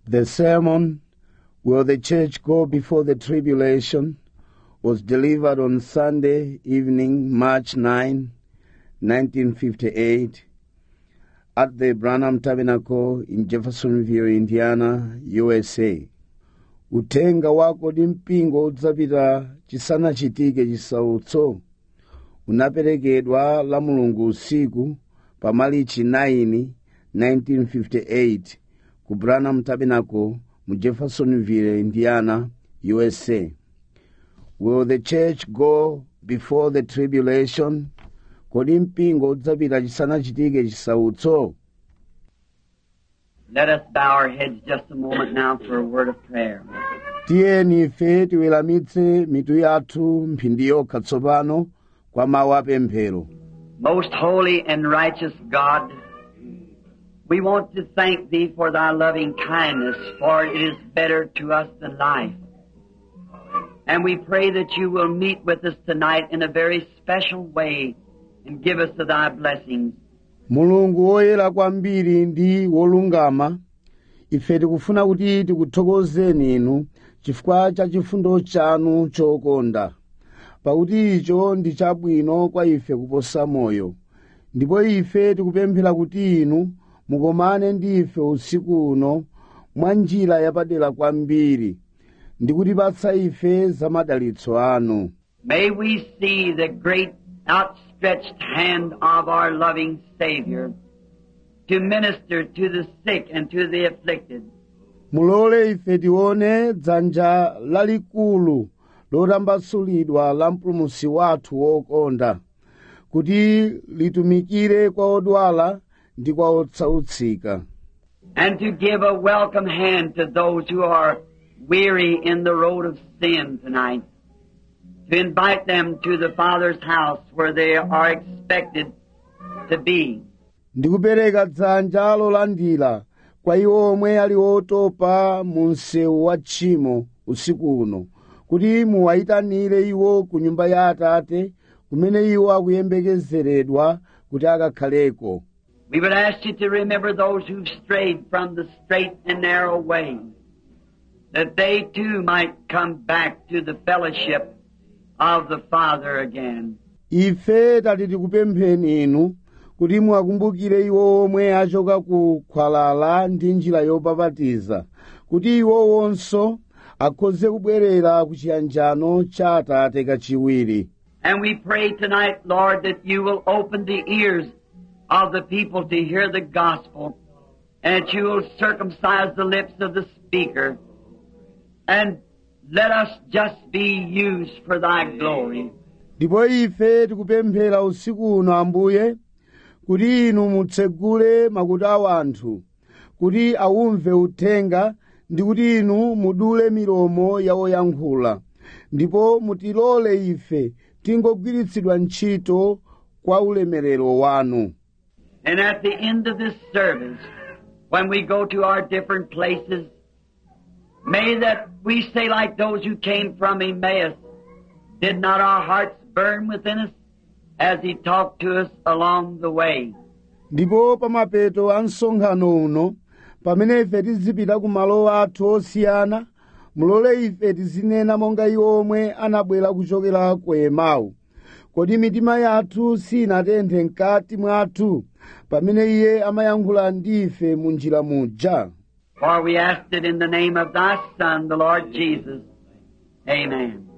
The sermon, Will the Church Go Before the Tribulation, was delivered on Sunday evening, March 9, 1958, at the Branham Tabernacle in Jeffersonville, Indiana, USA. Uthenga wako ndi mpingo udzapita chisanachitike chisautso unaperekedwa la mulungu usiku pa malichi 9 1958 ku branham tabernacle mu jeffersonville indiana usa will the church go before the tribulation kodi mpingo udzapita chisanachitike chisautso Let us bow our heads just a moment now for a word of prayer. tiyeni ife tiweramitse mitu yathu mphindi yokha tsopano kwa mawu apemphero Most holy and righteous God, we want to thank Thee for Thy loving kindness, for it is better to us than life. And we pray that you will meet with us tonight in a very special way and give us of Thy blessings. mulungu woyera kwambiri ndi wolungama ife tikufuna kuti tikuthokozeni inu chifukwa cha chifundo chanu chokonda pakuti icho ndi chabwino kwa ife kuposa moyo ndipo ife tikupemphera kuti inu mukomane ndi ife usiku uno mwa njira yapadera kwambiri ndi kutipatsa ife za madalitso anu May we see the great outstretched hand of our loving Savior to minister to the sick and to the afflicted. mulole ife tione dzanja lalikulu lotambasulidwa la mpulumutsi wathu wokonda kuti litumikire kwa odwala ndi kwa otsautsika and to give a welcome hand to those who are weary in the road of sin tonight. To invite them to the Father's house where they are expected to be. ndi kupereka dzanja lolandira kwa iwo omwe ali otopa mu msewu wa tchimo usiku uno kuti muwayitanire iwo ku nyumba ya atate kumene iwo akuyembekezeredwa kuti akakhaleko We would ask you to remember those who've strayed from the straight and narrow way, that they too might come back to the fellowship of the Father again. ife tati tikupempheni inu kuti muwakumbukire iwo omwe achoka ku khwalala ndi njira yopapatiza kuti iwowonso akhoze kubwerera ku chiyanjano cha atate kachiwiri And we pray tonight, Lord, that you will open the ears of the people to hear the gospel, and that you will circumcise the lips of the speaker, and let us just be used for thy glory. ndipo ife tikupemphera usiku uno ambuye kuti inu mutsegule makutu a anthu kuti awumve uthenga ndi kuti inu mudule milomo ya oyankhula ndipo mutilole ife tingogwiritsidwa ntchito kwa ulemerero wanu And at the end of this service, when we go to our different places, may that we say like those who came from Emmaus, did not our hearts burn within us as he talked to us along the way? ndipo pamapeto a msonkhano uno pamene ife tizipita ku malo athu osiyana mulole ife tizinena monga iwo omwe anabwera kuchokera ku emau kodi mitima yathu sinatenthe mkati mwathu pamene iye amayankhula ndi ife mu njira muja For we asked it in the name of thy Son, the Lord Jesus. Amen.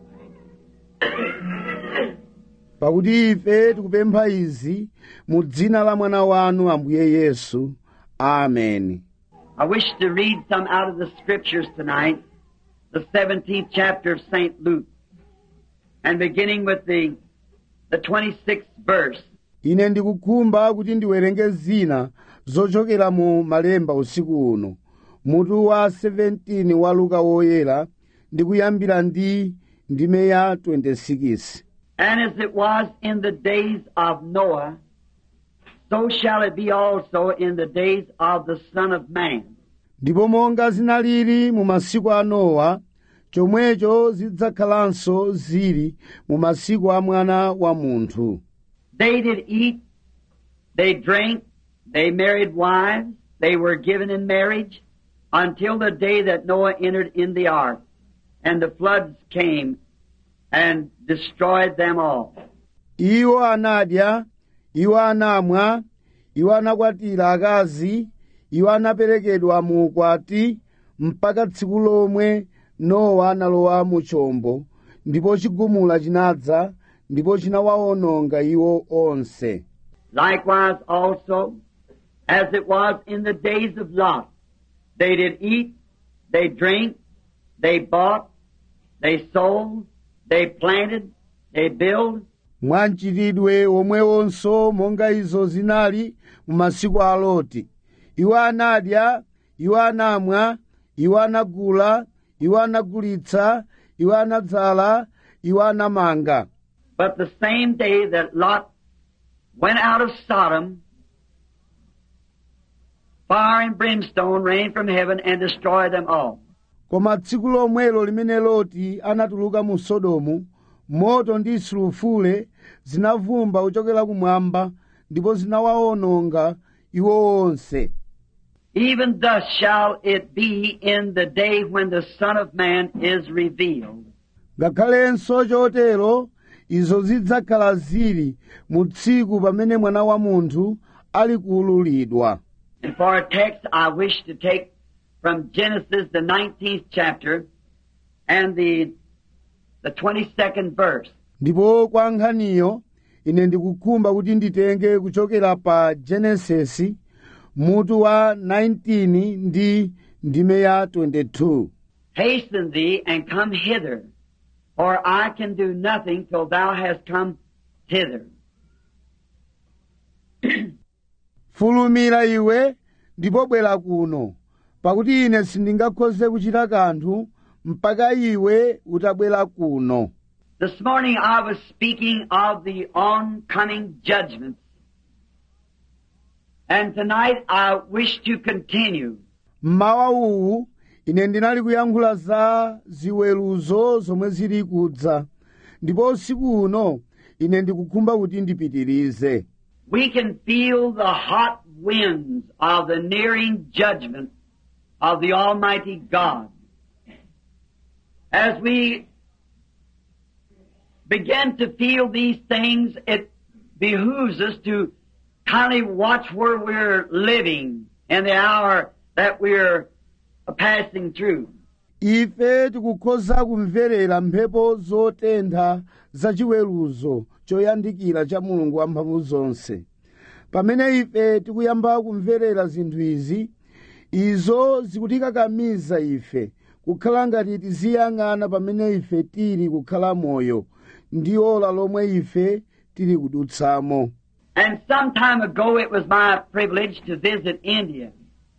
pakuti ife tikupempha izi mu dzina la mwana wanu ambuye yesu ameni I wish to read some out of the scriptures tonight, the 17th chapter of St. Luke, and beginning with the, the 26th verse. ine ndikukhumba kuti ndiwerenge zina zochokera mu malemba usiku uno mutu wa 17 wa luka woyera ndi kuyambira ndi ndime ya 26 And as it was in the days of Noah, so shall it be also in the days of the Son of Man. ndipo monga zinalili mu masiku a nowa chomwecho zidzakhalanso zili mu masiku a mwana wa munthu They did eat, they drank, they married wives, they were given in marriage, until the day that Noah entered in the ark, and the floods came and destroyed them all. iwo anadya iwo anamwa iwo anakwatira akazi iwo anaperekedwa mu ukwati mpaka tsiku lomwe nowa analowa mu chombo ndipo chigumula chinadza ndipo chinawawononga iwo onse Likewise also, as it was in the days of Lot, they did eat, they drank, they bought, they sold, they planted, they built, mwamchitidwe omwewonso monga izo zinali mu masiku a loti iwo anadya iwo anamwa iwo anagula iwo anagulitsa iwo anadzala iwo anamanga But the same day that Lot went out of Sodom, fire and brimstone rained from heaven and destroyed them all. koma tsiku lomwelo limene loti anatuluka mu sodomu moto ndi sulufule zinavumba kuchokera kumwamba ndipo zinawawononga iwo onse Even thus shall it be in the day when the Son of Man is revealed. ngakhalenso chotero izo zidzakhala zili mu tsiku pamene mwana wa munthu ali kuululidwa And for a text, I wish to take from Genesis, the 19th chapter, and the, the 22nd verse. ndipo kwa nkhaniyo ine ndikukhumba kuti nditenge kuchokera pa genesisi mutu wa 19 ndi ndime ya 22 Hasten thee and come hither, for I can do nothing till thou hast come hither. fulumira iwe ndipo bwera kuno pakuti ine sindingakhoze kuchita kanthu mpaka iwe utabwera kuno This morning I was speaking of the oncoming judgments. And tonight I wish to continue. mmawa uwu ine ndinali kuyankhula za ziweruzo zomwe zili kudza ndipo usiku uno ine ndikukhumba kuti ndipitirize We can feel the hot winds of the nearing judgment of the Almighty God. As we begin to feel these things, it behooves us to kindly watch where we're living in the hour that we're passing through. ife tikukhoza kumverera mphepo zotentha zachiweruzo choyandikira cha mulungu wamphamvu zonse pamene ife tikuyamba kumverera zinthu izi izo zikutikakamiza ife kukhala ngati tiziyang'ana pamene ife tili kukhala moyo ndi ola lomwe ife tili kudutsamo And some time ago it was my privilege to visit India.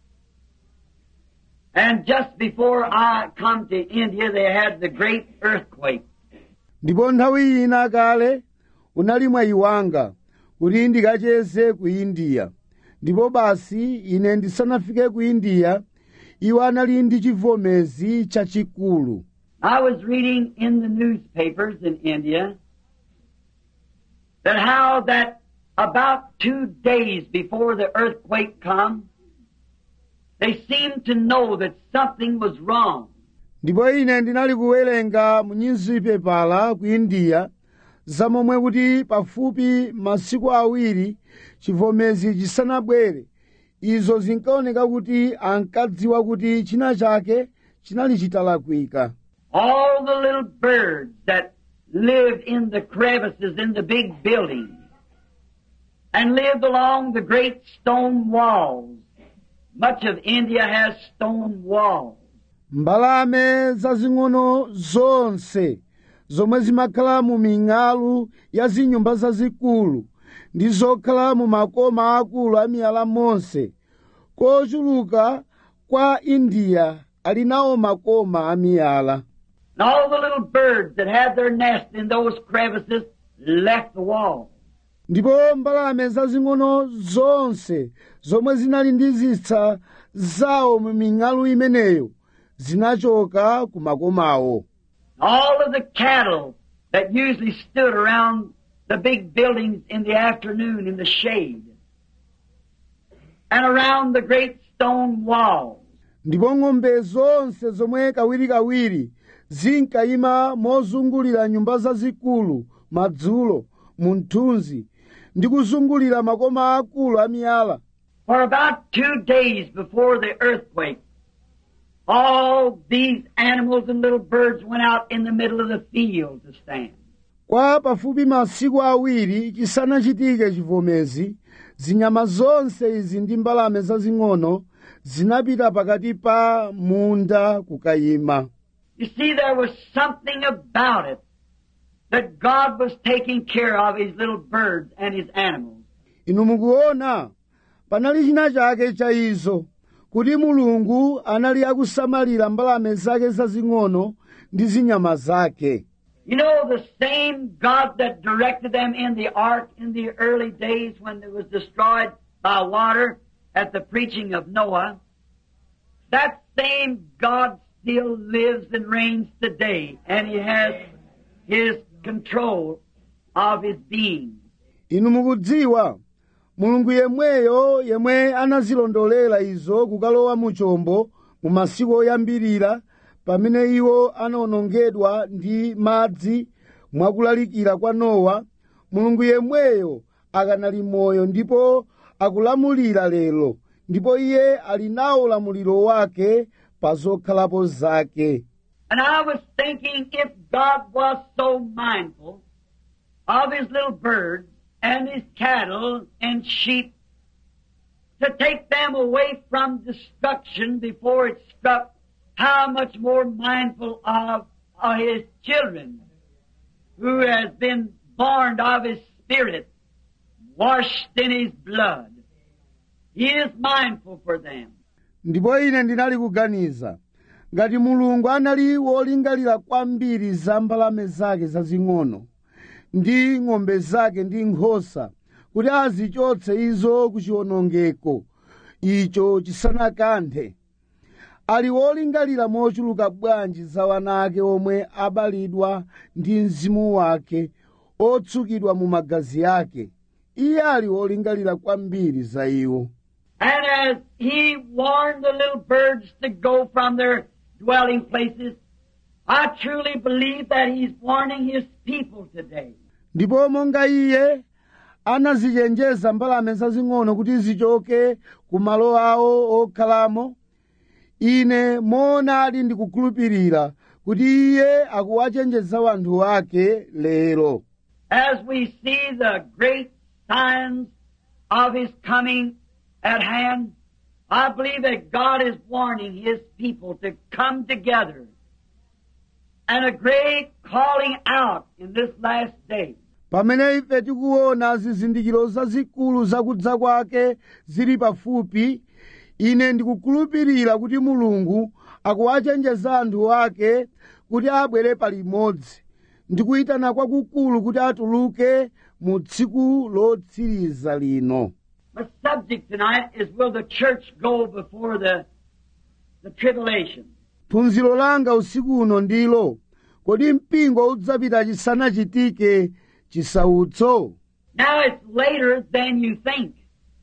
And just before I come to India, they had the great earthquake. ndipo nthawi ina kale unali mwayi wanga kuti ndikacheze ku indiya ndipo basi ine ndisanafike ku indiya iwo anali ndi chivomezi chachikulu I was reading in the newspapers in India that how that about two days before the earthquake come, they seemed to know that something was wrong. ndipo ine ndinali kuwerenga mu nyuzipepala ku indiya zamomwe kuti pafupi masiku awiri chivomezi chisanabwere izo zinkaoneka kuti ankadziwa kuti china chake chinali chitalakwika All the little birds that lived in the crevices in the big buildings and lived along the great stone walls. Much of India has stone walls. mbalame zazing'ono zonse zomwe zimakhala mu ming'alu ya zinyumba zazikulu ndi zokhala mu makoma akulu a miyala monse kochuluka kwa indiya ali nawo makoma a miyala And all the little birds that had their nest in those crevices left the wall. ndipo mbalame zazing'ono zonse zomwe zinali ndi zisa zawo mu ming'alu imeneyo zinachoka ku makomawo All of the cattle that usually stood around the big buildings in the afternoon in the shade and around the great stone walls. ndipo ng'ombe zonse zomwe kawirikawiri zinkayima mozungulira nyumba zazikulu madzulo mu mthunzi ndi kuzungulira makoma akulu amiyala For about two days before the earthquake, all these animals and little birds went out in the middle of the field to stand. kwa pafupi masiku awiri chisanachitike chivomezi zinyama zonse izi ndi mbalame zazing'ono zinapita pakati pa munda kukayima You see, there was something about it that God was taking care of his little birds and his animals. inu mukuona panali china chake cha izo kuti mulungu anali akusamalira mbalame zake zazing'ono ndi zinyama zake You know, the same God that directed them in the ark in the early days when it was destroyed by water at the preaching of Noah, that same God still lives and reigns today, and He has His control of His being. inu mukudziwa mulungu yemweyo yemwe anazilondolera izo kukalowa mu chombo mu masiku oyambirira pamene iwo anawonongedwa ndi madzi mwakulalikira kwa nowa mulungu yemweyo akanali moyo ndipo akulamulira lero ndipo iye ali nawo ulamuliro wake pa zokhalapo zake And I was thinking if God was so mindful of His little birds and His cattle and sheep to take them away from destruction before it struck, how much more mindful of, of His children who has been born of His Spirit, washed in His blood. He is mindful for them. ndipo ine ndinali kuganiza ngati mulungu anali wolingalira kwambiri za mbalame zake zazing'ono ndi ng'ombe zake ndi nkhosa kuti azichotse izo ku chiwonongeko icho chisanakanthe ali wolingalira mochuluka bwanji za wana ake omwe abalidwa ndi mzimu wake otsukidwa mu magazi ake iye ali wolingalira kwambiri za iwo And as he warned the little birds to go from their dwelling places, I truly believe that he's warning his people today. ndipo monga iye anazichenjeza mbalame zazing'ono kuti zichoke ku malo awo okhalamo ine moonadi ndikukhulupirira kuti iye akuwachenjeza wanthu ake lero As we see the great signs of his coming at hand, I believe that God is warning his people to come together and a great calling out in this last day. pamene ife tikuona zizindikiro zazikulu zakudza kwake zili pafupi ine ndikukhulupirira kuti mulungu akuwachenjeza anthu ake kuti abwere palimodzi ndikuyitana kwakukulu kuti atuluke mu tsiku lotsiriza lino My subject tonight is will the church go before the, the tribulation? phunziro langa usiku uno ndilo kodi mpingo udzapita chisanachitike chisautso Now it's later than you think.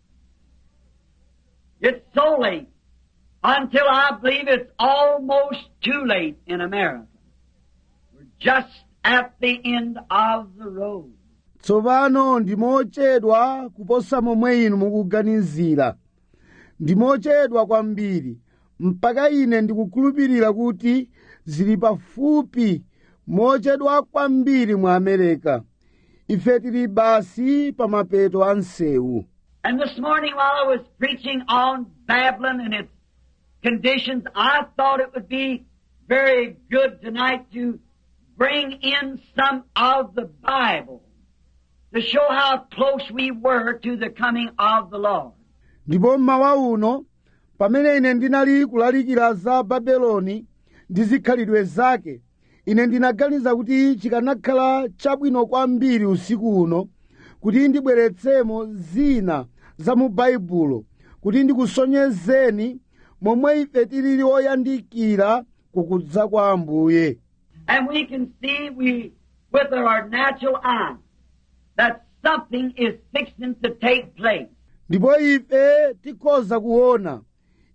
It's so late until I believe it's almost too late in America. We're just at the end of the road. tsopano ndimochedwa kuposa momwe inu mukuganizira ndimochedwa kwambiri mpaka ine ndikukhulupirira kuti zili pafupi mochedwa kwambiri mu amerika ife tili basi pa mapeto a msewu And this morning while I was preaching on Babylon and its conditions, I thought it would be very good tonight to bring in some of the Bible to show how close we were to the coming of the Lord. ndipo mmawa uno pamene ine ndinali kulalikira za babeloni ndi zikhalidwe zake ine ndinaganiza kuti chikanakhala chabwino kwambiri usiku uno kuti ndibweretsemo zina za mu baibulo kuti ndikusonyezeni momwe ife tilili oyandikira kukudza kwa ambuye And we can see we, with our natural eye, that something is fixing to take place. ndipo ife tikhoza kuona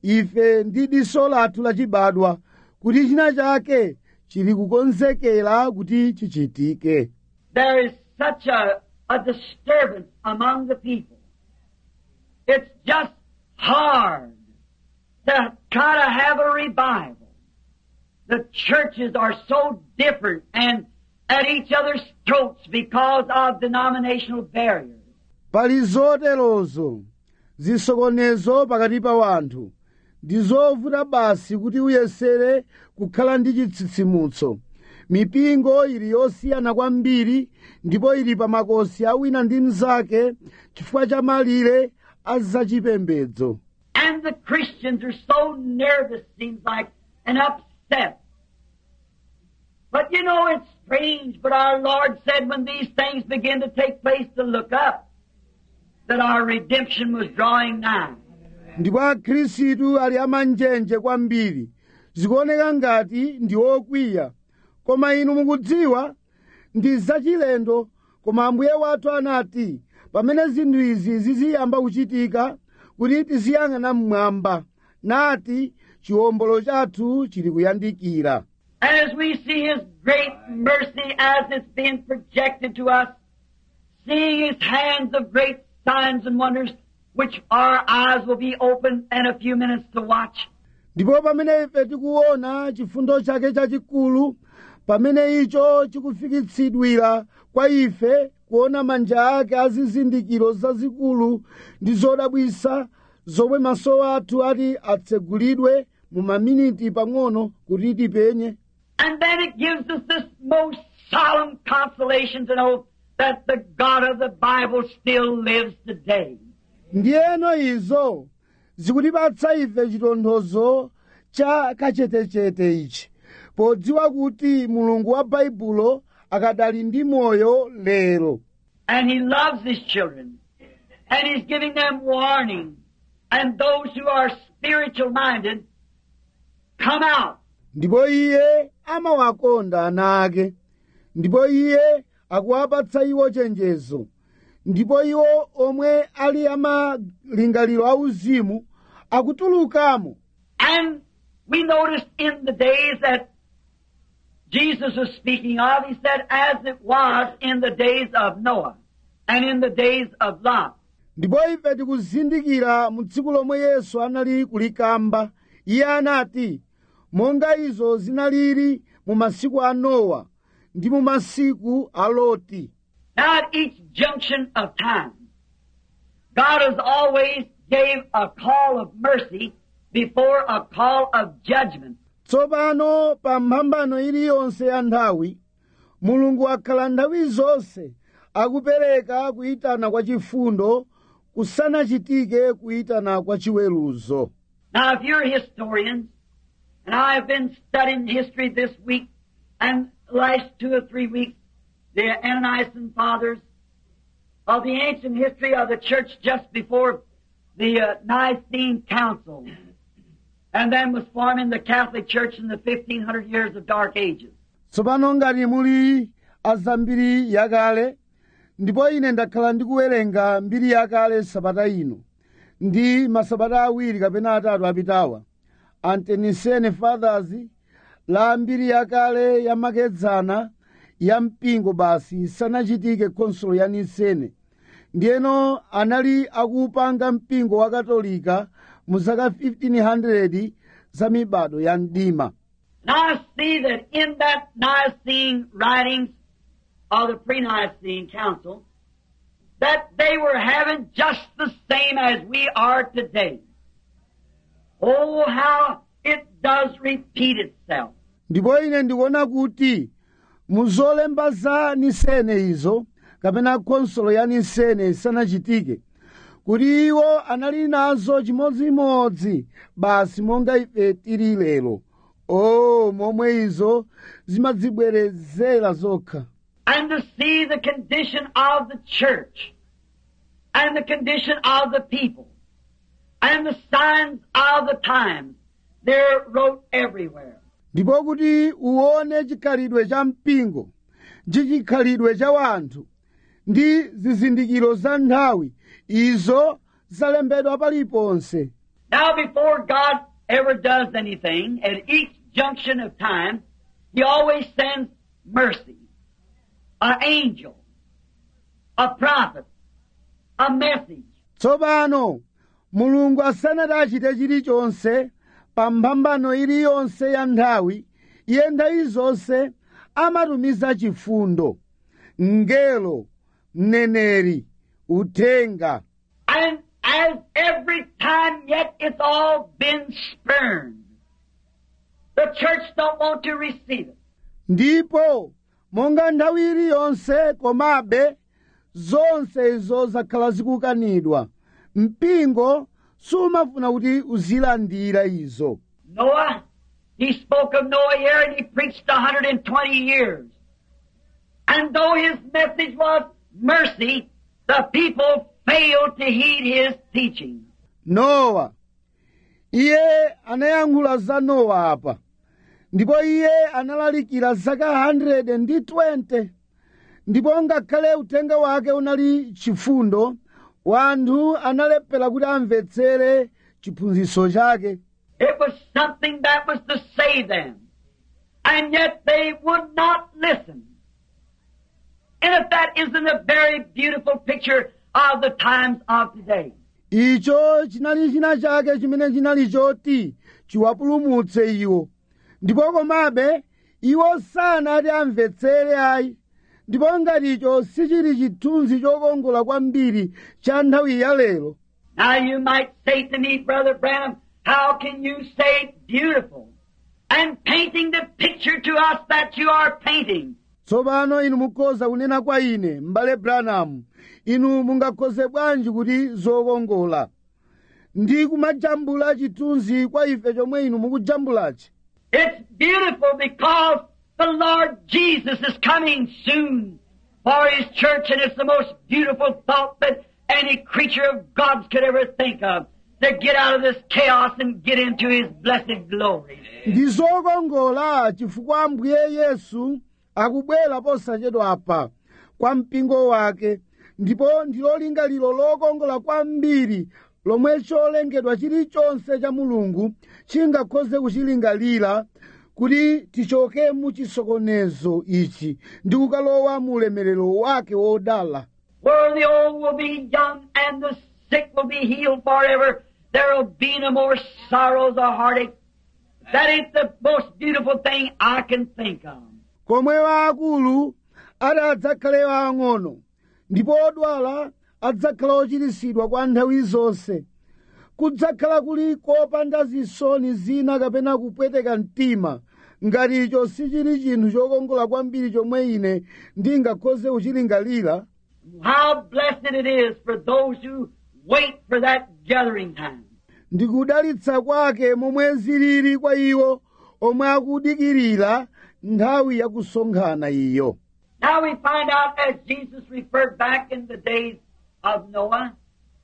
ife ndi diso lathu lachibadwa kuti china chake chili kukonzekera kuti chichitike There is such a, a disturbance among the people. It's just hard to try to have a revival. The churches are so different and at each other's throats because of denominational barriers. pali zoterozo zisokonezo pakati pa wanthu ndi zovuta basi kuti uyesere kukhala ndi chitsitsimutso mipingo ili yosiyana kwambiri ndipo ili pa makosi awina ndi mnzake chifukwa cha malire a zachipembedzo And the Christians are so nervous, seems like, and upset. But you know, it's strange, but our Lord said when these things begin to take place to look up, that our redemption was drawing nigh. ndipo akhristu ali amanjenje kwambiri zikuoneka ngati ndi okwiya koma inu mukudziwa ndi zachilendo koma ambuye wathu anati pamene zinthu izi ziziyamba kuchitika kuti tiziyang'ana mmwamba nati chiwombolo chathu chili kuyandikira And as we see His great mercy as it's being projected to us, seeing His hands of great signs and wonders, which our eyes will be open in a few minutes to watch, ndipo pamene ife tikuona chifundo chake chachikulu pamene icho chikufikitsidwira kwa ife kuona manja ake azizindikiro zazikulu ndi zodabwisa zomwe maso athu ati atsegulidwe mu maminiti pang'ono kuti tipenye And then it gives us this most solemn consolation to know that the God of the Bible still lives today. ndiyeno izo zikutipatsa ife chitonthozo cha kachetechete ichi podziwa kuti mulungu wa baibulo akadali ndi moyo lero And He loves His children. And He's giving them warning. And those who are spiritual minded, come out. ndipo iye amawakonda ana ake ndipo iye akuwapatsa iwo chenjezo ndipo iwo omwe ali amalingaliro auzimu akutulukamo And we noticed in the days that Jesus was speaking of, He said, as it was in the days of Noah and in the days of Lot. ndipo ife tikuzindikira mu tsiku lomwe yesu anali kulikamba iye anati monga izo zinalili mu masiku a nowa ndi mu masiku a loti Now at each junction of time, God has always gave a call of mercy before a call of judgment. tsopano pa mphambano iliyonse ya nthawi mulungu akhala nthawi zonse akupereka kuyitana kwa chifundo kusanachitike kuyitana kwa chiweruzo Now if you're historians, and I have been studying history this week and last two or three weeks, the Ananias fathers of the ancient history of the church just before the uh, Nicene Council, and then was forming the Catholic Church in the 1500 years of Dark Ages. tsopano ngati muli azambiri yakale ndipo ine ndakhala ndikuwerenga mbiri yakale sabata ino ndi masabata awiri kapena atatu apitawa antenisene fathers la mbiri yakale yamakedzana ya mpingo basi isanachitike konsolo ya nisene ndiyeno anali akupanga mpingo wa katolika mu zaka 1500 za mibado ya mdima And I see that in that Nicene writings of the pre-Nicene Council, that they were having just the same as we are today. Oh, how it does repeat itself. ndipo ine ndikuona kuti muzolemba za nisene izo kapena konsolo ya nisene isanachitike kuti iwo anali nazo chimodzimodzi basi monga ife tili lero o momwe izo zimadzibwerezera zokha And to see the condition of the church, and the condition of the people, and the signs of the times, they're wrote everywhere. ndipo kuti uwone chikhalidwe cha mpingo ndi chikhalidwe cha wanthu ndi zizindikiro za nthawi izo zalembedwa paliponse Now before God ever does anything, at each junction of time, He always sends mercy. An angel. A prophet. A message. tsopano mulungu asanati achite chilichonse pa mphambano iliyonse ya nthawi iye nthawi zonse amatumiza chifundo mngelo mneneri uthenga And as every time yet it's all been spurned. The church don't want to receive it. ndipo monga nthawi iliyonse komabe zonse izo zakhala zikukanidwa mpingo sumafuna kuti uzilandira izo Noah, he spoke of Noah here and he preached 120 years. And though his message was mercy, the people failed to heed his teaching. nowa iye anayankhula za nowa apa ndipo iye analalikira zaka 120 ndipo ngakhale uthenga wake unali chifundo wanthu analephera kuti amvetsere chiphunzitso chake It was something that was to save them. And yet they would not listen. And if that isn't a very beautiful picture of the times of today. icho chinali china chake chimene chinali choti chiwapulumutse iwo ndipo komabe iwo sanati amvetsere ayi ndipo ngati icho sichili chithunzi chokongola kwambiri cha nthawi ya lero Now you might say to me, Brother Branham, how can you say beautiful? And painting the picture to us that you are painting. tsopano inu mukhoza kunena kwa ine m'bale branamu inu mungakhoze bwanji kuti zokongola ndi kumajambula chithunzi kwa ife chomwe inu mukujambulachi It's beautiful because the Lord Jesus is coming soon for His church and it's the most beautiful thought that any creature of God's could ever think of. To get out of this chaos and get into His blessed glory. ndi zokongola chifukwa ambuye yesu akubwera posachedwa apa kwa mpingo wake ndipo ndilo lingaliro lokongola kwambiri lomwe cholengedwa chilichonse cha mulungu chingakhoze kuchilingalira kuti tichoke mu chisokonezo ichi ndi kukalowa mu ulemerero wake wodala Where the old will be young and the sick will be healed forever. There will be no more sorrows or heartache. That ain't the most beautiful thing I can think of. komwe waakulu ati adzakhale waang'ono ndipo odwala adzakhala ochiritsidwa kwa nthawi zonse kudzakhala kuli kopanda zisoni zina kapena kupweteka mtima ngati icho sichili chinthu chokongola kwambiri chomwe ine ndingakhoze kuchilingalira How blessed it is for those who wait for that gathering time. ndikudalitsa kwake momwe zilili kwa iwo omwe akudikirira nthawi yakusonkhana iyo Now we find out as Jesus referred back in the days of Noah.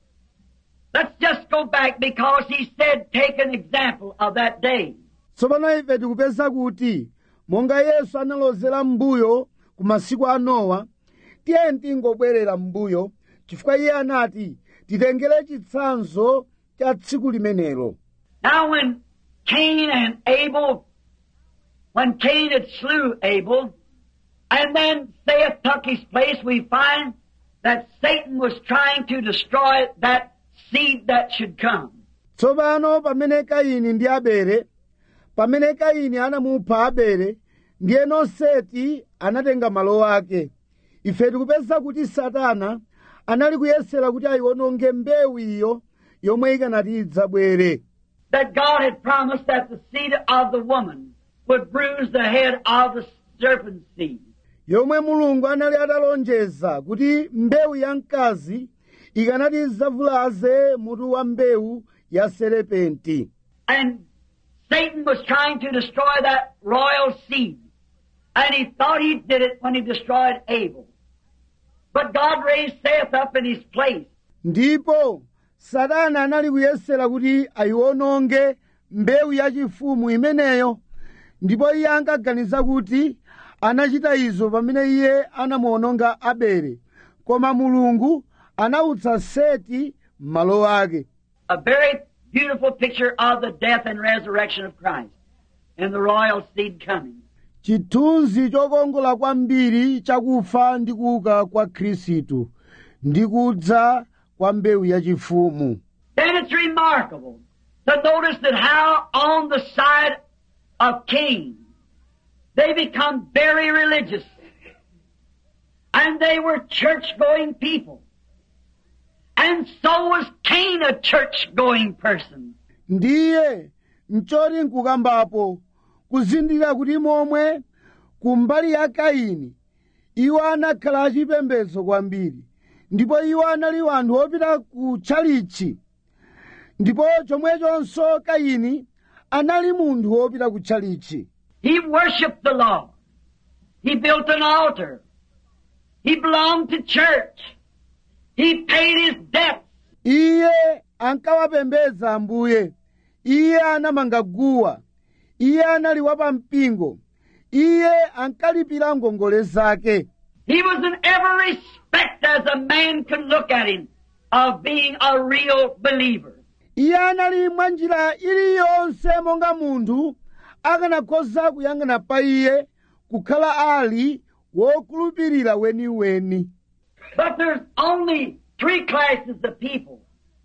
Let's just go back because he said take an example of that day. tsopano ife tikupeza kuti monga yesu analozera m'mbuyo ku masiku a nowa tiye tingobwerera m'mbuyo chifukwa iye anati titengere chitsanzo cha tsiku limenelo Now when Cain and Abel, when Cain had slew Abel, and then Seth took his place, we find that Satan was trying to destroy that seed that should come. tsopano pamene kaini ndi abele pamene kaini anamupha abele ndiyeno seti anatenga malo ake ife tikupeza kuti satana anali kuyesera kuti ayiwononge mbewu iyo yomwe ikanati idzabwere That God had promised that the seed of the woman would bruise the head of the serpent's seed. yomwe mulungu anali atalonjeza kuti mbewu ya mkazi ikanati idzavulaze mutu wa mbewu ya serepenti And Satan was trying to destroy that royal seed. And he thought he did it when he destroyed Abel. But God raised Seth up in his place. ndipo satana anali kuyesera kuti ayiwononge mbewu yachifumu imeneyo ndipo iye ankaganiza kuti anachita izo pamene iye anamuwononga abele koma mulungu anawutsa seti m'malo ake A very beautiful picture of the death and resurrection of Christ and the royal seed coming. chithunzi chokongola kwambiri chakufa ndi kuuka kwa khristu ndi kudza kwa mbewu yachifumu Then it's remarkable to notice that how on the side of Cain, they become very religious. And they were church-going people. And so was Cain a church-going person. ndiye mchoti nkukambapo kuzindikira kuti momwe kumbali ya kaini iwo anakhala achipembedzo kwambiri ndipo iwo anali wanthu opita ku tchalichi ndipo chomwechonso kaini anali munthu wopita ku tchalichi He worshiped the Lord. He built an altar. He belonged to church. He paid his debts. iye ankawapembedza ambuye iye anamanga guwa iye anali wapampingo iye ankalipira ngongole zake He was in every respect as a man could look at him of being a real believer. iye anali mwa njira iliyonse monga munthu akanakhoza kuyang'ana pa iye kukhala ali wokhulupirira weniweni But there's only three classes of people.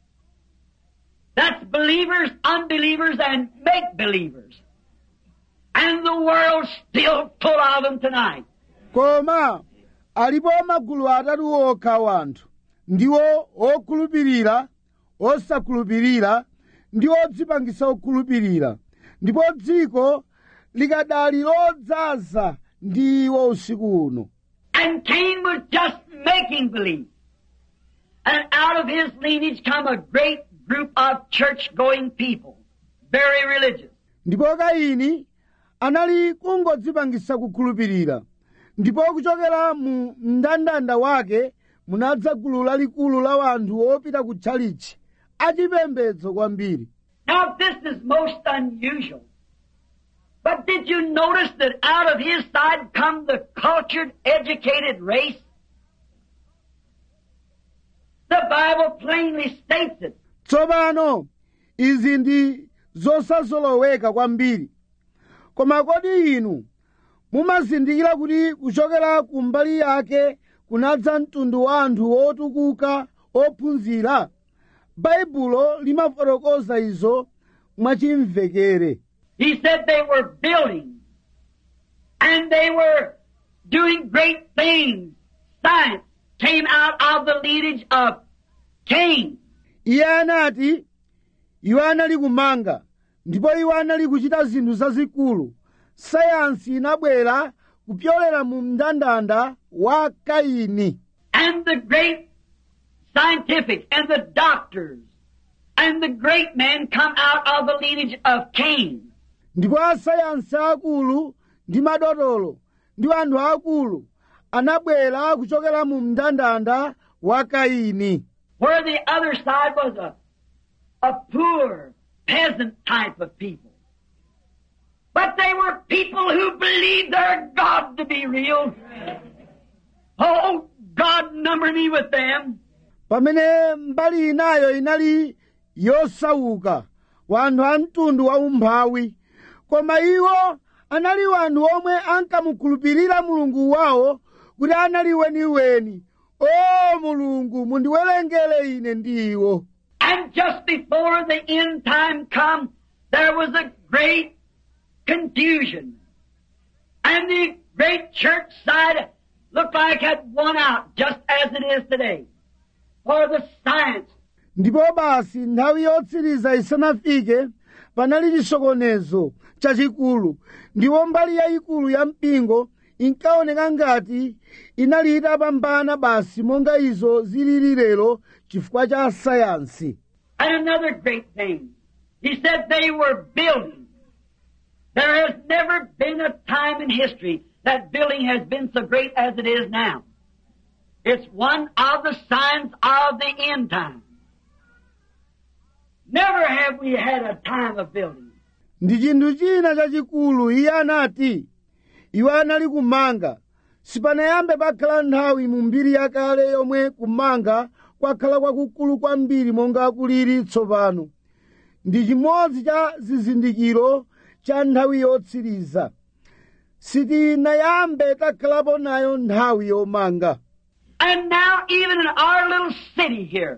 That's believers, unbelievers, and make believers. And the world's still full of them tonight. koma alipo magulu atatu okha wanthu ndiwo okhulupirira osakhulupirira ndi odzipangisa okhulupirira ndipo dziko likadali lodzaza ndi iwo usiku uno And Cain was just making believe. And out of his lineage come a great group of church-going people. Very religious. ndipo kaini anali kungodzipangisa kukhulupirira ndipo kuchokera mu mndandanda wake munadza gulu lalikulu la wanthu opita ku tchalichi achipembedzo kwambiri Now this is most unusual. But did you notice that out of his side come the cultured, educated race? The Bible plainly states it. tsopano izi ndi zosazoloweka kwambiri koma kodi inu mumazindikira kuti kuchokera ku mbali yake kunadza mtundu wa anthu otukuka ophunzira baibulo limafotokoza izo mwachimvekere He said they were building and they were doing great things. Science came out of the lineage of Cain. iye anati iwo anali kumanga ndipo iwo anali kuchita zinthu zazikulu sayansi inabwera kupyolera mu mndandanda wa kaini and the great scientific and the doctors and the great men come out of the lineage of Cain. ndipo asayansi akulu ndi madotolo ndi anthu akulu anabwera kuchokera mu mndandanda wa kaini Where the other side was a, a poor peasant type of people. But they were people who believed their God to be real. Oh, God number me with them. pamene mbali inayo inali yosauka wanthu a mtundu wa umphawi koma iwo anali wanthu omwe ankamukhulupirira mulungu wawo kuti anali weniweni o mulungu mundiwerengere ine ndi iwo And just before the end time come, there was a great confusion. And the great church side looked like it had won out, just as it is today. For the science ndipo basi nthawi yotsiriza isanafike panali chisokonezo chachikulu ndipo mbali yayikulu ya mpingo inkaoneka ngati inali itapambana basi monga izo zilili lero chifukwa cha sayansi And another great thing. He said they were building. There has never been a time in history that building has been so great as it is now. It's one of the signs of the end time. Never have we had a time of building. ndi chinthu china chachikulu iye anati iwo anali kumanga sipanayambe pakhala nthawi mu mbiri yakale yomwe kumanga kwakhala kwakukulu kwambiri monga kulili tsopano ndi chimodzi cha zizindikiro cha nthawi yotsiriza sitinayambe takhalapo nayo nthawi yomanga And now, even in our little city here,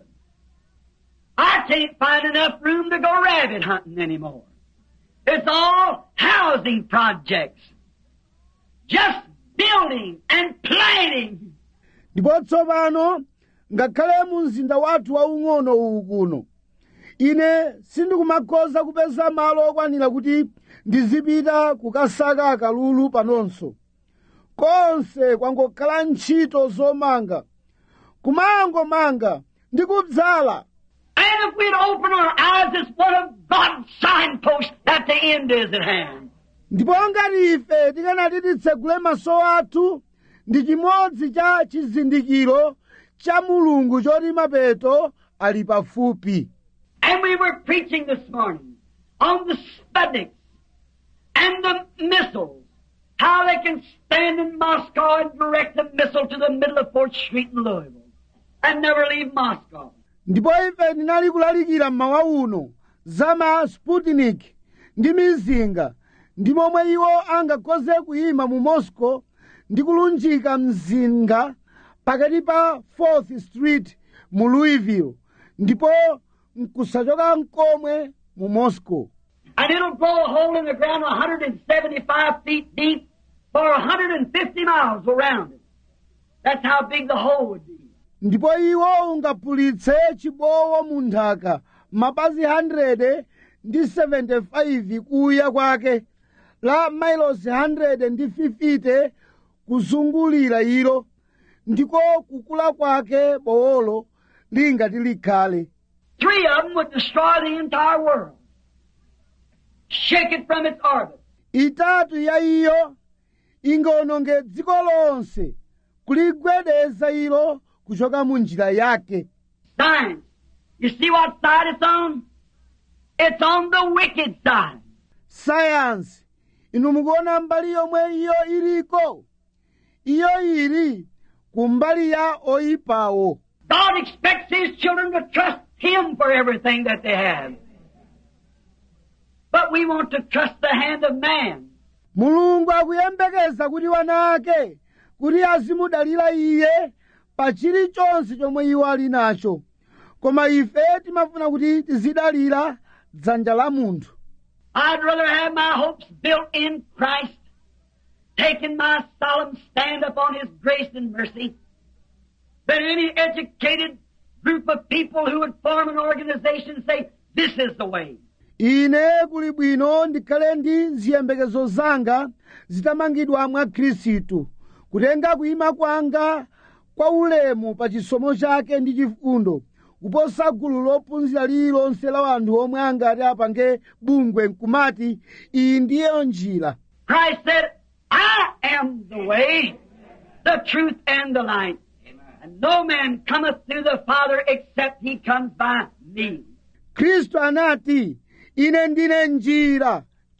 I can't find enough room to go rabbit hunting anymore. It's all housing projects. Just building and planning. ndipo tsopano ngakhale mu mzinda wathu waung'ono uwu kuno ine sindikumakhoza kupeza malo okwanira kuti ndizipita kukasaka akalulu panonso konse kwangokhala ntchito zomanga kumangomanga ndi kudzala And if we'd open our eyes, it's one of God's signposts that the end is at hand. ndipo ngati ife tikanati titsegule maso athu ndi chimodzi cha chizindikiro cha mulungu choti mapeto ali pafupi And we were preaching this morning on the Sputniks and the missiles. How they can stand in Moscow and direct a missile to the middle of 4th Street in Louisville and never leave Moscow. ndipo ife tinali kulalikira mmawa uno za ma sputnik ndi mizinga ndi momwe iwo angakhoze kuyima mu moscow ndi kulunjika mzinga pakati pa 4th street mu louisville ndipo nkusachoka nkomwe mu moscow And it'll blow a hole in the ground 175 feet deep for 150 miles around it. That's how big the hole would be. ndipo iwo ungaphulitse chibowo mu nthaka mapazi 100 ndi 75 kuya kwake la mailosi 100 ndi 50 kuzungulira ilo ndiko kukula kwake bowolo lingati likhale Three of them would destroy the entire world. Shake it from its orbit. itatu ya iyo ingawononge dziko lonse kuligwedeza ilo kuchoka mu njira yake Science. You see what side it's on? It's on the wicked side. sayansi inu mukuona mbali yomwe iyo iliko iyo ili kumbali ya oyipawo God expects His children to trust Him for everything that they have. But we want to trust the hand of man. mulungu akuyembekeza kuti wana ake kuti azimudalira iye pa chilichonse chomwe iwo ali nacho koma ife timafuna kuti tizidalira dzanja la munthu I'd rather have my hopes built in Christ, taking my solemn stand upon His grace and mercy, than any educated group of people who would form an organization and say, this is the way. ine kuli bwino ndikhale ndi ziyembekezo zanga zitamangidwa mwa khristu kutenga kuyima kwanga kwa ulemu pa chisomo chake ndi chifundo kuposa gulu lophunzira lililonse la anthu omwe angati apange bungwe nkumati iyi ndiyo njira Christ said, I am the way, the truth, and the light. And no man cometh to the Father except he comes by me. khristu anati ine ndine njira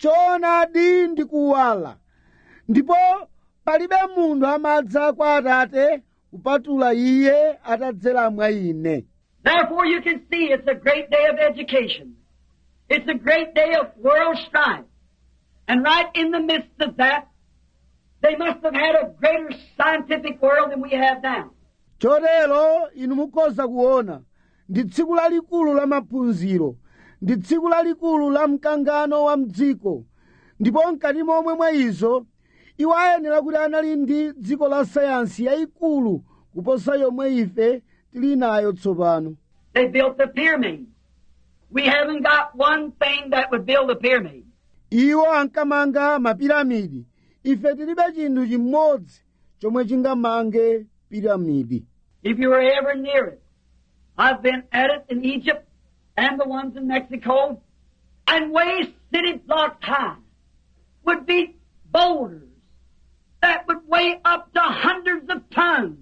choonadi ndi kuwala ndipo palibe munthu amadza kwa atate kupatula iye atadzera mwa ine Therefore you can see it's a great day of education. It's a great day of world strife. And right in the midst of that, they must have had a greater scientific world than we have now. chotero inu mukhoza kuona ndi tsiku lalikulu la maphunziro ndi tsiku lalikulu la mkangano wa mdziko ndipo mkati momwe mwa izo iwo ayenera kuti anali ndi dziko la sayansi yayikulu kuposa yomwe ife tili nayo tsopano They built the pyramids. We haven't got one thing that would build a pyramid. iwo ankamanga mapiramidi ife tilibe chinthu chimodzi chomwe chingamange piramidi If you were ever near it, I've been at it in Egypt and the ones in Mexico, and way city blocks high would be boulders that would weigh up to hundreds of tons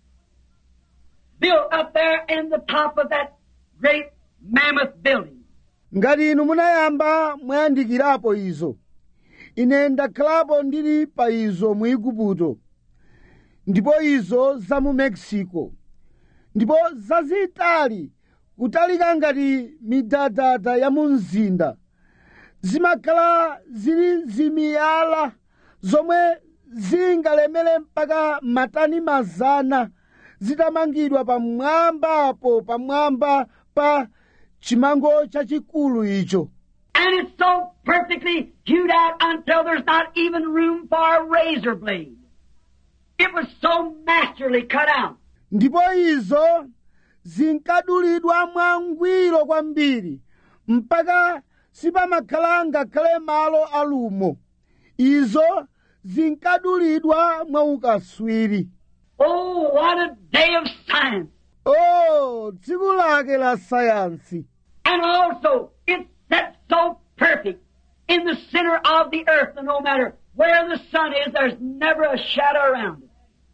built up there in the top of that great mammoth building. ngati inu munayamba mwayandikirapo izo ine ndakhalapo ndili pa izo mu igupto ndipo izo za mu mexico ndipo zazitali kutalika ngati midadada ya mu mzinda zimakhala zili zimiyala zomwe zingalemere mpaka matani mazana zitamangidwa pamwambapo pamwamba pa chimango chachikulu icho And it's so perfectly hewed out until there's not even room for a razor blade. It was so masterly cut out. ndipo izo zinkadulidwa mwangwiro kwambiri mpaka sipamakhala ngakhale malo alumo izo zinkadulidwa mwaukaswiri Oh, what a day of science! o tsiku lake la sayansi And also, it's set so perfect in the center of the earth, and no matter where the sun is, there's never a shadow around it.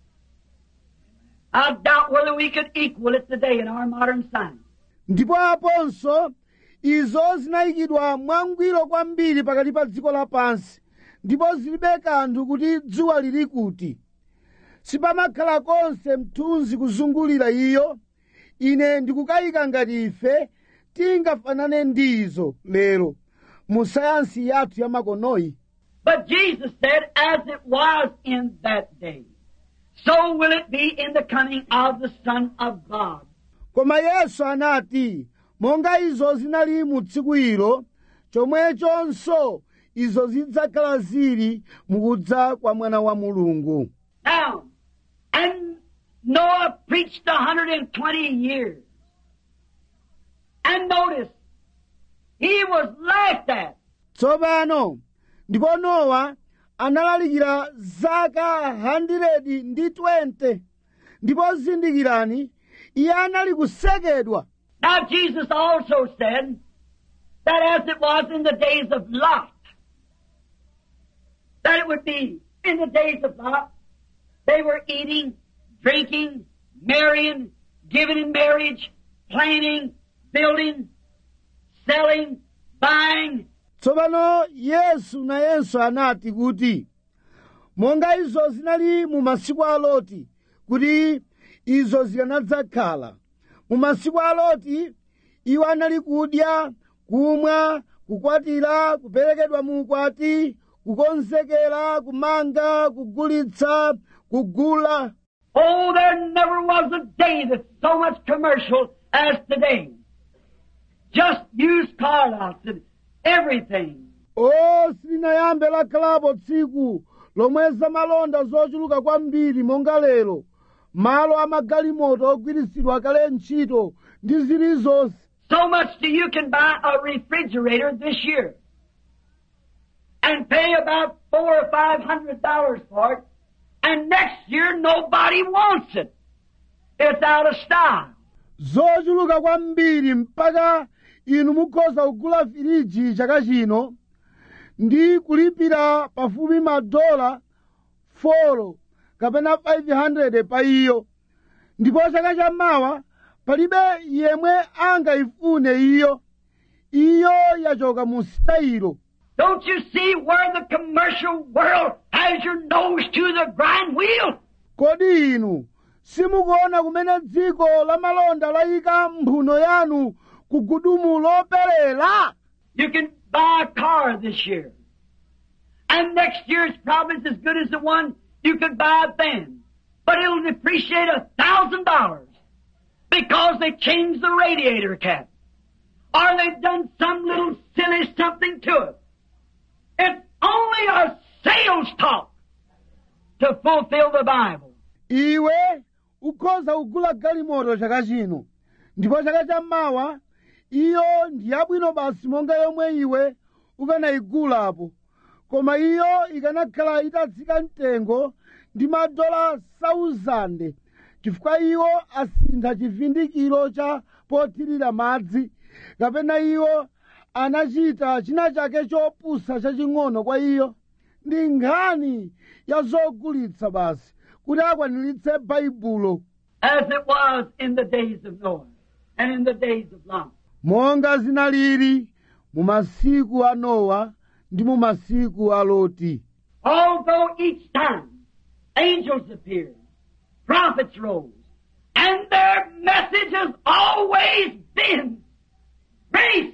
I doubt whether we could equal it today in our modern science. ndipo aponso izo zinayikidwa mwangwiro kwambiri pakati pa dziko lapansi ndipo zilibe kanthu kuti dzuwa lili kuti sipamakhala konse mthunzi kuzungulira iyo ine ndikukayika ngati ife tingafanane ndi izo lero mu sayansi yathu ya makonoyi But Jesus said, as it was in that day, so will it be in the coming of the Son of God. koma yesu anati monga izo zinali mu tsiku ilo chomwechonso izo zidzakhala zili mukudza kwa mwana wa mulungu Now, and Noah preached a 120 years. And notice, he was laughed at. tsopano ndipo nowa analalikira zaka 100 ndi 20 ndipo zindikirani iye anali kusekedwa Now Jesus also said that as it was in the days of Lot, that it would be in the days of Lot, they were eating, drinking, marrying, giving in marriage, planning, building, selling, buying, tsopano yesu nayenso anati kuti monga izo zinali mu masiku a loti kuti izo zikanadzakhala mu masiku a loti iwo anali kudya kumwa kukwatira kuperekedwa mu ukwati kukonzekera kumanga kugulitsa kugula Oh, there never was a day that's so much commercial as today. Just used car lots and everything. o silinayambe lakhalapo tsiku lomwe zamalonda zochuluka kwambiri monga lero malo amagalimoto ogwiritsidwa kale ntchito ndi zilizonse So much that you can buy a refrigerator this year and pay about four or five hundred dollars for it, and next year nobody wants it. It's out of style. zochuluka kwambiri mpaka inu mukhoza kugula firiji chaka chino ndi kulipira pafupi madola 4 kapena 500 pa iyo ndipo chaka chammawa palibe yemwe angayifune iyo iyo yachoka mu sitayilo Don't you see where the commercial world has your nose to the grind wheel? kodi inu simukuona kumene dziko lamalonda layika mphuno yanu ku gudumu loperera You can buy a car this year. And next year it's probably as good as the one you could buy then. But it'll depreciate a thousand dollars because they changed the radiator cap. Or they've done some little silly something to it. It's only a sales talk to fulfill the Bible. iwe ukhoza kugula galimoto chaka chino ndipo chaka chammawa iyo ndi yabwino basi monga yomwe iwe ukanayigulapo koma iyo ikanakhala itatsika mtengo ndi madola 1000 chifukwa iwo asintha chivindikiro cha pothirira madzi kapena iwo anachita china chake chopusa chaching'ono kwa iyo ndi nkhani ya zogulitsa basi kuti akwaniritse baibulo As it was in the days of Noah and in the days of Lot. monga zinalili mu masiku a nowa ndi mu masiku a loti Although each time angels appeared, prophets rose, And their message has always been grace,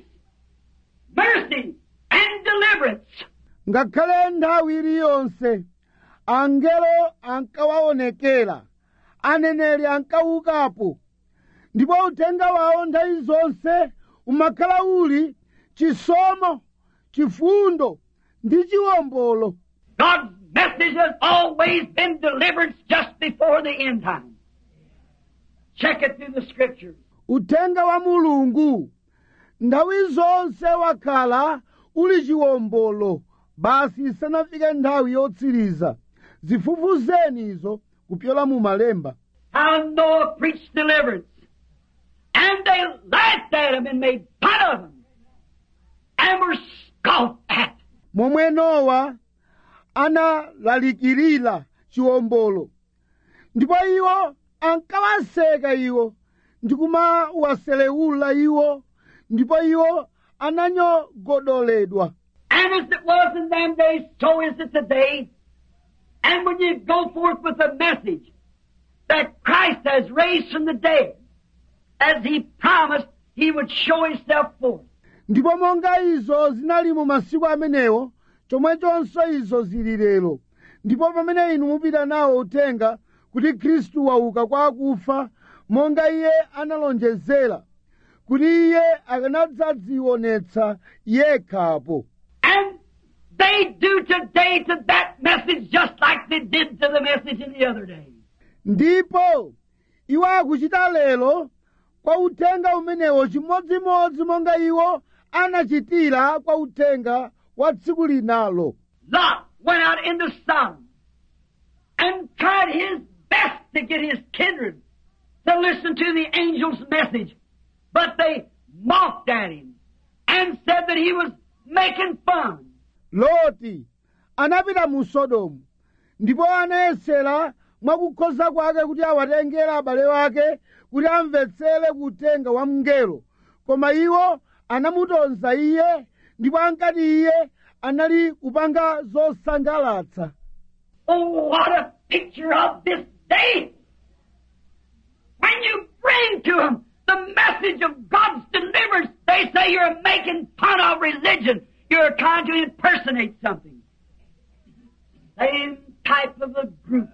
mercy, and deliverance. ngakhale nthawi iliyonse angelo ankawaonekera aneneri ankaukapo ndipo uthenga wawo nthawi zonse umakhala uli chisomo chifundo ndi chiwombolo God's message has always been deliverance just before the end time. Check it through the scriptures. uthenga wa mulungu nthawi zonse wakhala uli chiwombolo basi isanafike nthawi yotsiriza zifufuzeni izo kupyola mu malemba How Noah preached deliverance. And they laughed at him and made fun of him. And were scoffed at. momwe nowa analalikirira chiwombolo ndipo iwo ankawaseka iwo ndi kumawaselewula iwo ndipo iwo ananyogodoledwa And as it was in them days, so is it today. And when you go forth with a message that Christ has raised from the dead, as He promised He would show Himself forth. ndipo monga izo zinali mu masiku amenewo chomwechonso izo zili lero ndipo pamene inu mupita nawo uthenga kuti khristu wauka kwa akufa monga iye analonjezera kuti iye akanadzadzionetsa yekhapo And they do today to that message just like they did to the message in the other day. ndipo iwo akuchita lero kwa uthenga umenewo chimodzimodzi monga iwo anachitira kwa uthenga wa tsiku linalo Lot went out into Sodom and tried his best to get his kindred to listen to the angel's message, but they mocked at him and said that he was making fun. loti anapita mu sodomu ndipo anayesera mwakukhoza kwake kuti awatengera abale wake kuti amvetsere kutenga wa mngelo koma iwo anamutonza iye ndipo ankati iye anali kupanga zosangalatsa Oh, what a picture of this day! When you bring to them the message of God's deliverance, they say you're making fun of religion. You're trying to impersonate something. Same type of a group.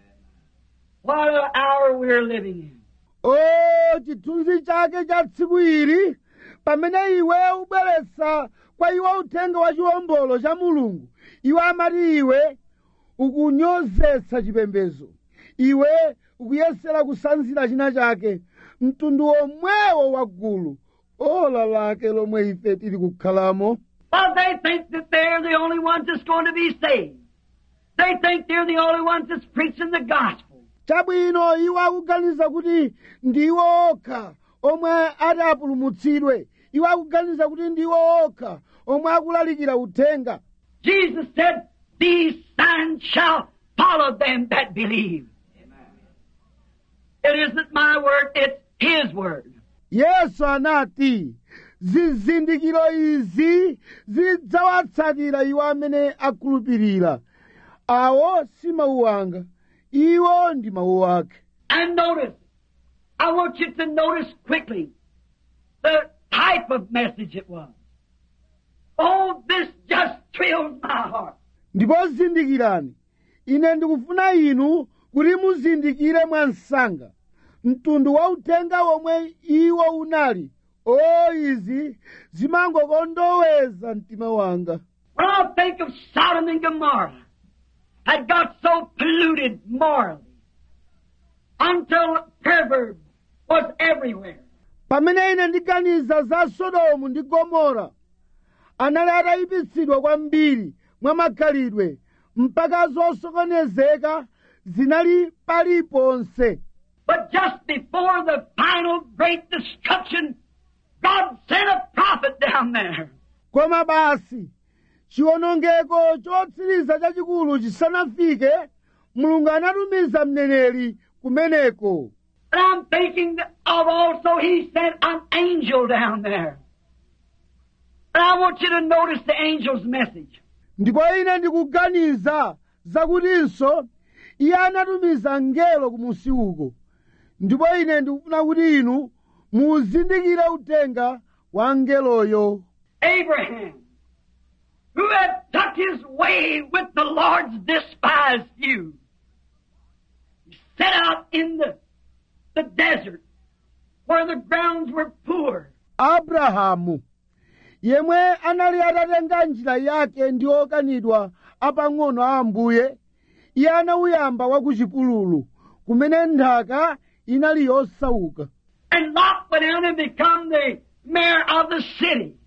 What an hour we're living in. o chithunzi chake cha tsiku ili pamene iwe ubweretsa kwa iwo uthenga wa chiwombolo cha mulungu iwe amati iwe ukunyozetsa chipembedzo iwe ukuyesera kusanzira china chake mtundu omwewo wa gulu ola lake lomwe ife tili kukhalamo Well, they think that they're the only ones that's going to be saved. They think they're the only ones that's preaching the gospel. chabwino iwo akuganiza kuti ndiwo okha omwe ati apulumutsidwe iwo akuganiza kuti ndiwo okha omwe akulalikira uthenga Jesus said, These signs shall follow them that believe. It isn't my word, it's His word. yesu anati zizindikiro izi zidzawatsatira iwo amene akhulupirira awo si mawu anga iwo ndi mawu ake And notice, I want you to notice quickly the type of message it was. Oh, this just thrills my heart. ndipo zindikirani ine ndikufuna inu kuti muzindikire mwansanga mtundu wa uthenga womwe iwo unali o izi zimangokondoweza mtima wanga When I think of Sodom and Gomorrah, had got so polluted morally until perverb was everywhere. pamene ine ndiganiza za sodomu ndi gomora anali atayipitsidwa kwambiri mwa makhalidwe mpaka zosokonezeka zinali paliponse But just before the final great destruction, God sent a prophet down there. koma basi chiwonongeko chotsiriza chachikulu chisanafike mulungu anatumiza mneneri kumeneko And I'm thinking of also He sent an angel down there. And I want you to notice the angel's message. ndipo ine ndikuganiza zakutinso iye anatumiza mngelo kumusi uko ndipo ine ndikufuna kuti inu muzindikire uthenga wa mngeloyo Abraham, who had took his way with the Lord's despised few, set out in the, the desert where the grounds were poor. abrahamu yemwe anali atatenga njira yake ndi okanidwa apang'ono a ambuye iye anawuyamba wa ku chipululu kumene nthaka inali yosauka And Lot went out and become the mayor of the city.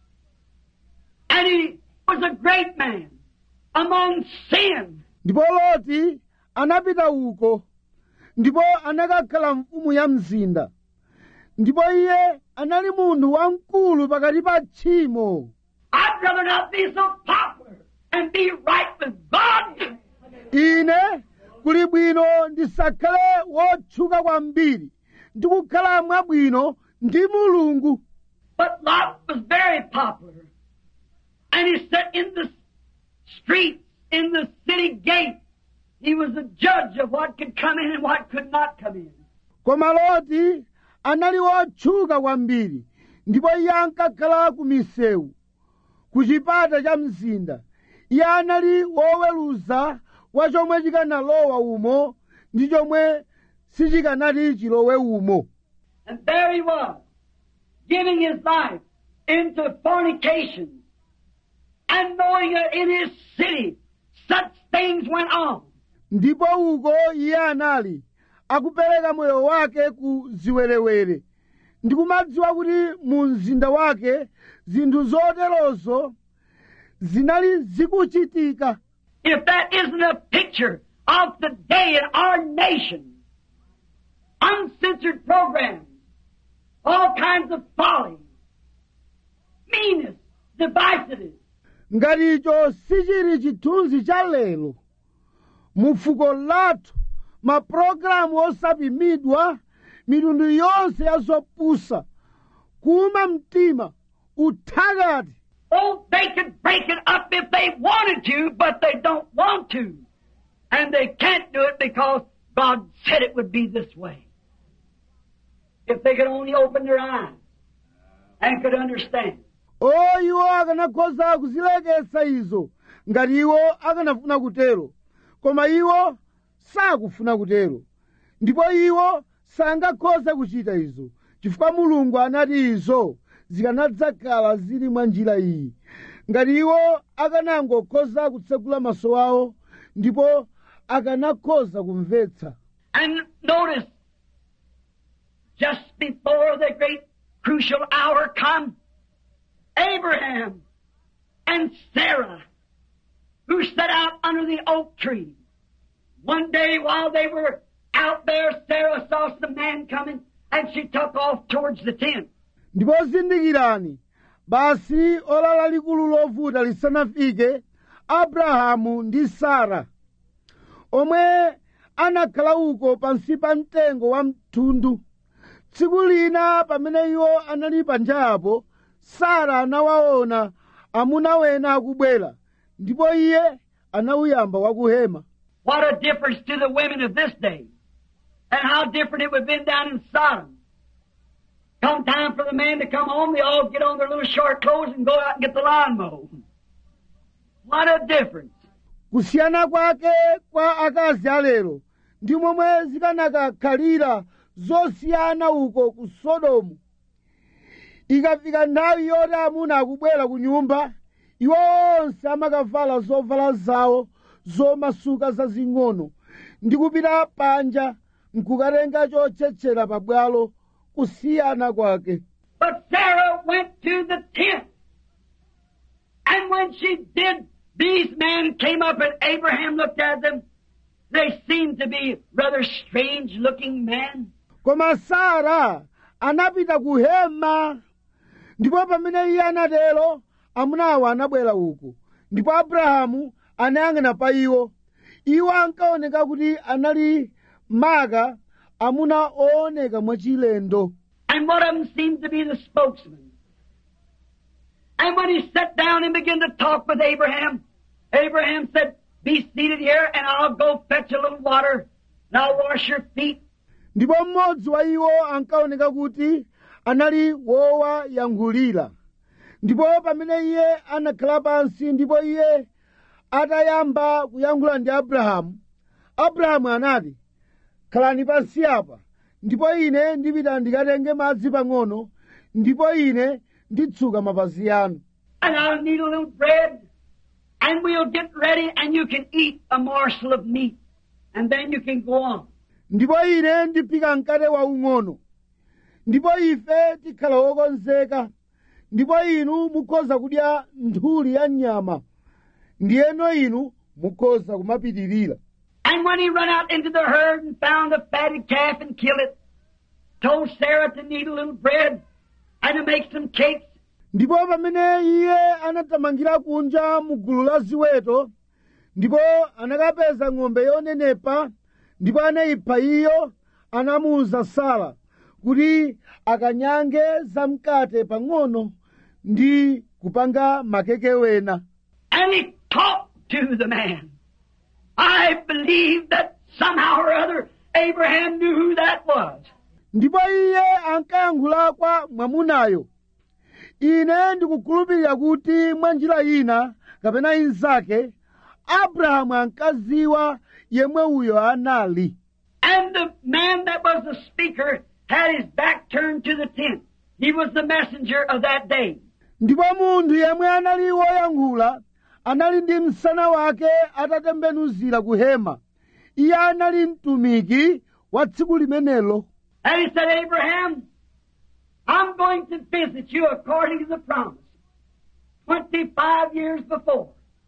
And he was a great man among sin. ndipo loti anapita uko ndipo anakakhala mfumu ya mzinda ndipo iye anali munthu wamkulu pakati pa tchimo I'd rather not be so popular and be right with God ine kuli bwino ndisakhale wotchuka kwambiri ndi kukhala mwabwino ndi mulungu But Lot was very popular. And he sat in the streets, in the city gate. He was a judge of what could come in and what could not come in. koma loti anali wotchuka kwambiri ndipo iye ankakhala ku misewu ku chipata cha mzinda iye anali woweruza wa chomwe chikanalowa umo ndi chomwe sichikanati chilowe umo And there he was, giving his life into fornication. And knowing that in his city such things went on. ndipo uko iye anali akupereka moyo wake ku ziwerewere ndi kumadziwa kuti mu mzinda wake zinthu zoterozo zinali zikuchitika If that isn't a picture of the day in our nation, uncensored programs, all kinds of folly, meanness, divisiveness, ngati icho sichili chithunzi cha lero mu fuko lathu mapulogalamu osapimidwa mitundu yonse ya zopusa kuuma mtima uthakati Oh, they could break it up if they wanted to, but they don't want to. And they can't do it because God said it would be this way. If they could only open their eyes and could understand. o iwo akanakhoza kuzilekesa izo ngati iwo akanafuna kutero koma iwo sakufuna kutero ndipo iwo sangakhoza kuchita izo chifukwa mulungu anati izo zikanadzakhala zili mwa njira iyi ngati iwo akanangokhoza kutsekula maso awo ndipo akanakhoza kumvetsa And notice, just before the great crucial hour come, Abraham and Sarah, who sat out under the oak tree. One day while they were out there, Sarah saw some man coming and she took off towards the tent. ndipo zindikirani basi ola lalikulu lovuta lisanafike abrahamu ndi sara omwe anakhala uko pansi pa mtengo wa mthundu tsiku lina pamene iwo anali panjapo sara anawaona amuna wena akubwera ndipo iye anawuyamba wakuhema What a difference to the women of this day. And how different it would have been down in Sodom. Come time for the man to come home, they all get on their little short clothes and go out and get the lawn mowed. What a difference. kusiyana kwake kwa akazi alero ndi momwe zikanakakhalira zosiyana uko ku sodomu ikafika nthawi yoti amuna akubwera ku nyumba iwo onse amakavala zovala zawo zomasuka zazing'ono ndi kupita panja nkukatenga chotchetchera pabwalo kusiyana kwake But Sarah went to the tent. And when she did, these men came up and Abraham looked at them. They seemed to be rather strange looking men. koma sara anapita ku hema ndipo pamene iye anatero amunawo anabwera uko ndipo abrahamu anayang'ana pa iwo iwo ankaoneka kuti anali maka amuna ooneka mwachilendo And one of them seemed to be the spokesman. And when he sat down and began to talk with Abraham, Abraham said, Be seated here and I'll go fetch a little water and I'll wash your feet. ndipo mmodzi wa iwo ankaoneka kuti anali wowayankhulira ndipo pamene iye anakhala pansi ndipo iye atayamba kuyankhula ndi abrahamu abrahamu anati khalani pansi apa ndipo ine ndipita ndikatenge madzi pang'ono ndipo ine nditsuka mapazi anu And I'll need a little bread, and we'll get ready, and you can eat a morsel of meat, and then you can go on. ndipo ine ndiphika mkate waung'ono ndipo ife tikhala wokonzeka ndipo inu mukhoza kudya nthuli ya nyama ndiyeno inu mukhoza kumapitirira And when he run out into the herd and found a fatted calf and killed it, told Sarah to knead a little bread and to make some cakes, ndipo pamene iye anathamangira kunja mu gulu la ziweto ndipo anakapeza ng'ombe yonenepa ndipo anayipha iyo anamuwuza sara kuti akanyange zamkate pang'ono ndi kupanga makeke wena and he talked to the man. I believe that somehow or other Abraham knew who that was. ndipo iye ankayankhula kwa mwamunayo ine ndikukhulupirira kuti mwa njira ina kapena inzake abrahamu ankaziwa yemwe uyo anali And the man that was the speaker had his back turned to the tent. He was the messenger of that day. ndipo munthu yemwe anali woyankhula anali ndi msana wake atatembenuzira ku hema iye anali mtumiki wa tsiku limenelo And he said, Abraham, I'm going to visit you according to the promise. 25 years before.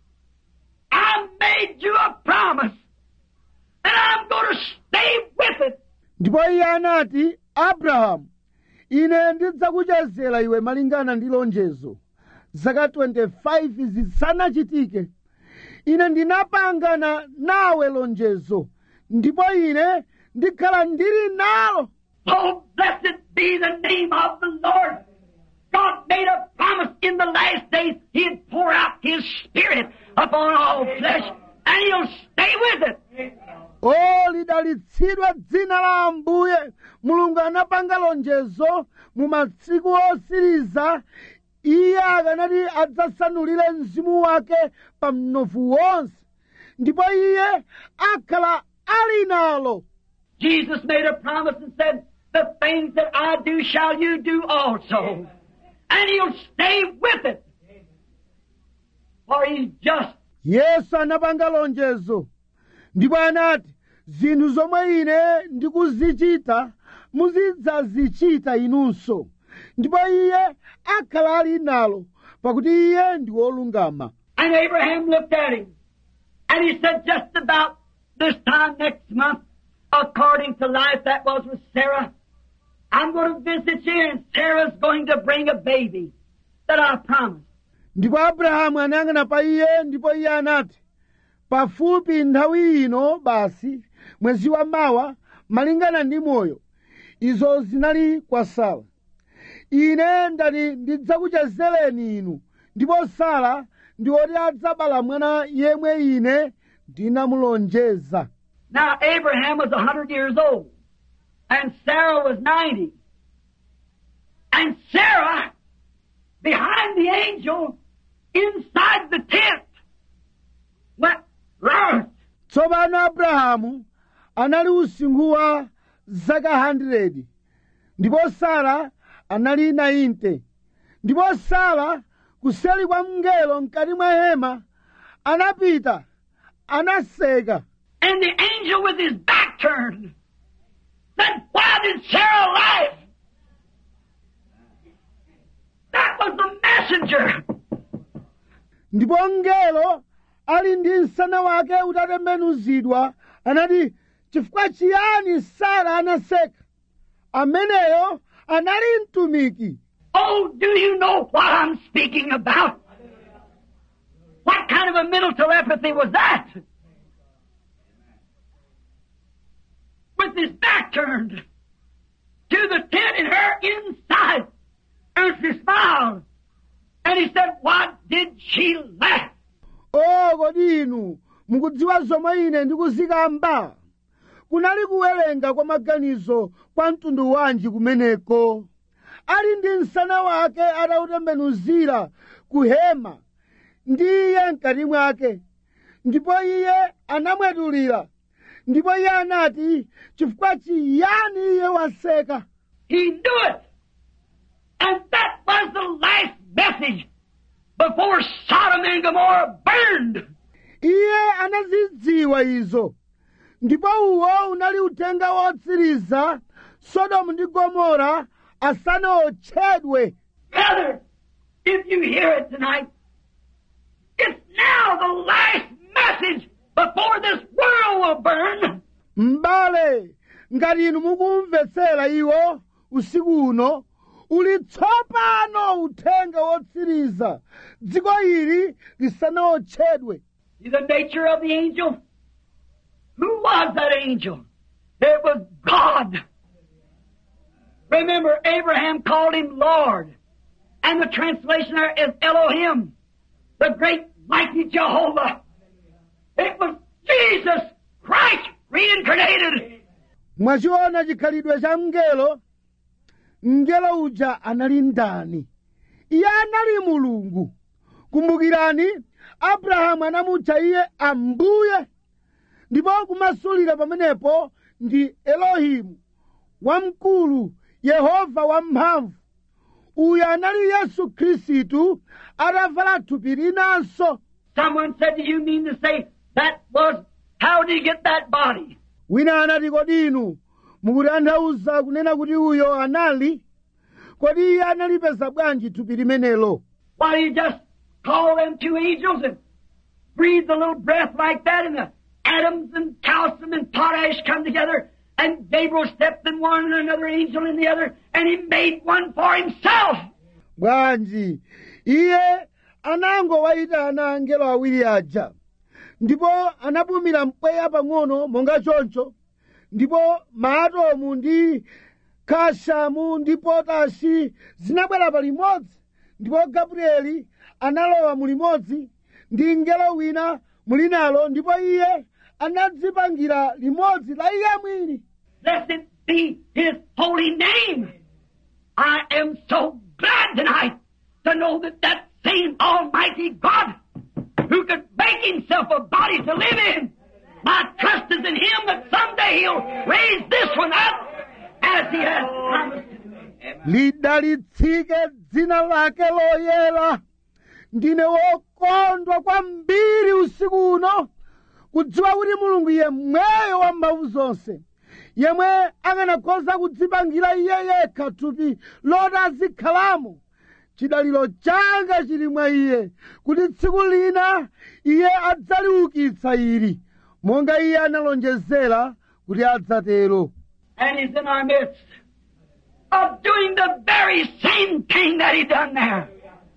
I made you a promise. And I'm going to stay with it. ndipo iye anati abrahamu ine ndidzakuchezera iwe malingana ndi lonjezo zaka 25 zisanachitike ine ndinapangana nawe lonjezo ndipo ine ndikhala ndili nalo Oh, blessed be the name of the Lord. God made a promise in the last days He'd pour out His Spirit upon all flesh, and He'll stay with it. o lidalitsidwa dzina la ambuye mulungu anapanga lonjezo mu masiku osiriza iye akanati adzasanulire mzimu wake pa mnofu wonse ndipo iye akhala ali nalo Jesus made a promise and said, The things that I do shall you do also. And He'll stay with it. For He's just. yesu anapanga lonjezo ndipo anati zinthu zomwe ine ndikuzichita muzidzazichita inunso ndipo iye akhala ali nalo pakuti iye ndi wolungama And Abraham looked at him. And he said, just about this time next month, according to life that was with Sarah, I'm going to visit you and Sarah's going to bring a baby that I promised. ndipo abrahamu anayang'ana pa iye ndipo iye anati pafupi nthawi ino basi mwezi wa mawa malingana ndi moyo izo zinali kwa sara ine ndati ndidzakuchezereni inu ndipo sara ndi woti adzabala mwana yemwe ine ndinamulonjeza Now Abraham was a hundred years old and Sarah was ninety. And Sarah, behind the angel, inside the tent, went round. tsopano abrahamu anali usinkhu wa zaka 100 ndipo sara anali 90 ndipo sara kuseli kwa mngelo mkati mwa hema anapita anaseka And the angel with his back turned said, Why did Sarah laugh? That was the messenger. ndipo mngelo ali ndi msana wake utatembenuzidwa anati chifukwa chiyani sara anaseka ameneyo anali mtumiki Oh, do you know what I'm speaking about? What kind of a mental telepathy was that? With his back turned to the tent and her inside. And she smiled. And he said, What did she laugh? o kodi inu mukudziwa zomwe ine ndikuzikamba kunali kuwerenga kwa maganizo kwa mtundu wanji kumeneko ali ndi msana wake atautembenuzira ku hema ndi iye mkati mwake ndipo iye anamwetulira ndipo iye anati chifukwa chiyani iye waseka He knew it. And that was the last message before Sodom and Gomorrah burned. iye anazidziwa izo ndipo uwo unali uthenga wotsiriza sodomu ndi gomora asanaotchedwe Brother, if you hear it tonight, it's now the last message before this world will burn. m'bale ngati inu mukumvetsera iwo usiku uno uli tsopano uthenga wotsiriza dziko ili lisanaotchedwe See the nature of the angel? Who was that angel? It was God. Remember, Abraham called him Lord. And the translation there is Elohim, the great mighty Jehovah. It was Jesus Christ reincarnated. mwachiona chikhalidwe cha mngelo mngelo uja anali ndani iye anali mulungu kumbukirani abrahamu anamutcha iye ambuye ndipo kumasulira pamenepo ndi elohimu wamkulu yehova wamphamvu uyu anali yesu khristu atavala thupi linanso Someone said, Do you mean to say that was, how did he get that body? wina anati kodi inu mukutanthauza kunena kuti uyo anali kodi iye analipeza bwanji thupi limenelo Why, you just call them two angels and breathe a little breath like that and the atoms and calcium and potash come together and Gabriel stepped in one and another angel in the other and he made one for himself. bwanji iye anangowayitana angelo awiri aja ndipo anapumira mpweya pang'ono monga choncho ndipo maatomu ndi kashamu ndi potashi zinabwera palimodzi ndipo gabrieli analowa mulimodzi ndi mngelo wina mulinalo ndipo iye anadzipangira limodzi la iye mwini Blessed be his holy name. I am so glad tonight to know that that same Almighty God who could make himself a body to live in, my trust is in him that someday he'll raise this one up as he has promised. lidalitsike dzina lake loyera ndine wokondwa kwambiri usiku uno kudziwa kuti mulungu yemweyo wa mphamvu zonse yemwe akanakhoza kudzipangira iye yekha thupi loti azikhalamo chidaliro changa chili mwa iye kuti tsiku lina iye adzaliukitsa ili monga iye analonjezera kuti adzatero And he's in our midst of doing the very same thing that he done there.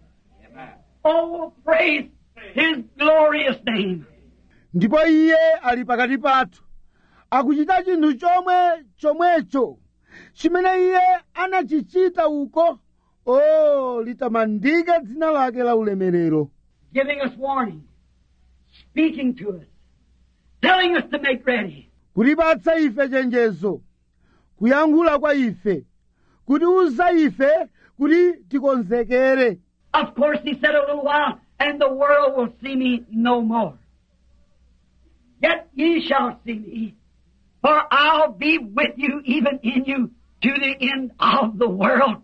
Oh, praise his glorious name. ndipo iye ali pakati pathu akuchita chinthu chomwe chomwecho chimene iye anachichita uko o litamandike dzina lake la ulemerero giving us warning, speaking to us, telling us to make ready. kutipatsa ife chenjezo kuyankhula kwa ife kutiuza ife kuti tikonzekere Of course, he said a little while, and the world will see me no more. Yet ye shall see me, for I'll be with you, even in you, to the end of the world.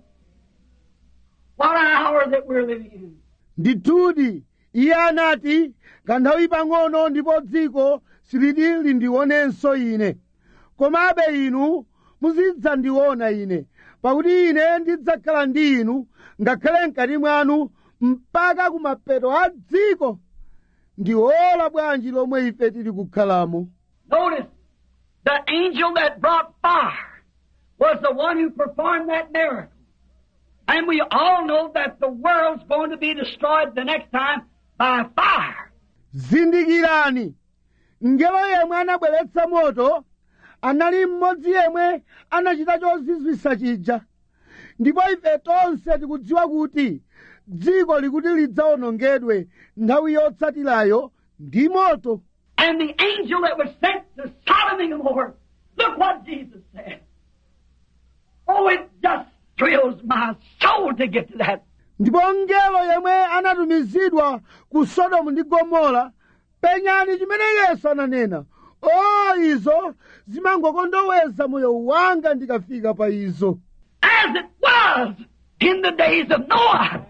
What an hour that we're living in. ndithudi iye anati kanthawi pang'ono ndipo dziko siliti lindionenso ine komabe inu muzidzandiona ine pakuti ine ndidzakhala ndi inu ngakhale mkati mwanu mpaka kumapeto a dziko ndi ola bwanji lomwe ife tili kukhalamo Notice, the angel that brought fire was the one who performed that miracle. And we all know that the world's going to be destroyed the next time by fire. zindikirani ngelo yemwe anabweretsa moto anali mmodzi yemwe anachita chozizwisa chija ndipo ife tonse tikudziwa kuti dziko likuti lidzawonongedwe nthawi yotsatirayo ndi moto And the angel that was sent to Sodom and Gomorrah Look what Jesus said. Oh, it just thrills my soul to get to that. ndipo mngelo yemwe anatumizidwa ku sodomu ndi gomora penyani chimene yesu ananena o izo zimangokondoweza moyo wanga ndikafika pa izo As it was in the days of Noah,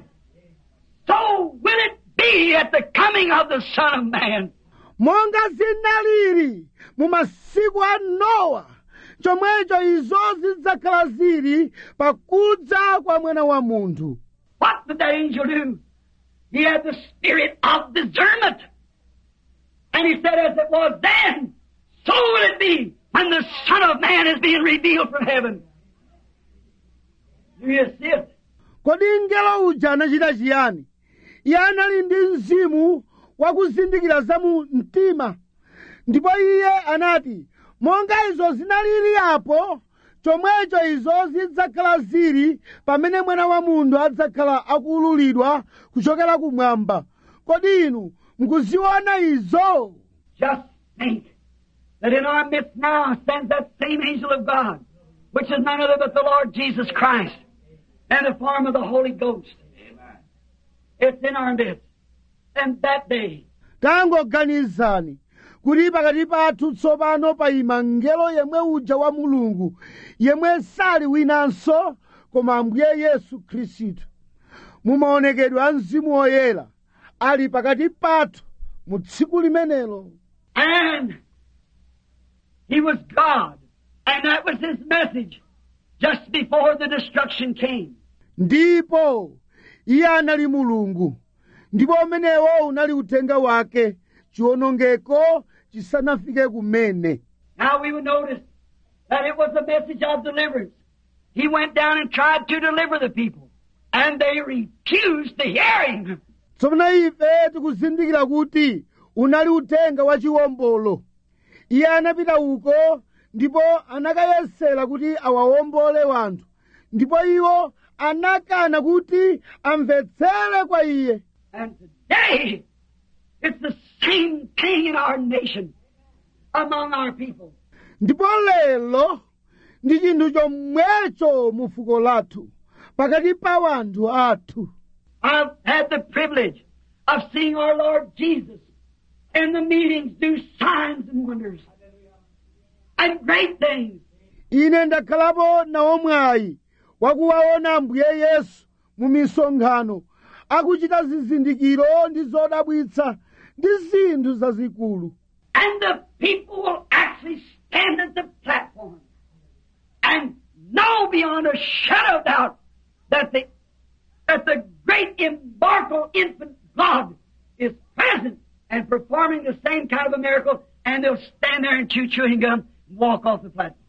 so will it be at the coming of the Son of Man. monga zinalili mu masiku a nowa chomwecho izo zidzakhala zili pakudza kwa mwana wa munthu What did that angel do? He had the spirit of discernment. And he said, as it was then, so will it be when the Son of Man is being revealed from heaven. Do you see it? kodi mngelo uja anachita chiyani iye anali ndi mzimu wakuzindikira za mu mtima ndipo iye anati monga izo zinalili apo chomwecho izo zidzakhala zili pamene mwana wa munthu adzakhala akuululidwa kuchokera kumwamba kodi inu mukuziona izo Just think that in our midst now stands that same angel of God, which is none other but the Lord Jesus Christ, and the form of the Holy Ghost. It's in our midst. And that day, tangoganizani kuti pakati pathu tsopano payima mngelo yemwe uja wa mulungu yemwe sali winanso koma ambuye yesu khristu mumaonekedwe a mzimu woyera ali pakati pathu mu tsiku limenelo And he was God. And that was his message just before the destruction came. ndipo iye anali mulungu ndipo umenewo unali uthenga wake chiwonongeko chisanafike kumene Now we would notice that it was a message of deliverance. He went down and tried to deliver the people. And they refused to hear him. tsopano ife tikuzindikira kuti unali uthenga wa chiwombolo iye anapita uko ndipo anakayesera kuti awawombole wanthu ndipo iwo anakana kuti amvetsere kwa iye And today, it's the same thing in our nation, among our people. ndipo lero ndi chinthu chomwecho mu fuko lathu pakati pa wanthu athu I've had the privilege of seeing our Lord Jesus in the meetings do signs and wonders and great things. ine ndakhalapo nawo mwayi wakuwaona ambuye yesu mu misonkhano akuchita zizindikiro ndi zodabwitsa ndi zinthu zazikulu And the people will actually stand at the platform and know beyond a shadow of doubt that the, that the great immortal infant God is present and performing the same kind of a miracle and they'll stand there and chew chewing gum and walk off the platform.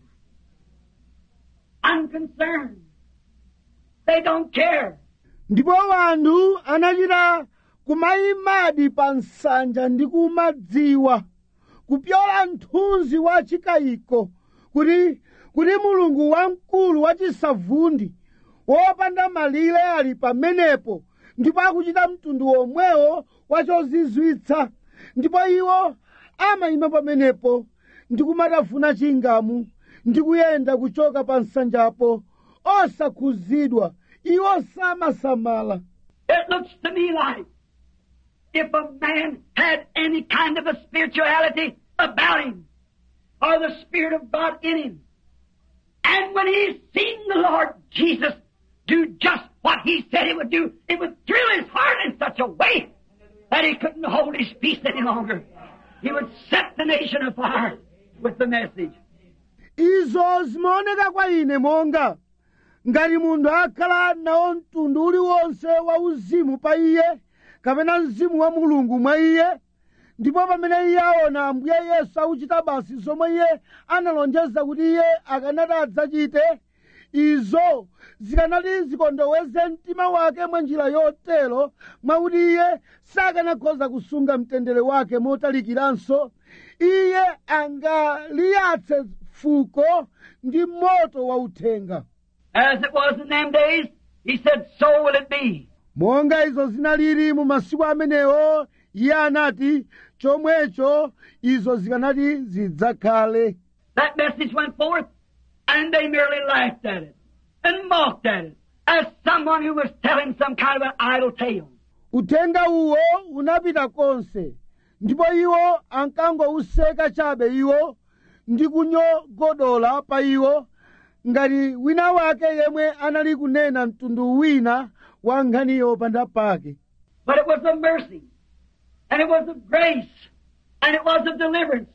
Unconcerned. They don't care. ndipo wanthu anachita kumayimadi pa nsanja ndi kumadziwa kupyola mthunzi wa chikayiko kuti kuti mulungu wamkulu wachisavundi wopanda malire ali pamenepo ndipo akuchita mtundu womwewo wa chozizwitsa ndipo iwo amayima pamenepo ndi kumatafuna chingamu ndi kuyenda kuchoka pa nsanjapo osakhuzidwa iwo samasamala It looks to me like if a man had any kind of a spirituality about him, or the Spirit of God in him, and when he's seen the Lord Jesus do just what he said he would do, it would thrill his heart in such a way that he couldn't hold his peace any longer. He would set the nation afire with the message. izo zimaoneka kwa ine monga ngati munthu akhala nawo mtundu uliwonse wa uzimu pa iye kapena mzimu wa mulungu mwa iye ndipo pamene iye aona ambuye yesu akuchita basi zomwe iye analonjeza kuti iye akanati adzachite izo zikanati zikondoweze mtima wake mwa njira yotero mwakuti iye sakanakhoza kusunga mtendere wake motalikiranso iye angaliyatse fuko ndi moto wa uthenga As it was in them days, he said, so will it be. monga izo zinalili mu masiku amenewo iye anati chomwecho izo zikanati zidzakhale that message went forth, and they merely laughed at it and mocked at it as someone who was telling some kind of an idle tale. uthenga uwo unapita konse ndipo iwo ankangouseka chabe iwo ndi kunyogodola pa iwo ngati wina wake yemwe anali kunena mtundu wina wa nkhani yopanda pake But it was of mercy, and it was of grace, and it was of deliverance.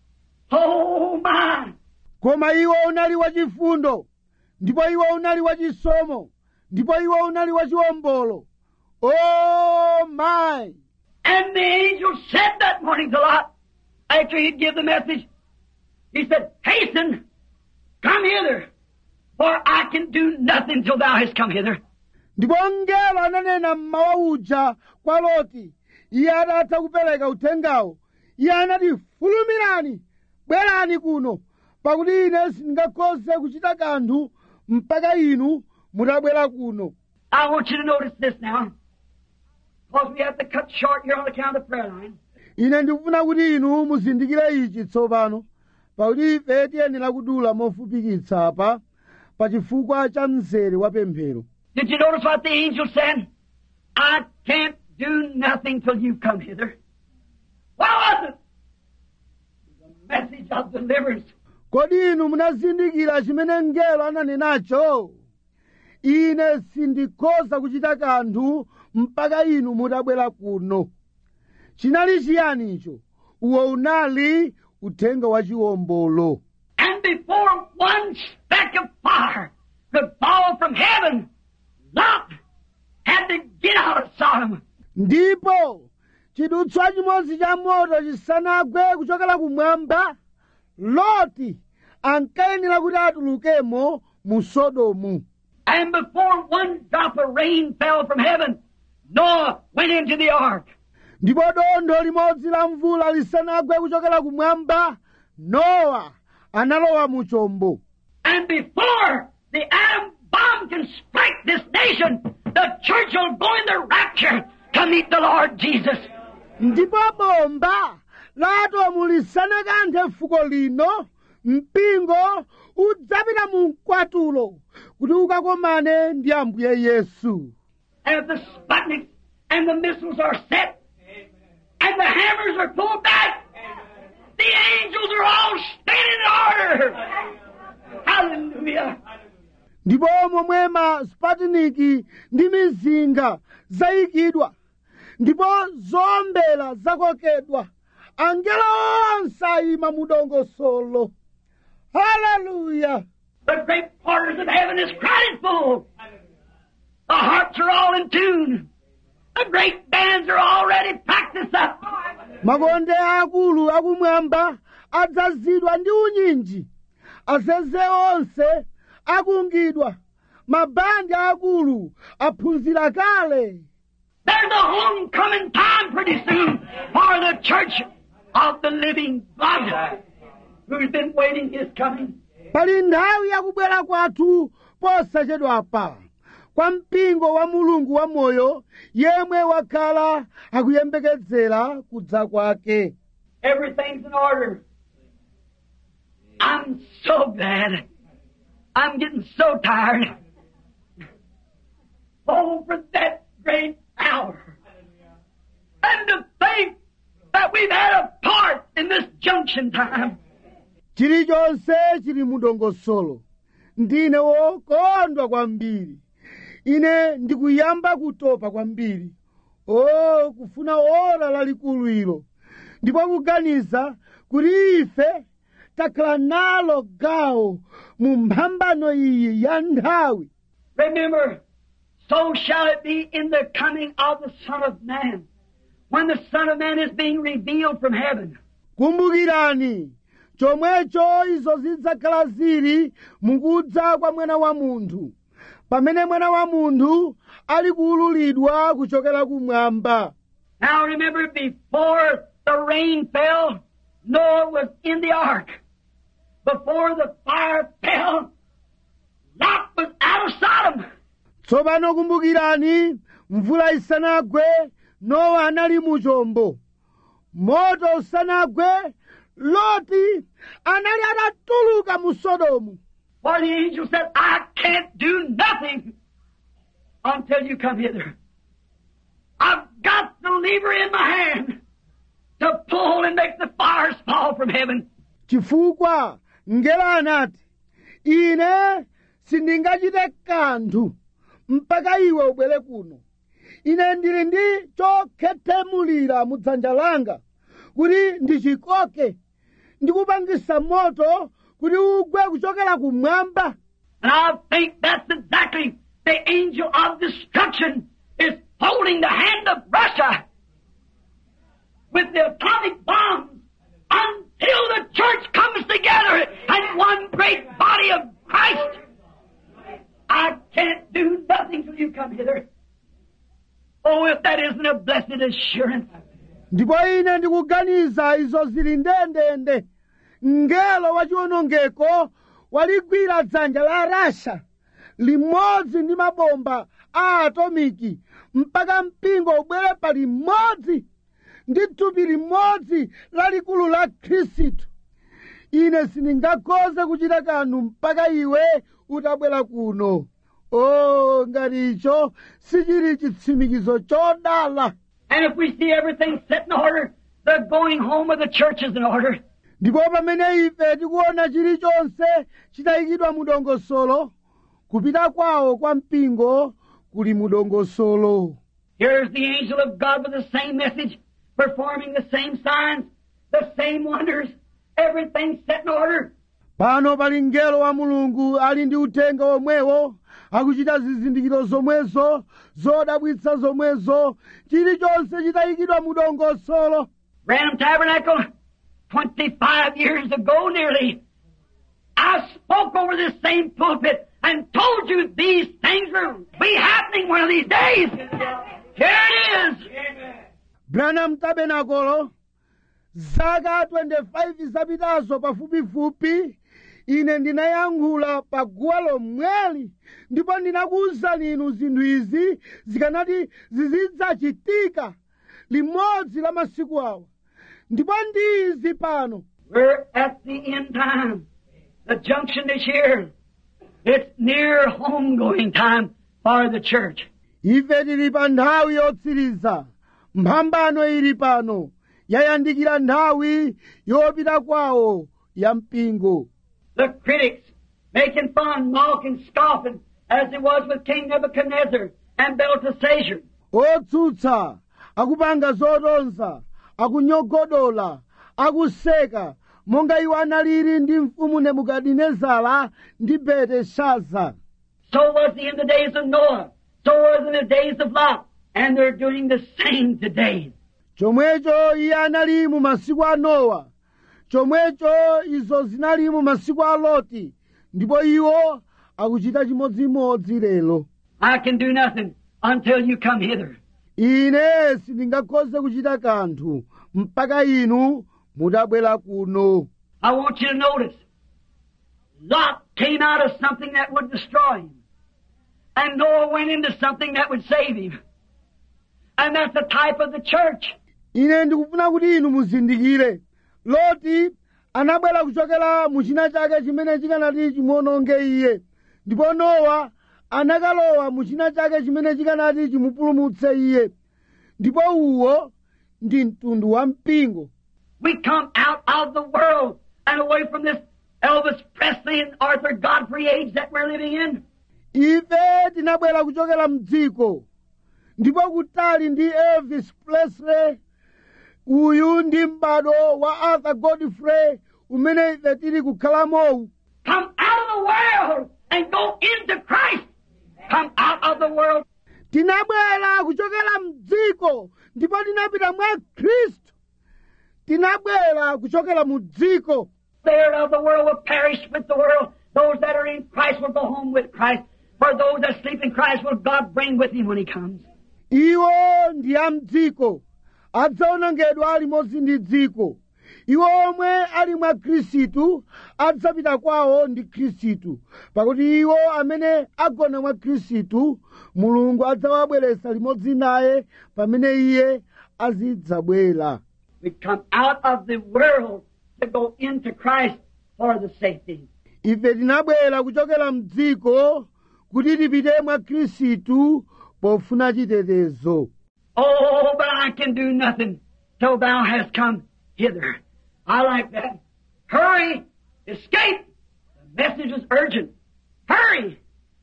Oh my! koma iwo unali wachifundo ndipo iwo unali wachisomo ndipo iwo unali wachiwombolo oh my And the angel said that morning to Lot, after he'd give the message, he said, Hasten, come hither, for I can do nothing till thou hast come hither. ndipo mngelo ananena mmawa uja kwa loti iye atatha kupereka uthengawo iye anati fulumirani bwerani kuno pakuti ine sindingakhoze kuchita kanthu mpaka inu mutabwera kuno I want you to notice this now, because we have to cut short here on account of the prayer line. ine ndikufuna kuti inu muzindikire ichi tsopano pakuti ife tiyenera kudula mofupikitsa apa pa chifukwa cha mzere wa pemphero Did you notice what the angel said? I can't do nothing till you come hither. What was it? The message of deliverance. kodi inu munazindikira chimene mngelo ananenacho ine sindikhoza kuchita kanthu mpaka inu mutabwera kuno chinali chiyani icho uwo unali uthenga wa chiwombolo And before one speck of fire could fall from heaven, Lot had to get out of Sodom. ndipo chidutswa chimodzi cha moto chisanagwe kuchokera kumwamba loti ankayenera kuti atulukemo mu sodomu And before one drop of rain fell from heaven, Noah went into the ark. ndipo dontho limodzi la mvula lisanagwe kuchokera kumwamba nowa analowa mu chombo And before the atom bomb can strike this nation, the church will go in the rapture to meet the Lord Jesus. ndipo bomba la atomu lisanakanthe fuko lino mpingo udzapita mu mkwatulo kuti ukakomane ndi ambuye yesu And the Sputniks and the missiles are set, and the hammers are pulled back, the angels are all standing in order. Hallelujah. ndipo momwe ma spatiniki ndi mizinga zayikidwa ndipo zowombera zakokedwa angelo onse ayima mu dongosolo haleluya The great porters of heaven is crowded full. The harps are all in tune. The great bands are already practiced up. makonde akulu akumwamba adzazidwa ndi unyinji azeze onse akungidwa mabandi akulu aphunzira kale There's a homecoming time pretty soon for the church of the living God who's been waiting his coming. pali nthawi yakubwera kwathu posachedwapa kwa mpingo wa mulungu wamoyo yemwe wakhala akuyembekezera kudza kwake Everything's in order. I'm so glad. I'm getting so tired. Oh, for that great hour. And to think that we've had a part in this junction time. chilichonse chili mu dongosolo ndine wokondwa kwambiri ine ndikuyamba kutopa kwambiri o kufuna ora lalikulu ilo ndipo kuganiza kuti ife takhala nalo gawo mu mphambano iyi ya nthawi Remember, so shall it be in the coming of the Son of Man. When the Son of Man is being revealed from heaven. kumbukirani chomwecho izo zidzakhala zili mukudza kwa mwana wa munthu pamene mwana wa munthu ali kuululidwa kuchokera kumwamba Now remember, before the rain fell, Noah was in the ark. Before the fire fell, Lot was out of Sodom. tsopano kumbukirani mvula isanagwe nowa anali mu chombo moto usanagwe loti anali atatuluka mu sodomu For the angel said, I can't do nothing until you come hither. I've got the lever in my hand to pull and make the fires fall from heaven. chifukwa mngelo anati ine sindingachite kanthu mpaka iwe ubwere kuno ine ndili ndi chokhethemulira mu dzanja langa kuti ndichikoke ndikupangisa moto kuti ugwe kuchokera kumwamba And I think that's exactly the angel of destruction is holding the hand of Russia with the atomic bombs until the church comes together and one great body of Christ. I can't do nothing till you come hither. Oh, if that isn't a blessed assurance. ndipo ine ndikuganiza izo zili ndendende mngelo wachiwonongeko waligwira dzanja la rasha limodzi ndi mabomba a atomiki mpaka mpingo ubwere pa limodzi ndi thupi limodzi lalikulu la khristu ine sindingakhoze kuchita kanthu mpaka iwe utabwera kuno o ngati icho sichili chitsimikizo chodala And if we see everything set in order, the going home of the church is in order. ndipo pamene ife tikuona chilichonse chitayikidwa mu dongosolo kupita kwawo kwa mpingo kuli mu dongosolo Here's the angel of God with the same message, performing the same signs, the same wonders, everything set in order. pano pali mngelo wa mulungu ali ndi uthenga omwewo akuchita zizindikiro zomwezo zodabwitsa zomwezo chilichonse chitayikidwa mu dongosolo Branham Tabernacle, 25 years ago nearly, I spoke over this same pulpit and told you these things will be happening one of these days. Here it is. branham tabernacle zaka 25 zapitazo pafupifupi ine ndinayankhula pa guwa lomweli ndipo ndinakuwuzani inu zinthu izi zikanati zizidzachitika limodzi la masiku awa ndipo ndi izi pano We're at the end time. The junction is here. It's near homegoing time for the church. ife tili pa nthawi yotsiriza mphambano ili pano yayandikira nthawi yopita kwawo ya mpingo The critics making fun, mocking, scoffing, as it was with King Nebuchadnezzar and Belteshazzar. otsutsa akupanga zotonza akunyogodola akuseka monga iwo analili ndi mfumu nebukadinezara ndi belteshaza So was he in the days of Noah. So was in the days of Lot. And they're doing the same today. chomwecho iye anali mu masiku a nowa chomwecho izo zinali mu masiku a loti ndipo iwo akuchita chimodzimodzi lero I can do nothing until you come hither. ine sindingakhoze kuchita kanthu mpaka inu mutabwera kuno I want you to notice. Lot came out of something that would destroy him. And Noah went into something that would save him. And that's the type of the church. ine ndikufuna kuti inu muzindikire loti anabwera kuchokera mu china chake chimene chikanati chimuononge iye ndipo nowa anakalowa mu china chake chimene chikanati chimupulumutse iye ndipo uwo ndi mtundu wa mpingo We come out of the world and away from this Elvis Presley and Arthur Godfrey age that we're living in. ife tinabwera kuchokera mdziko ndipo kutali ndi elvis presley uyu ndi m'bado wa arthur godfrey umene ife tili kukhalamowu Come out of the world and go into Christ. Come out of the world. tinabwera kuchokera mdziko ndipo tinapita mwa khristu tinabwera kuchokera mu dziko There of the world will perish with the world. Those that are in Christ will go home with Christ. For those that sleep in Christ will God bring with him when he comes. iwo ndi a mdziko adzaonongedwa limodzi ndi dziko iwo omwe ali mwa khristu adzapita kwawo ndi khristu pakuti iwo amene agona mwa khristu mulungu adzawabweretsa limodzi naye pamene iye azidzabwera We come out of the world to go into Christ for the safety. ife tinabwera kuchokera mdziko kuti tipite mwa khristu pofuna chitetezo Oh, but I can do nothing till thou hast come hither. I like that. Hurry! Escape! The message is urgent. Hurry!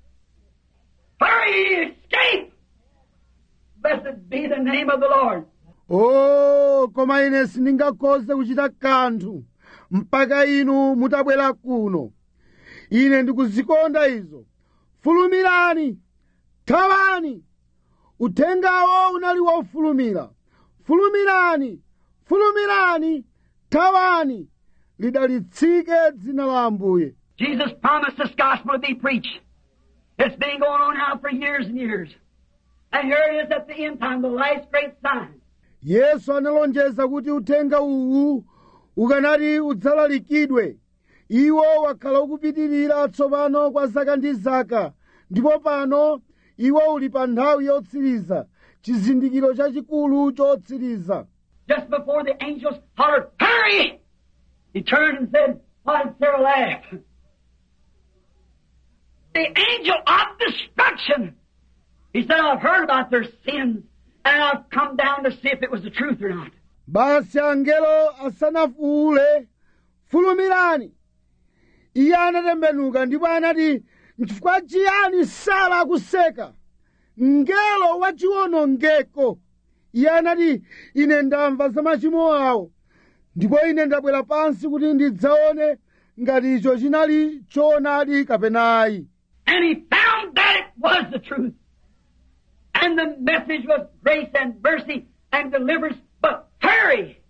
Hurry! Escape! Blessed be the name of the Lord. o koma ine sindingakhoze kuchita kanthu mpaka inu mutabwera kuno ine ndikuzikonda izo fulumirani thawani uthengawo unali wofulumira fulumirani fulumirani thawani lidalitsike dzina la ambuye Jesus promised this gospel to be preached. It's been going on now for years and years. And here it is at the end time, the last great sign. yesu analonjeza kuti uthenga uwu ukanati udzalalikidwe iwo wakhala ukupitirira tsopano kwa zaka ndi zaka ndipo pano iwo uli pa nthawi yotsiriza chizindikiro chachikulu chotsiriza Just before the angels hollered, Hurry! He turned and said, Why did Sarah laugh? The angel of destruction. He said, I've heard about their sins, and I've come down to see if it was the truth or not. basi angelo asanafuule fulumirani iye anatembenuka ndipo anati nchifukwa chiyani sara akuseka mngelo wachiwonongeko iye anati ine ndamva za machimo awo ndipo ine ndabwera pansi kuti ndidzaone ngati icho chinali choonadi kapena ayi And he found that it was the truth. And the message was grace and mercy and deliverance, but hurry!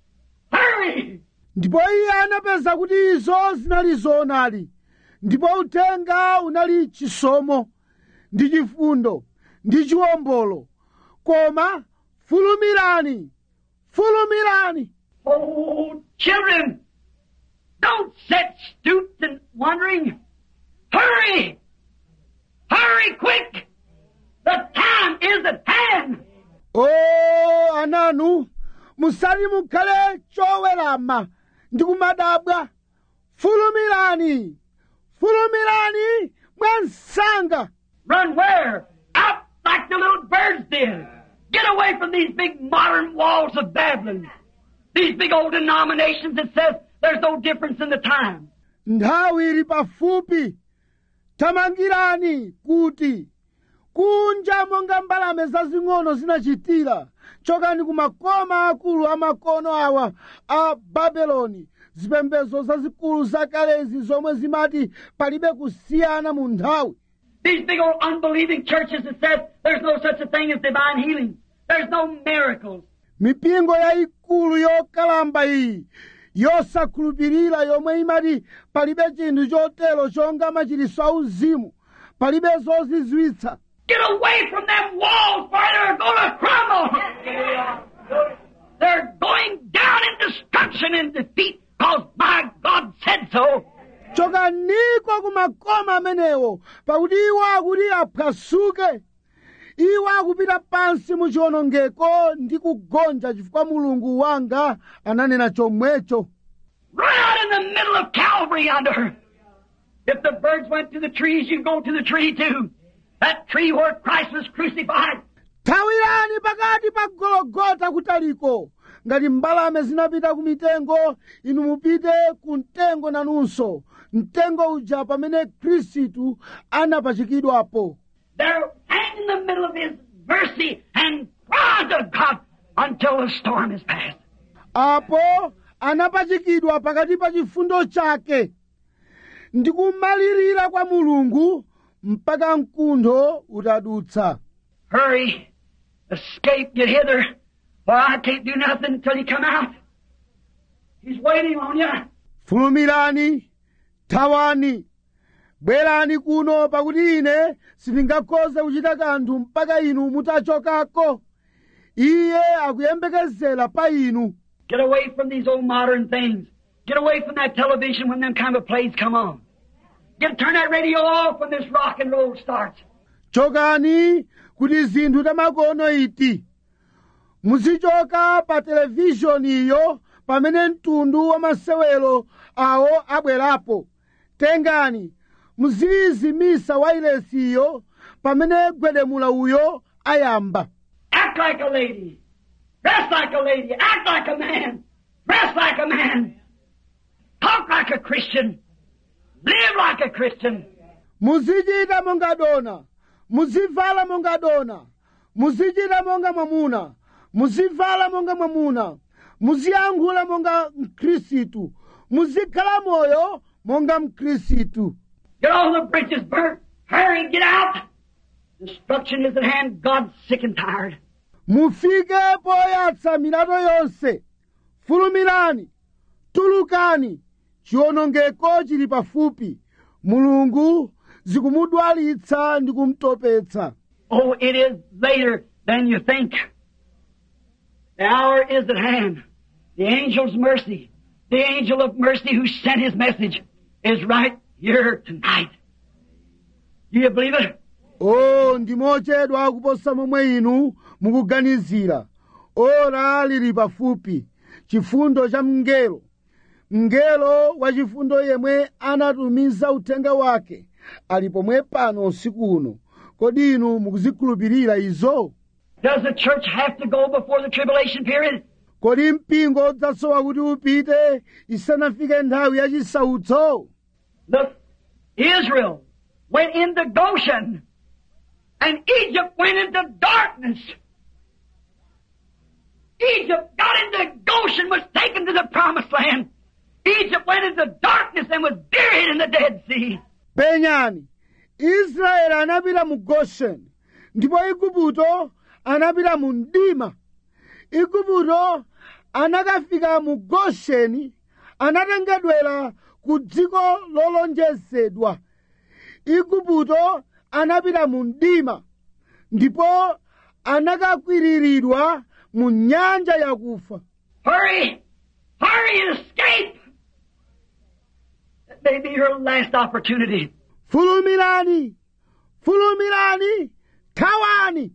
Hurry! ndipo iye anapeza kuti izo zinali zoonadi ndipo uthenga unali chisomo ndi chifundo ndi chiwombolo koma fulumirani fulumirani Oh, children, don't sit stooped and wondering. Hurry! Hurry quick! The time is at hand! o ananu musati mukhale chowerama ndi kumadabwa fulumirani fulumirani mwansanga Run where? Out like the little birds did. Get away from these big modern walls of Babylon. These big old denominations that says there's no difference in the time. nthawi ili pafupi thamangirani kuti kunja monga mbalame zazing'ono zinachitira chokani ku makoma akulu amakono awa a babeloni zipembedzo zazikulu zakalezi zomwe zimati palibe kusiyana mu nthawi These big old unbelieving churches that says there's no such a thing as divine healing. There's no miracles. mipingo yayikulu yokalamba iyi yosakhulupirira yomwe imati palibe chinthu chotero chonga machiritso auzimu palibe zozizwitsa Get away from them walls, for they're going to crumble. They're going down in destruction and defeat, because my God said so. chokaniko ku makoma amenewo pakuti iwo akuti aphwasuke iwo akupita pansi mu chiwonongeko ndi kugonja chifukwa mulungu wanga ananena chomwecho Right out in the middle of Calvary yonder. If the birds went to the trees, you go to the tree too. That tree where Christ was crucified. thawirani pakati pa gologota kutaliko ngati mbalame zinapita ku mitengo inu mupite ku mtengo nanunso mtengo uja pamene khristu anapachikidwapo There, hang in the middle of His mercy and cry to God until the storm is past. apo anapachikidwa pakati pa chifundo chake ndi kumalirira kwa mulungu mpaka mkuntho utadutsa Hurry, escape, get hither, for I can't do nothing until you come out. He's waiting on you. fulumirani thawani bwerani kuno pakuti ine sindingakhoze kuchita kanthu mpaka inu mutachokako iye akuyembekezera pa inu Get away from these old modern things. Get away from that television when them kind of plays come on. Get turn that radio off when this rock and roll starts. chokani kuti zinthu tamakono iti muzichoka pa televishoniyo pamene mtundu wa masewero awo abwerapo tengani muziyizimisa wailesiyo pamene gwedemula uyo ayamba Act like a lady. Dress like a lady. Act like a man. Dress like a man. Talk like a Christian. Live like a Christian. muzichita monga dona muzivala monga dona muzichita monga mwamuna muzivala monga mwamuna muziyankhula monga mkhristu muzikhala moyo monga mkhristu Get all the bridges burnt. Hurry, get out. Destruction is at hand. God's sick and tired. mufike poyatsa milato yonse fulumirani tulukani chiwonongeko chili pafupi mulungu zikumudwalitsa ndi kumutopetsa Oh, it is later than you think. The hour is at hand. The angel's mercy, the angel of mercy who sent his message is right here tonight. Do you believe it? o ndi mochedwa kuposa momwe inu mukuganizira ora lili pafupi chifundo cha mngelo mngelo wa chifundo yemwe anatumiza uthenga wake ali pomwe pano usiku uno kodi inu mukuzikhulupirira izo Does the church have to go before the tribulation period? kodi mpingo udzasowa kuti upite isanafike nthawi ya chisautso Look, Israel went into Goshen, and Egypt went into darkness. Egypt got into Goshen, was taken to the promised land. Egypt went into darkness and was buried in the Dead Sea. penyani israeli anapita mu gosheni ndipo igupto anapita mu mdima igupto anakafika mu gosheni anatengedwera ku dziko lolonjezedwa igupto anapita mu mdima ndipo anakakwiriridwa mu nyanja yakufa Hurry! Hurry and escape! That may be your last opportunity. fulumirani fulumirani thawani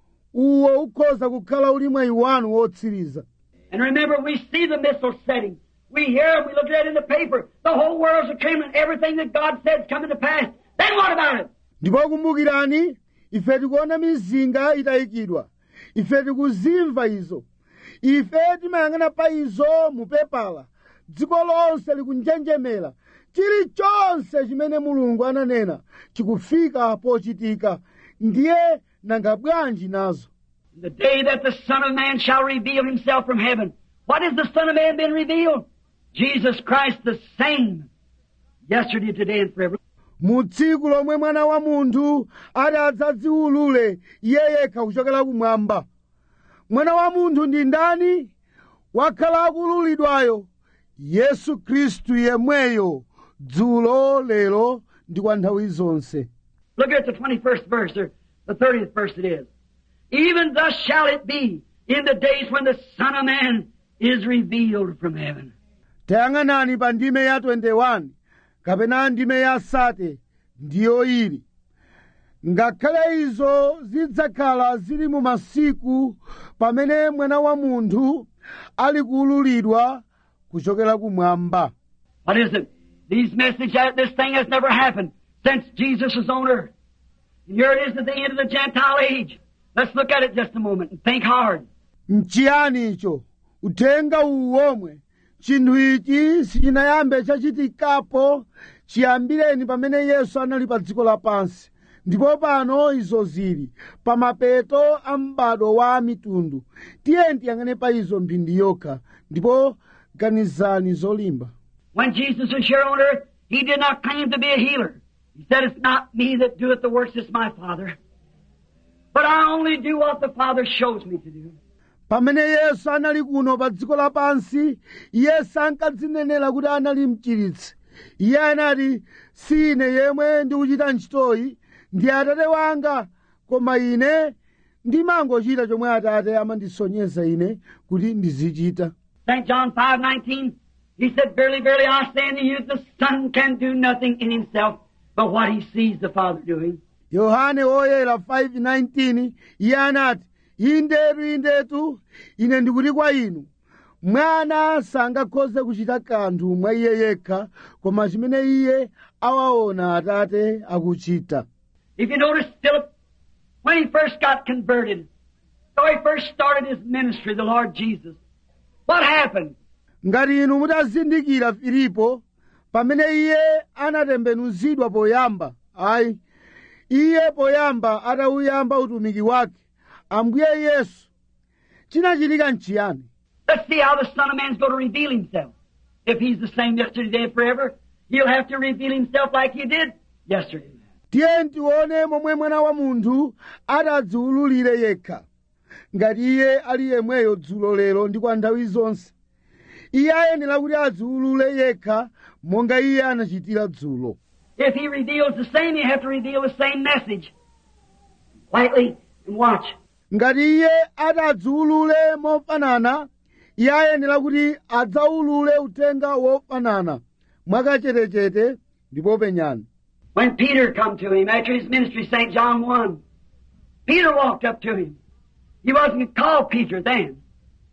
uwo ukhoza kukhala uli mwayi wanu wotsiriza And remember, we see the missiles setting. We hear them, we look at it in the paper. The whole world's a trembling. Everything that God said's coming to pass. Then what about it? ndipo kumbukirani ife tikuona mizinga itayikidwa ife tikuzimva izo ife timayang'ana pa izo mu pepala dziko lonse likunjenjemera chilichonse chimene mulungu ananena chikufika pochitika ndiye nanga bwanji nazo The day that the Son of Man shall reveal himself from heaven. What has the Son of Man been revealed? Jesus Christ the same. Yesterday, today, and forever. mu tsiku lomwe mwana wa munthu ati adzadziwulule iye yekha kuchokera kumwamba mwana wa munthu ndi ndani wakhala akululidwayo yesu khristu yemweyo dzulo lero ndi kwa nthawi zonse Look at the 21st verse, or the 30th verse it is. Even thus shall it be in the days when the Son of Man is revealed from heaven. tayang'anani pa ndime ya 21 kapena ndime ya sate ndiyo ili ngakhale izo zidzakhala zili mu masiku pamene mwana wa munthu ali kuululidwa kuchokera kumwamba What is it? These messages, that this thing has never happened since Jesus was on earth. And here it is at the end of the Gentile age. Let's look at it just a moment and think hard. nchiyani icho uthenga uwu womwe chinthu ichi sichinayambe chachitikapo chiyambireni pamene yesu anali pa dziko lapansi ndipo pano izo zili pa mapeto a m'bado wa mitundu tiyeni tiyang'ane pa izo mphindi yokha ndipo ganizani zolimba When Jesus was here on earth, He did not claim to be a healer. He said, It's not me that doeth the works, it's my Father. But I only do what the Father shows me to do. pamene yesu anali kuno pa dziko lapansi iye sankadzinenera kuti anali mchiritsi iye anati si ine yemwe ndikuchita ntchitoyi ndi atate wanga koma ine ndimangochita chomwe atate amandisonyeza ine kuti ndizichita St. John 5:19, he said, Verily, verily, I say unto you, the Son can do nothing in himself but what he sees the Father doing. yohane woyera 5:19 iye anati indetu indetu ine ndikuti kwa inu mwana sangakhoze kuchita kanthu mwa iye yekha koma chimene iye awaona atate akuchita If you notice Philip, when he first got converted, so he first started his ministry, the Lord Jesus, what happened? ngati inu mutazindikira filipo pamene iye anatembenuzidwa poyamba ayi iye poyamba atauyamba utumiki wake ambuye yesu chinachitika nchiyani Let's see how the Son of Man's going to reveal himself. If he's the same yesterday, today, and forever, he'll have to reveal himself like he did yesterday. tiye tione momwe mwana wa munthu atadziwululire yekha ngati iye ali yemweyo dzulo lero ndi kwa nthawi zonse iye ayenera kuti adziwulule yekha monga iye anachitira dzulo If he reveals the same, you have to reveal the same message. Quietly and watch. ngati iye atadziwulule mofanana iye ayenera kuti adzawulule uthenga wofanana mwakachetechete ndipo penyani When Peter come to him after his ministry, St. John 1, Peter walked up to him. He wasn't called Peter then.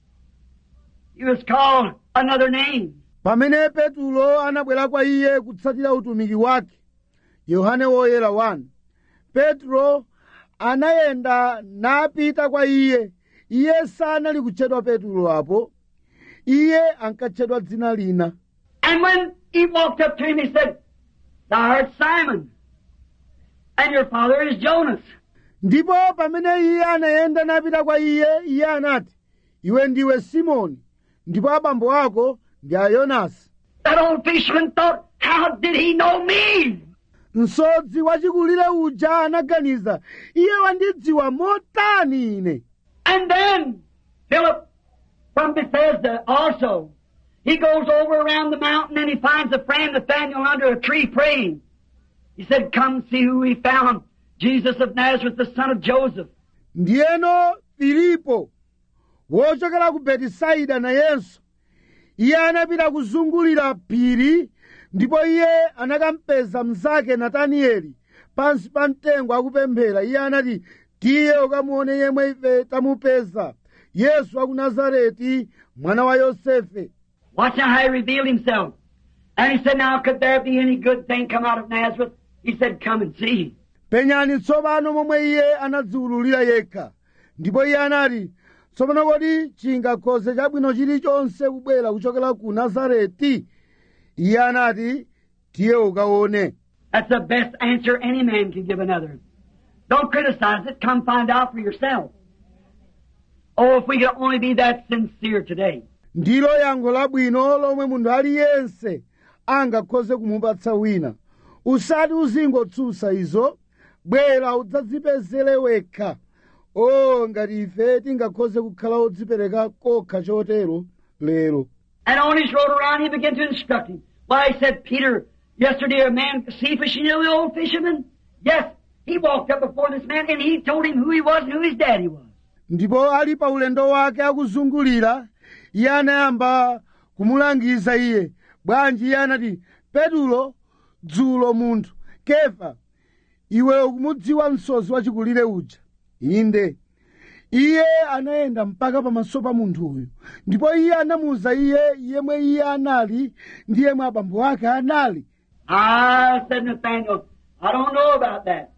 He was called another name. pamene petulo anabwera kwa iye kutsatira utumiki wake yohane woyera 1 petro anayenda napita kwa iye iye sanali kutchedwa petulo apo iye ankatchedwa dzina lina And when he walked up to him, he said, Thou art Simon, and your father is Jonas. ndipo pamene iye anayenda napita kwa iye iye anati iwe ndiwe simoni ndipo abambo ako ndi a yonasi That old fisherman thought, How did he know me? msodzi wachikulire uja anaganiza iye wandidziwa motani ine And then Philip from Bethesda also. He goes over around the mountain and he finds a friend Nathaniel under a tree praying. He said, Come see who he found. Jesus of Nazareth, the son of Joseph. ndiyeno filipo wochokera ku betisaida nayenso iye anapita kuzungulira phiri ndipo iye anakampeza mnzake natanieli pansi pa mtengo akupemphera iye anati tiye ukamuone yemwe ife tamupeza yesu wa ku nazareti mwana wa yosefe Watch now how he revealed himself. And he said, Now could there be any good thing come out of Nazareth? He said, Come and see. penyani tsopano momwe iye anadziwululira yekha ndipo iye anati tsopano kodi chingakhoze chabwino chilichonse kubwera kuchokera ku nazareti iye anati tiye ukaone That's the best answer any man can give another. Don't criticize it. Come find out for yourself. Oh, if we could only be that sincere today. ndilo yankho labwino lomwe munthu aliyense angakhoze kumupatsa wina usati uzingotsutsa izo bwera udzadzipezere wekha o ngati ife tingakhoze kukhala odzipereka kokha chotero lero And on his road around, he began to instruct him. Why, he said, Peter, yesterday a man, Cephas, you know the old fisherman? Yes, he walked up before this man and he told him who he was and who his daddy was. ndipo ali pa ulendo wake akuzungulira iye anayamba kumulangiza iye bwanji iye anati petulo dzulo munthu kefa iwe ukumudziwa msozi wachikulire uja inde iye anayenda mpaka pamaso pa munthuyu ndipo iye anamuwuza iye yemwe iye anali ndi yemwe abambo ake anali Ah, said Nathaniel, I don't know about that.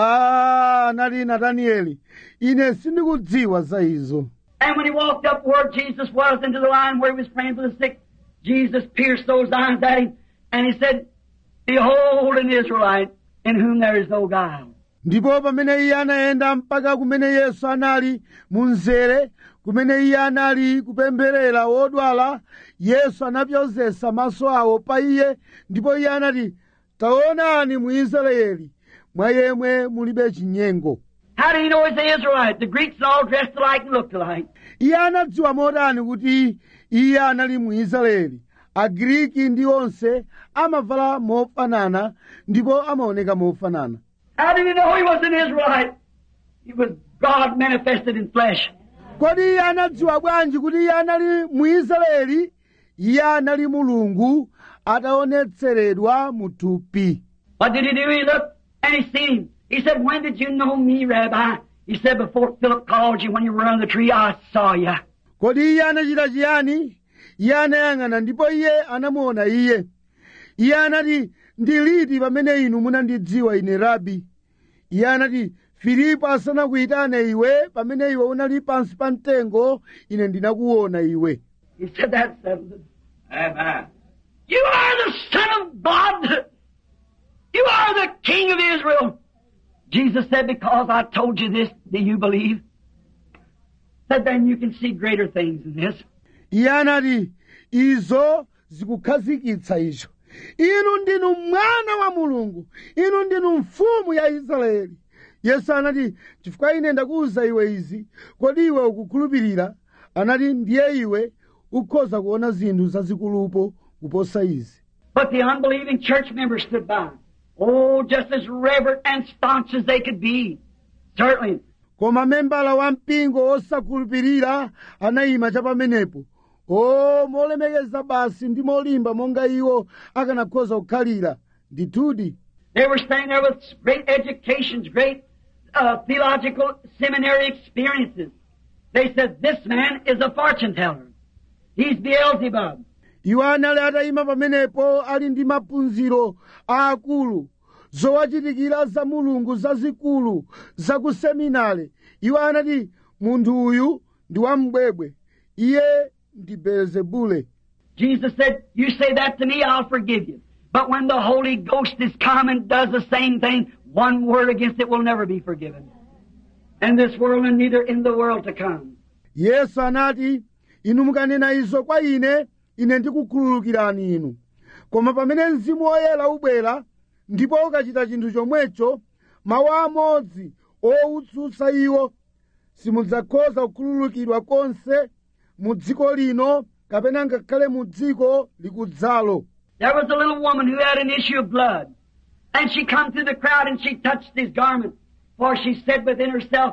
a anali natanieli ine sindikudziwa za izo And when he walked up where Jesus was into the line where he was praying for the sick, Jesus pierced those eyes at him and he said, Behold an Israelite in whom there is no guile. ndipo pamene iye anayenda mpaka kumene yesu anali mu mzere kumene iye anali kupempherera wodwala yesu anapyozesa maso awo pa iye ndipo iye anati taonani mu israeli mwa yemwe mulibe chinyengo How do you know he's an Israelite? The Greeks all dressed alike and looked alike. iye anadziwa motani kuti iye anali mu israeli agriki ndi onse amavala mofanana ndipo amaoneka mofanana How do you know he was an Israelite? He was God manifested in flesh. kodi iye anadziwa bwanji kuti iye anali mu israeli iye anali mulungu ataonetseredwa mu thupi What did he do? He looked and he seen him. He said, When did you know me, Rabbi? He said, Before Philip called you when you were under the tree, I saw you. kodi iye anachita chiyani iye anayang'ana ndipo iye anamuona iye iye anati ndi liti pamene inu munandidziwa ine rabi iye anati filipo asanakuyitane iwe pamene iwe unali pansi pa mtengo ine ndinakuona iwe He said that settles it. Amen. You are the Son of God. You are the King of Israel. Jesus said, because I told you this, do you believe? Said, then you can see greater things than this. iye anati izo zikukhazikitsa icho inu ndinu mwana wa mulungu inu ndinu mfumu ya israeli yesu anati chifukwa ine ndakuwuza iwe izi kodi iwe ukukhulupirira anati ndiye iwe ukhoza kuona zinthu zazikulupo kuposa izi But the unbelieving church members stood by. Oh, just as reverent and staunch as they could be. Certainly. koma membala wa mpingo osakhulupirira anayima cha pamenepo o molemekeza basi ndi molimba monga iwo akanakhoza kukhalira ndithudi They were staying there with great educations, great uh, theological seminary experiences. They said, this man is a fortune teller. He's Beelzebub. iwo anali atayima pamenepo ali ndi maphunziro aakulu zowachitikira za mulungu zazikulu za ku seminare iwo anati munthu uyu ndi wambwebwe iye ndi belzebule Jesus said, you say that to me, I'll forgive you. But when the Holy Ghost is come and does the same thing, one word against it will never be forgiven. In this world and neither in the world to come. yesu anati inu mukanena izo kwa ine ine ndikukhululukirani inu koma pamene mzimu woyera ubwera ndipo ukachita chinthu chomwecho mawu amodzi owutsutsa iwo simudzakhoza kukhululukidwa konse mu dziko lino kapena ngakhale mu dziko likudzalo There was a little woman who had an issue of blood. And she come through the crowd and she touched his garment. For she said within herself,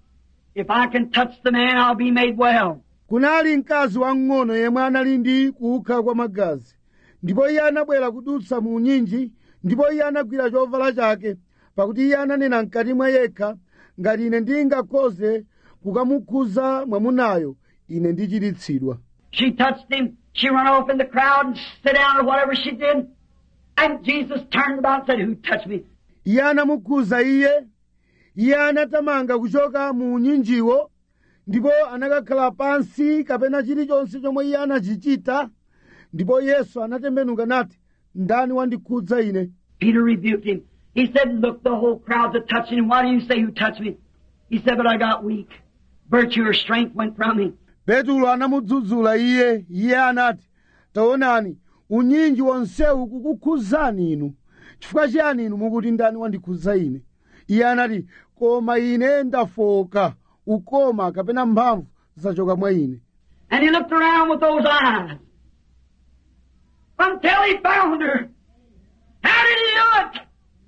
if I can touch the man, I'll be made well. kunali mkazi wamng'ono yemwe anali ndi kuukha kwa magazi ndipo iye anabwera kudutsa mu nyinji ndipo iye anagwira chovala chake pakuti iye ananena mkati mwa yekha ngati ine ndingakhoze kukamukhuza mwamunayo ine ndichiritsidwa She touched him. She run off in the crowd and sit down or whatever she did. And Jesus turned about and said, who touched me? iye anamukhuza iye iye anatamanga kuchoka mu nyinjiwo ndipo anakakhala pansi kapena chilichonse chomwe iye anachichita ndipo yesu anatembenuka nati ndani wandikhudza ine Peter rebuked him. He said, look, the whole crowd's a touching him. Why do you say who touched me? He said, but I got weak. Virtue or strength went from me. petulo anamudzudzula iye iye anati taonani unyinji wonsewu kukukhudzani inu chifukwa chiyani inu mukuti ndani wandikhudza ine iye anati koma ine ndafoka ukoma kapena mphamvu zachoka mwa ine And he looked around with those eyes until he found her. How did he do it?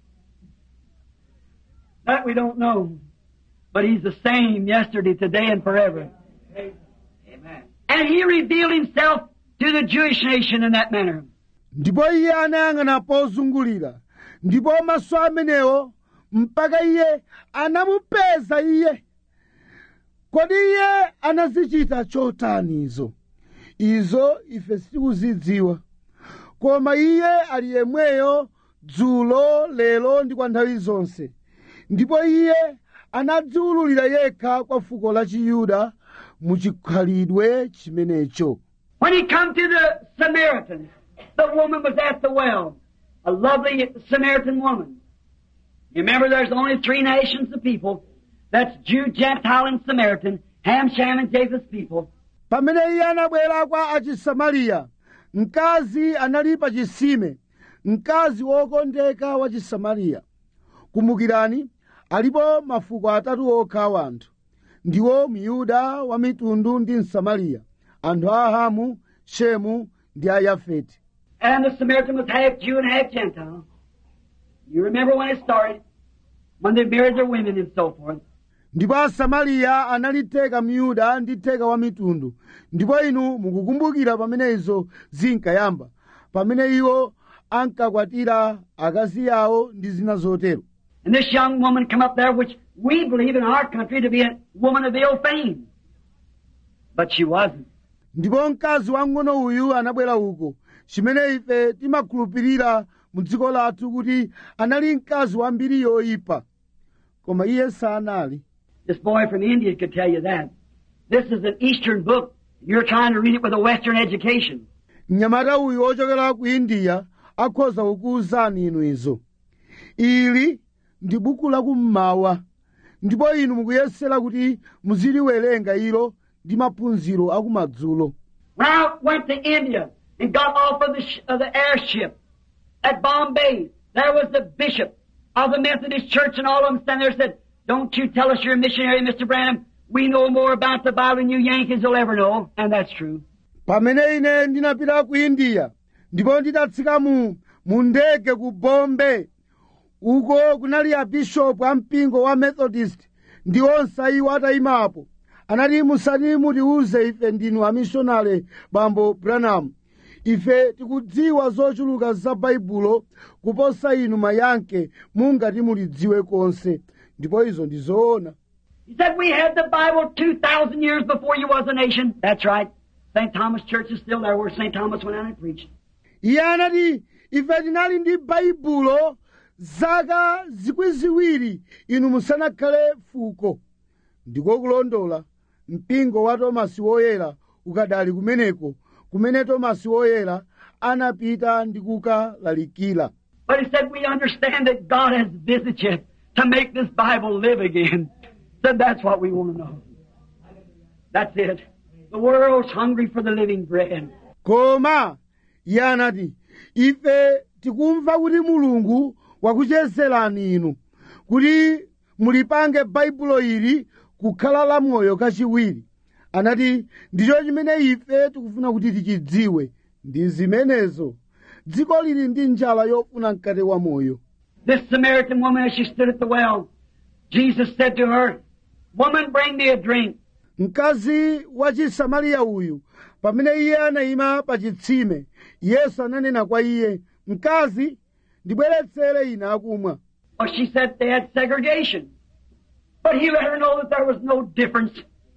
That we don't know. But he's the same yesterday, today, and forever. Amen. And he revealed himself to the Jewish nation in that manner. ndipo iye anayang'ana pozungulira ndipo maso amenewo mpaka iye anamupeza iye kodi iye anazichita chotani izo izo ife sitikuzidziwa koma iye ali yemweyo dzulo lero ndi kwa nthawi zonse ndipo iye anadziwululira yekha kwa fuko la chiyuda mu chikhalidwe chimenecho When he come to the Samaritans, the woman was at the well, a lovely Samaritan woman. You remember there's only three nations of people. That's Jew, Gentile, and Samaritan, Ham, Shem, and Japheth's people. pamene iye anabwera kwa achisamariya mkazi anali pa chisime mkazi wokondeka wa chisamariya kumbukirani alipo mafuko atatu okha a anthu ndiwo myuda wa mitundu ndi msamariya anthu a ahamu shemu ndi a yafeti And the Samaritan was half Jew and half Gentile. You remember when it started? When they married their women and so forth. ndipo asamariya anali theka myuda ndi theka wa mitundu ndipo inu mukukumbukira pamene izo zinkayamba pamene iwo ankakwatira akazi yawo ndi zina zotero And this young woman come up there, which we believe in our country to be a woman of ill fame. But she wasn't. ndipo mkazi wang'ono uyu anabwera uko chimene ife timakhulupirira mu dziko lathu kuti anali mkazi wambiri yoyipa koma iye sanali This boy from India could tell you that. This is an Eastern book. You're trying to read it with a Western education. mnyamata uyu ochokera ku indiya akhoza kukuwuzani inu izo ili ndi buku lakummawa ndipo inu mukuyesera kuti muziliwerenga ilo ndi maphunziro akumadzulo When I went to India and got off of the, sh- of the airship at Bombay, there was the bishop of the Methodist Church and all of them standing there said, don't you tell us you're a missionary, Mr. Branham. We know more about the Bible than you Yankees will ever know. And that's true. pamene ine ndinapita ku indiya ndipo nditatsika mu mu ndege ku bombe uko kunali abishopu a mpingo wa methodist ndi onse iwo atayimapo anati musati mutiuze ife ndinu amishonale bambo branham ife tikudziwa zochuluka za baibulo kuposa inu mayanke mungati mulidziwe konse ndipo izo ndi zoona He said we had the Bible 2,000 years before you was a nation. That's right. St. Thomas Church is still there where St. Thomas went out and preached. iye anati ife tinali ndi baibulo zaka zikwi ziwiri inu musanakhale fuko ndiko kulondola mpingo wa tomasi woyera ukadali kumeneko kumene tomasi woyera anapita ndi kukalalikira But he said, we understand that God has visited you to make this Bible live again. Said that's what we want to know. That's it. The world's hungry for the living bread. koma iye anati ife tikumva kuti mulungu wakuchezerani inu kuti mulipange baibulo ili kukhala lamoyo kachiwiri anati ndicho chimene ife tikufuna kuti tichidziwe ndi zimenezo dziko lili ndi njala yofuna mkate wa moyo This Samaritan woman, as she stood at the well, Jesus said to her, Woman, bring me a drink. mkazi wa chisamariya uyu pamene iye anayima pa chitsime yesu ananena kwa iye mkazi ndibweretsere ine akumwa Well, she said they had segregation. But he let her know that there was no difference.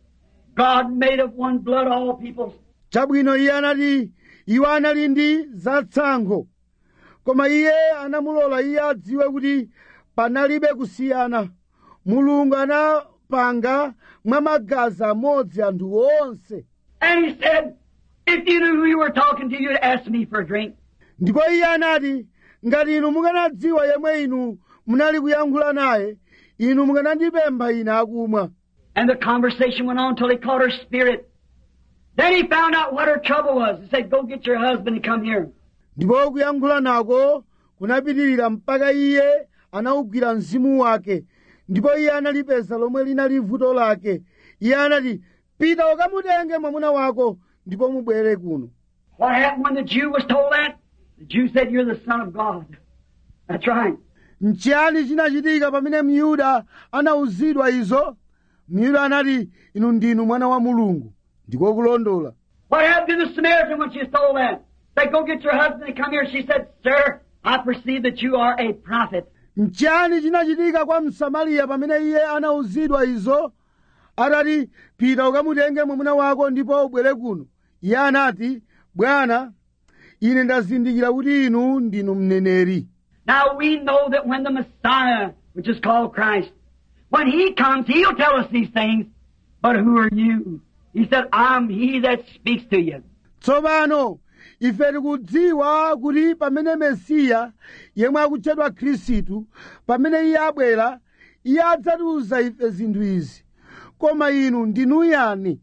God made of one blood all peoples. chabwino iye anati iwo anali ndi zatsankho koma iye anamulola iye adziwe kuti panalibe kusiyana mulungu anapanga mwa magazi amodzi anthu onse And he said, if you knew who you were talking to, you'd ask me for a drink. ndipo iye anati ngati inu mukanadziwa yemwe inu munali kuyankhula naye inu mukanandipempha ine akumwa And the conversation went on till he caught her spirit. Then he found out what her trouble was. He said, go get your husband and come here. ndipo kuyankhula nako kunapitirira mpaka iye anawugwira mzimu wake ndipo iye analipeza lomwe linali vuto lake iye anati pita ukamutenge mwamuna wako ndipo mubwere kuno What happened when the Jew was told that? The Jew said, you're the son of God. That's right. nchiyani chinachitika pamene myuda anawuzidwa izo myuda anati inu ndinu mwana wa mulungu ndiko kulondola What happened to the Samaritan when she was told that? Said, go get your husband and come here. She said, sir, I perceive that you are a prophet. nchiyani chinachitika kwa msamariya pamene iye anawuzidwa izo atati pita ukamutenge mwamuna wako ndipo ubwere kuno iye anati bwana ine ndazindikira kuti inu ndinu mneneri Now we know that when the Messiah, which is called Christ, when He comes, He'll tell us these things. But who are you? He said, I'm He that speaks to you. tsopano ife tikudziwa kuti pamene mesiya yemwe akutchedwa khristu pamene iye abwera iye adzatiuza ife zinthu izi koma inu ndinu yani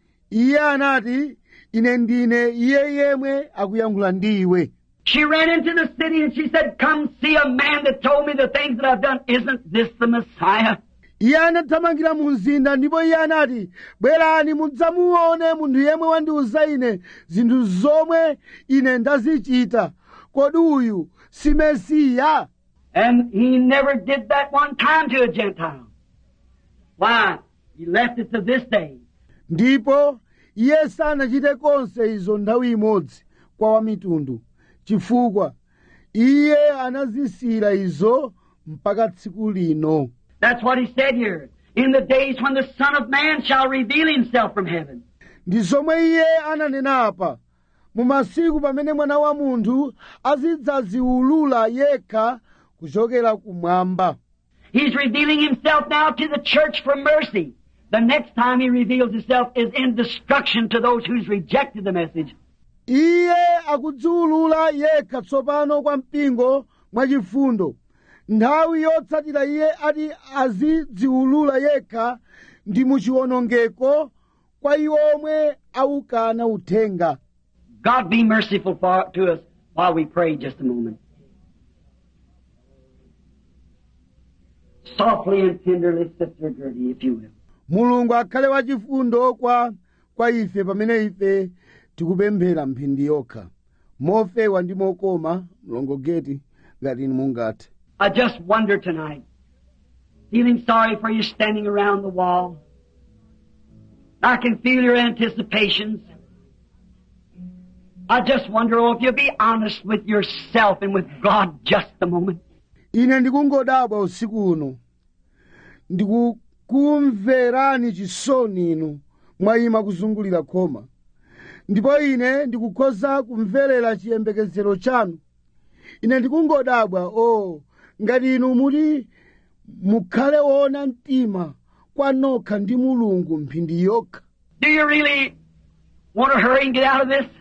iye anati ine ndine iye yemwe akuyankhula ndi iwe She ran into the city and she said, Come see a man that told me the things that I've done. Isn't this the Messiah? iye anathamangira mu mzinda ndipo iye anati bwerani mudzamuone munthu yemwe wandiuza ine zinthu zomwe ine ndazichita kodi uyu si mesiya And he never did that one time to a Gentile. Why? He left it to this day. ndipo iye sanachite konse izo nthawi imodzi kwa wamitundu chifukwa iye anazisira izo mpaka tsiku lino That's what he said here. In the days when the Son of Man shall reveal himself from heaven. ndi zomwe iye ananena apa mu masiku pamene mwana wa munthu azidzaziulula yekha kuchokera kumwamba He's revealing himself now to the church for mercy. The next time he reveals himself is in destruction to those who's rejected the message. iye akudziulula yekha tsopano kwa mpingo mwachifundo nthawi yotsatira iye ati azidziulula yekha ndi muchiwonongeko kwa iwo omwe awukana uthenga God be merciful for, to us while we pray just a moment. Softly and tenderly, Sister Gertie, if you will. mulungu akhale wachifundo kwa kwa ife pamene ife tikupemphera mphindi yokha mofewa ndi mokoma mlongogeti ngati inu mungathe I just wonder tonight, feeling sorry for you standing around the wall. I can feel your anticipations. I just wonder, oh, if you'll be honest with yourself and with God just a moment. ine ndikungodabwa usiku uno ndikukumverani chisoni inu mwayima kuzungulira khoma ndipo ine ndikukhoza kumverera chiyembekezero chanu ine ndikungodabwa o ngati inu muti mukhale woona mtima kwa nokha ndi mulungu mphindi yokha Do you really want to hurry and get out of this?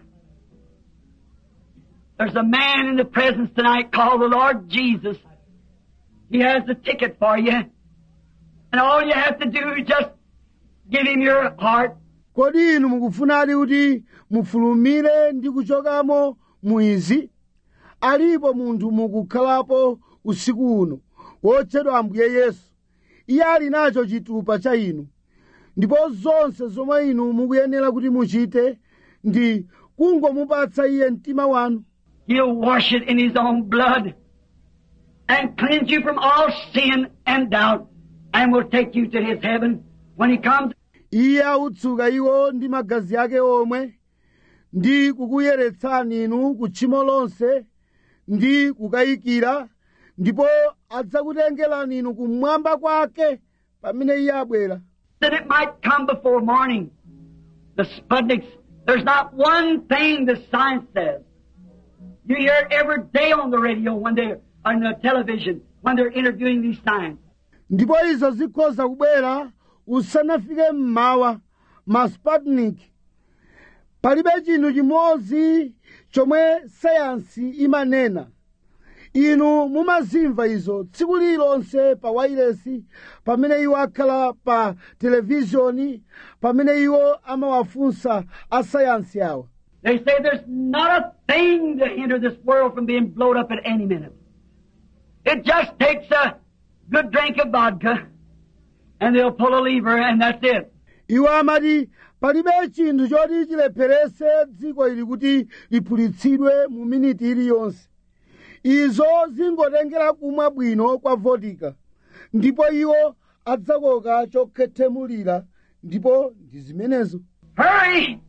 There's a man in the presence tonight called the Lord Jesus. He has the ticket for you. And all you have to do is just give him your heart. kodi inu mukufunadi kuti mufulumire ndi kuchokamo mwizi alipo munthu mukukhalapo usiku uno wotchedwa ambuye yesu iye ali nacho chitupa cha inu ndipo zonse zomwe inu mukuyenera kuti muchite ndi kungomupatsa iye mtima wanu He'll wash it in his own blood and cleanse you from all sin and doubt and will take you to his heaven when he comes. iye autsuka iwo ndi magazi ake omwe ndi kukuyeretsani inu ku tchimo lonse ndi kukayikira ndipo adzakutengerani inu kumwamba kwake pamene iye abwera that it might come before morning. The Sputniks, there's not one thing the science says. You hear it every day on the radio when they're on the television when they're interviewing these science. ndipo izo zikhoza kubwera usanafike mmawa ma sputnik palibe chinthu chimodzi chomwe sayansi imanena inu mumazimva izo tsiku lilonse pa wailesi pamene iwo akhala pa televizhoni pamene iwo amawafunsa asayansi awa They say there's not a thing to hinder this world from being blown up at any minute. It just takes a good drink of vodka and they'll pull a lever and that's it. iwo amati palibe chinthu choti chilepherese dziko ili kuti liphulitsidwe mu miniti iliyonse izo zingotengera kumwa bwino kwa vodika ndipo iwo adzakoka chokhethemulira ndipo ndi zimenezo Hurry!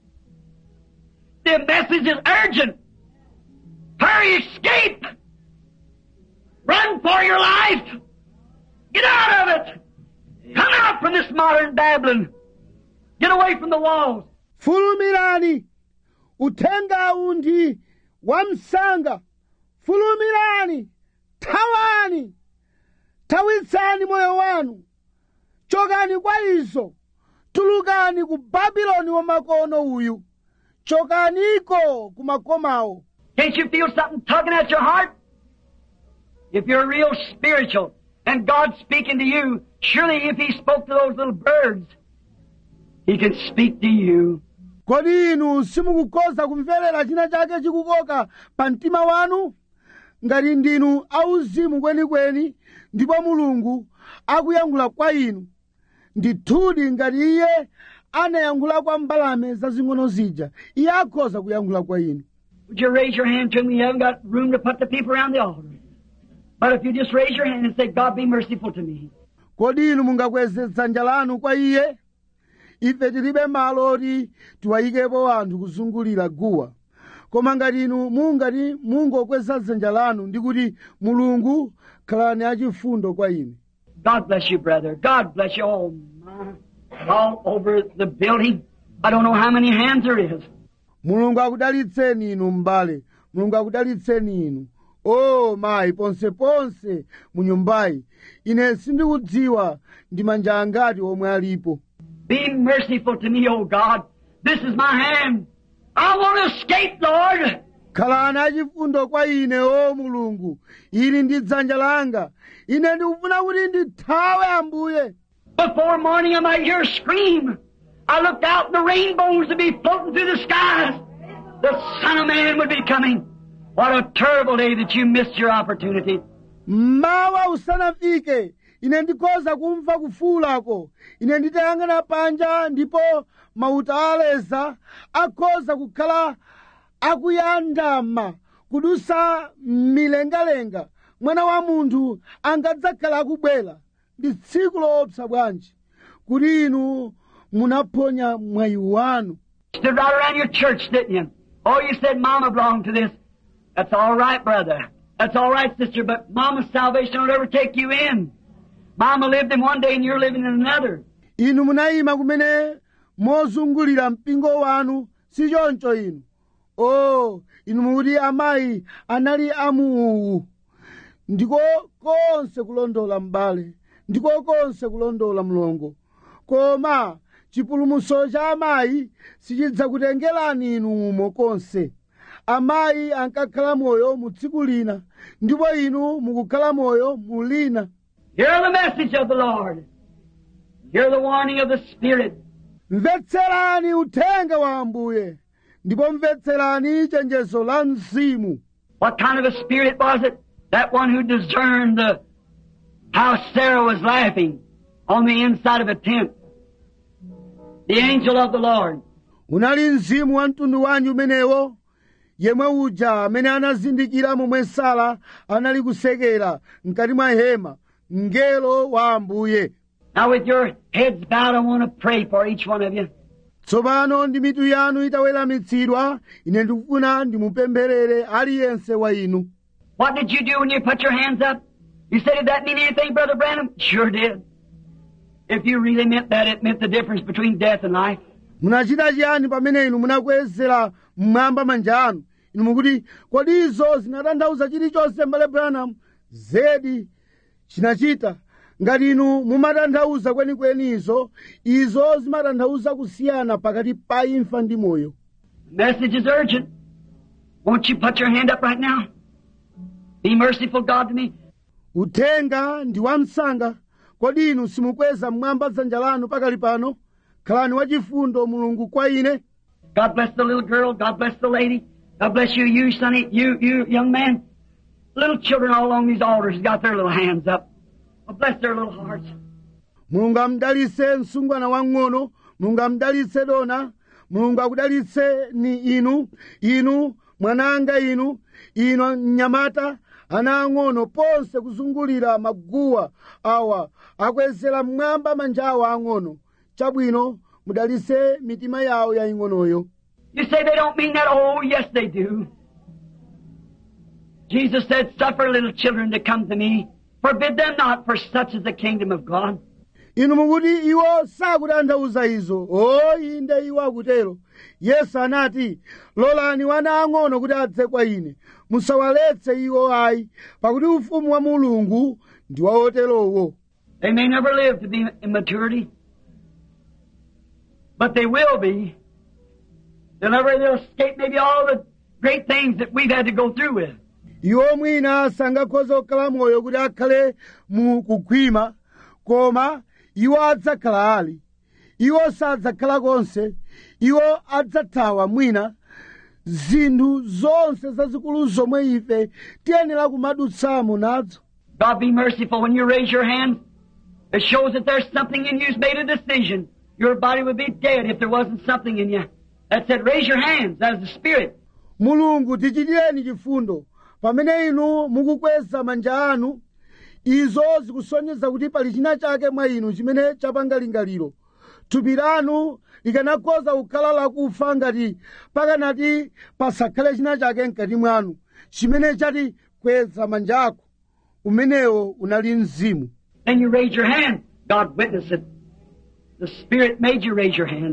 The message is urgent. Hurry, escape! Run for your life! Get out of it! Come out from this modern Babylon! Get away from the walls! fulumirani uthengawu ndi wamsanga fulumirani thawani thawitsani moyo wanu chokani kwa izo tulukani ku babuloni wamakono uyu chokaniko ku makomawo Can't you feel something tugging at your heart? If you're real spiritual and God's speaking to you, surely if He spoke to those little birds, He can speak to you. kodi inu simukukhoza kumverera china chake chikukoka pa mtima wanu ngati ndinu auzimu kwenikweni ndipo mulungu akuyankhula kwa inu ndithudi ngati iye anayankhula kwa mbalame zazing'ono zija iye akhoza kuyankhula kwa inu Would you raise your hand to me? You haven't got room to put the people around the altar. But if you just raise your hand and say, God be merciful to me. kodi inu mungakweze dzanja lanu kwa iye ife tilibe malo oti tiwayikepo anthu kuzungulira guwa koma ngati inu mungati mungokweza dzanja lanu ndi kuti mulungu khalani achifundo kwa ine God bless you, brother. God bless you all, my, all over the building. I don't know how many hands there is. mulungu akudalitseni inu m'bale mulungu akudalitseni inu o mayi ponseponse mu nyumbayi ine sindikudziwa ndi manja angati omwe alipo Be merciful to me, O God. This is my hand. I want to escape, Lord. khalani achifundo kwa ine o mulungu ili ndi dzanja langa ine ndikufuna kuti ndithawe ambuye Before morning I might hear a scream. I looked out and the rainbows would be floating through the skies. The Son of Man would be coming. What a terrible day that you missed your opportunity. mmawa usanafike ine ndikhoza kumva kufuulako ine nditayang'ana panja ndipo mauta aleza akhoza kukhala akuyandama kudusa milengalenga mwana wa munthu angadzakhala akubwera ndi tsiku loopsa bwanji kuti inu munaphonya mwayi wanu Stood right around your church, didn't you? Oh, you said Mama belonged to this. That's all right, brother. That's all right, sister, but Mama's salvation will never take you in. Mama lived in one day and you're living in another. inu munayima kumene mozungulira mpingo wanu si choncho inu o inu mukuti amayi anali amuuwu ndiko konse kulondola m'bale ndiko konse kulondola mlongo koma chipulumutso cha amayi sichidzakutengerani inu umo konse amayi ankakhala moyo mu tsiku lina ndipo inu mukukhala moyo mu lina Hear the message of the Lord. Hear the warning of the Spirit. mvetserani uthenga wa ambuye ndipo mvetserani chenjezo la mzimu What kind of a spirit was it? That one who discerned the, how Sarah was laughing on the inside of a tent. The angel of the Lord. unali mzimu wa mtundu wanji umenewo yemwe uja amene anazindikira momwe sara anali kusekera mkati mwa hema mngelo wa ambuye Now with your heads bowed, I want to pray for each one of you. tsopano ndi mitu yanu itaweramitsidwa ine ndikufuna ndimupempherere aliyense wa inu What did you do when you put your hands up? You said, did that mean anything, Brother Branham? Sure did. If you really meant that, it meant the difference between death and life. munachita chiyani pamene inu munakwezera mmwamba manja anu inu mukuti kodi izo zinatanthauza chilichonse mbale branham zedi chinachita ngati inu mumatanthauza kwenikweni izo izo zimatanthauza kusiyana pakati pa imfa ndi moyo The message is urgent. Won't you put your hand up right now? Be merciful, God, to me. uthenga ndi wamsanga kodi inu simukweza mmwamba dzanja lanu pakali pano khalani wachifundo mulungu kwa ine God bless the little girl. God bless the lady. God bless you, you sonny, you, you young man. Little children all along these altars got their little hands up. Well, bless their little hearts. mulungu amdalitse msungwana wang'ono mulungu amdalitse dona mulungu akudalitse ni inu inu mwananga inu inu mnyamata ana ang'ono ponse kuzungulira maguwa awa akwezera mmwamba manja awo ang'ono chabwino mudalitse mitima yawo yaying'onoyo You say they don't mean that? Oh, yes, they do. Jesus said, Suffer little children to come to me. Forbid them not, for such is the kingdom of God. inu mukuti iwo sakutanthauza izo o inde iwo akutero yesu anati lolani wana ang'ono kuti adze kwa ine musawaletse iwo ayi pakuti ufumu wa mulungu ndi wa oterowo They may never live to be in maturity, but they will be. They'll never they'll escape maybe all the great things that we've had to go through with. iwo mwina sangakhoza kukhala moyo kuti akhale mu kukhwima koma iwo adzakhala ali iwo sadzakhala konse iwo adzathawa mwina zinthu zonse zazikulu zomwe ife tiyenera kumadutsamo nadzo God be merciful when you raise your hand. It shows that there's something in you's made a decision. Your body would be dead if there wasn't something in you. That said, raise your hands. That is the Spirit. mulungu tichitireni chifundo pamene inu mukukweza manja anu izo zikusonyeza kuti pali china chake mwa inu chimene chapanga lingaliro thupi lanu likanakhoza kukhala lakufa ngati pakanati pasakhale china chake mkati mwanu chimene chati kweza manja ako umenewo unali mzimu Then you raise your hand. God witness it. The Spirit made you raise your hand.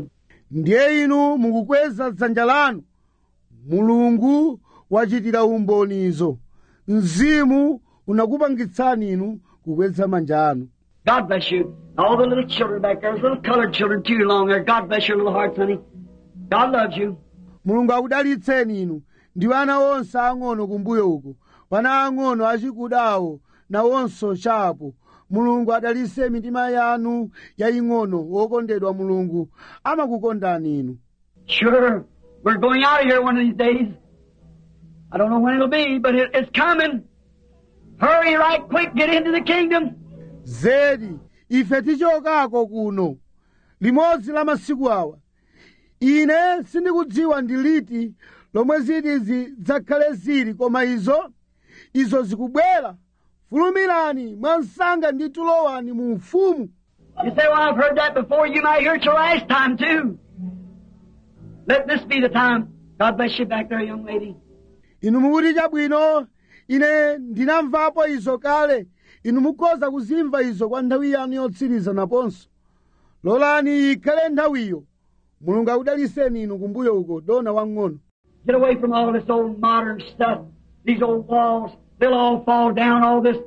ndiye inu mukukweza dzanja lanu mulungu wachitira umbonizo mzimu unakupangitsani inu kukweza manja anu God bless you. All the little children back there, those little colored children too long there. God bless your little hearts, honey. God loves you. mulungu akudalitseni inu ndi ana onse ang'ono kumbuyo uko wana ang'ono achikudawo nawonso chapo mulungu adalitse mitima yanu yaying'ono wokondedwa mulungu amakukondani inu Sure, we're going out of here one of these days. I don't know when it'll be, but it, it's coming. Hurry right quick, get into the kingdom. zedi ife tichokako kuno limodzi la masiku awa ine sindikudziwa ndi liti lomwe ziti zidzakhale zili koma izo izo zikubwera fulumirani mwansanga ndi tulowani mu ufumu You say, well, I've heard that before. You might hear it your last time too. Let this be the time. God bless you back there, young lady. inu mukuti chabwino ine ndinamvapo izo kale inu mukhoza kuzimva izo kwa nthawi yanu yotsiriza naponso lolani ikhale nthawiyo mulungu akudaliseni inu kumbuyo uko dona wang'ono Get away from all this old modern stuff. These old walls, they'll all fall down. All this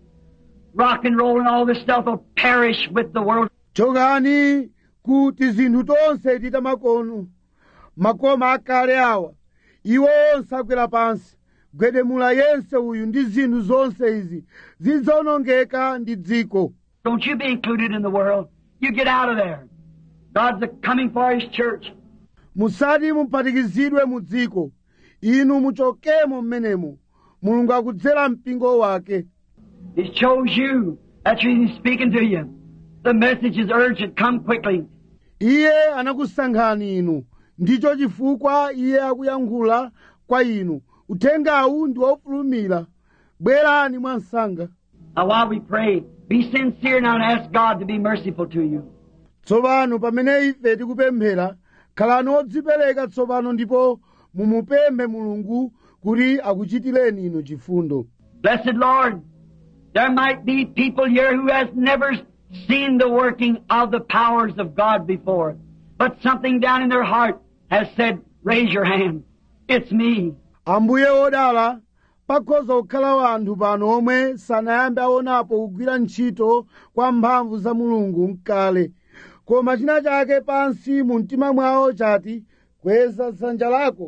rock and roll and all this stuff will perish with the world. chokani kuti zinthu tonse tita makono makoma akale awa iwo onse agwera pansi gwedemula yense uyu ndi zinthu zonse izi zidzawonongeka ndi dziko Don't you be included in the world. You get out of there. God's a coming for His church. musati muphatikizidwe mu dziko inu muchokemo mmenemo mulungu akudzera mpingo wake He chose you. That's the reason He's speaking to you. The message is urgent. Come quickly. iye anakusankhani inu ndicho chifukwa iye akuyankhula kwa inu uthengawu ndi wofulumira bwerani mwansanga Now while we pray, be sincere now and ask God to be merciful to you. tsopano pamene ife tikupemphera khalani odzipereka tsopano ndipo mumupemphe mulungu kuti akuchitireni inu chifundo Blessed Lord, there might be people here who has never seen the working of the powers of God before, but something down in their heart has said, raise your hand. It's me. ambuye odala pakhoza kukhala wanthu pano omwe sanayambe aonapo kugwira ntchito kwa mphamvu za mulungu mkale koma china chake pansi mu mtima mwawo chati kweza dzanja lako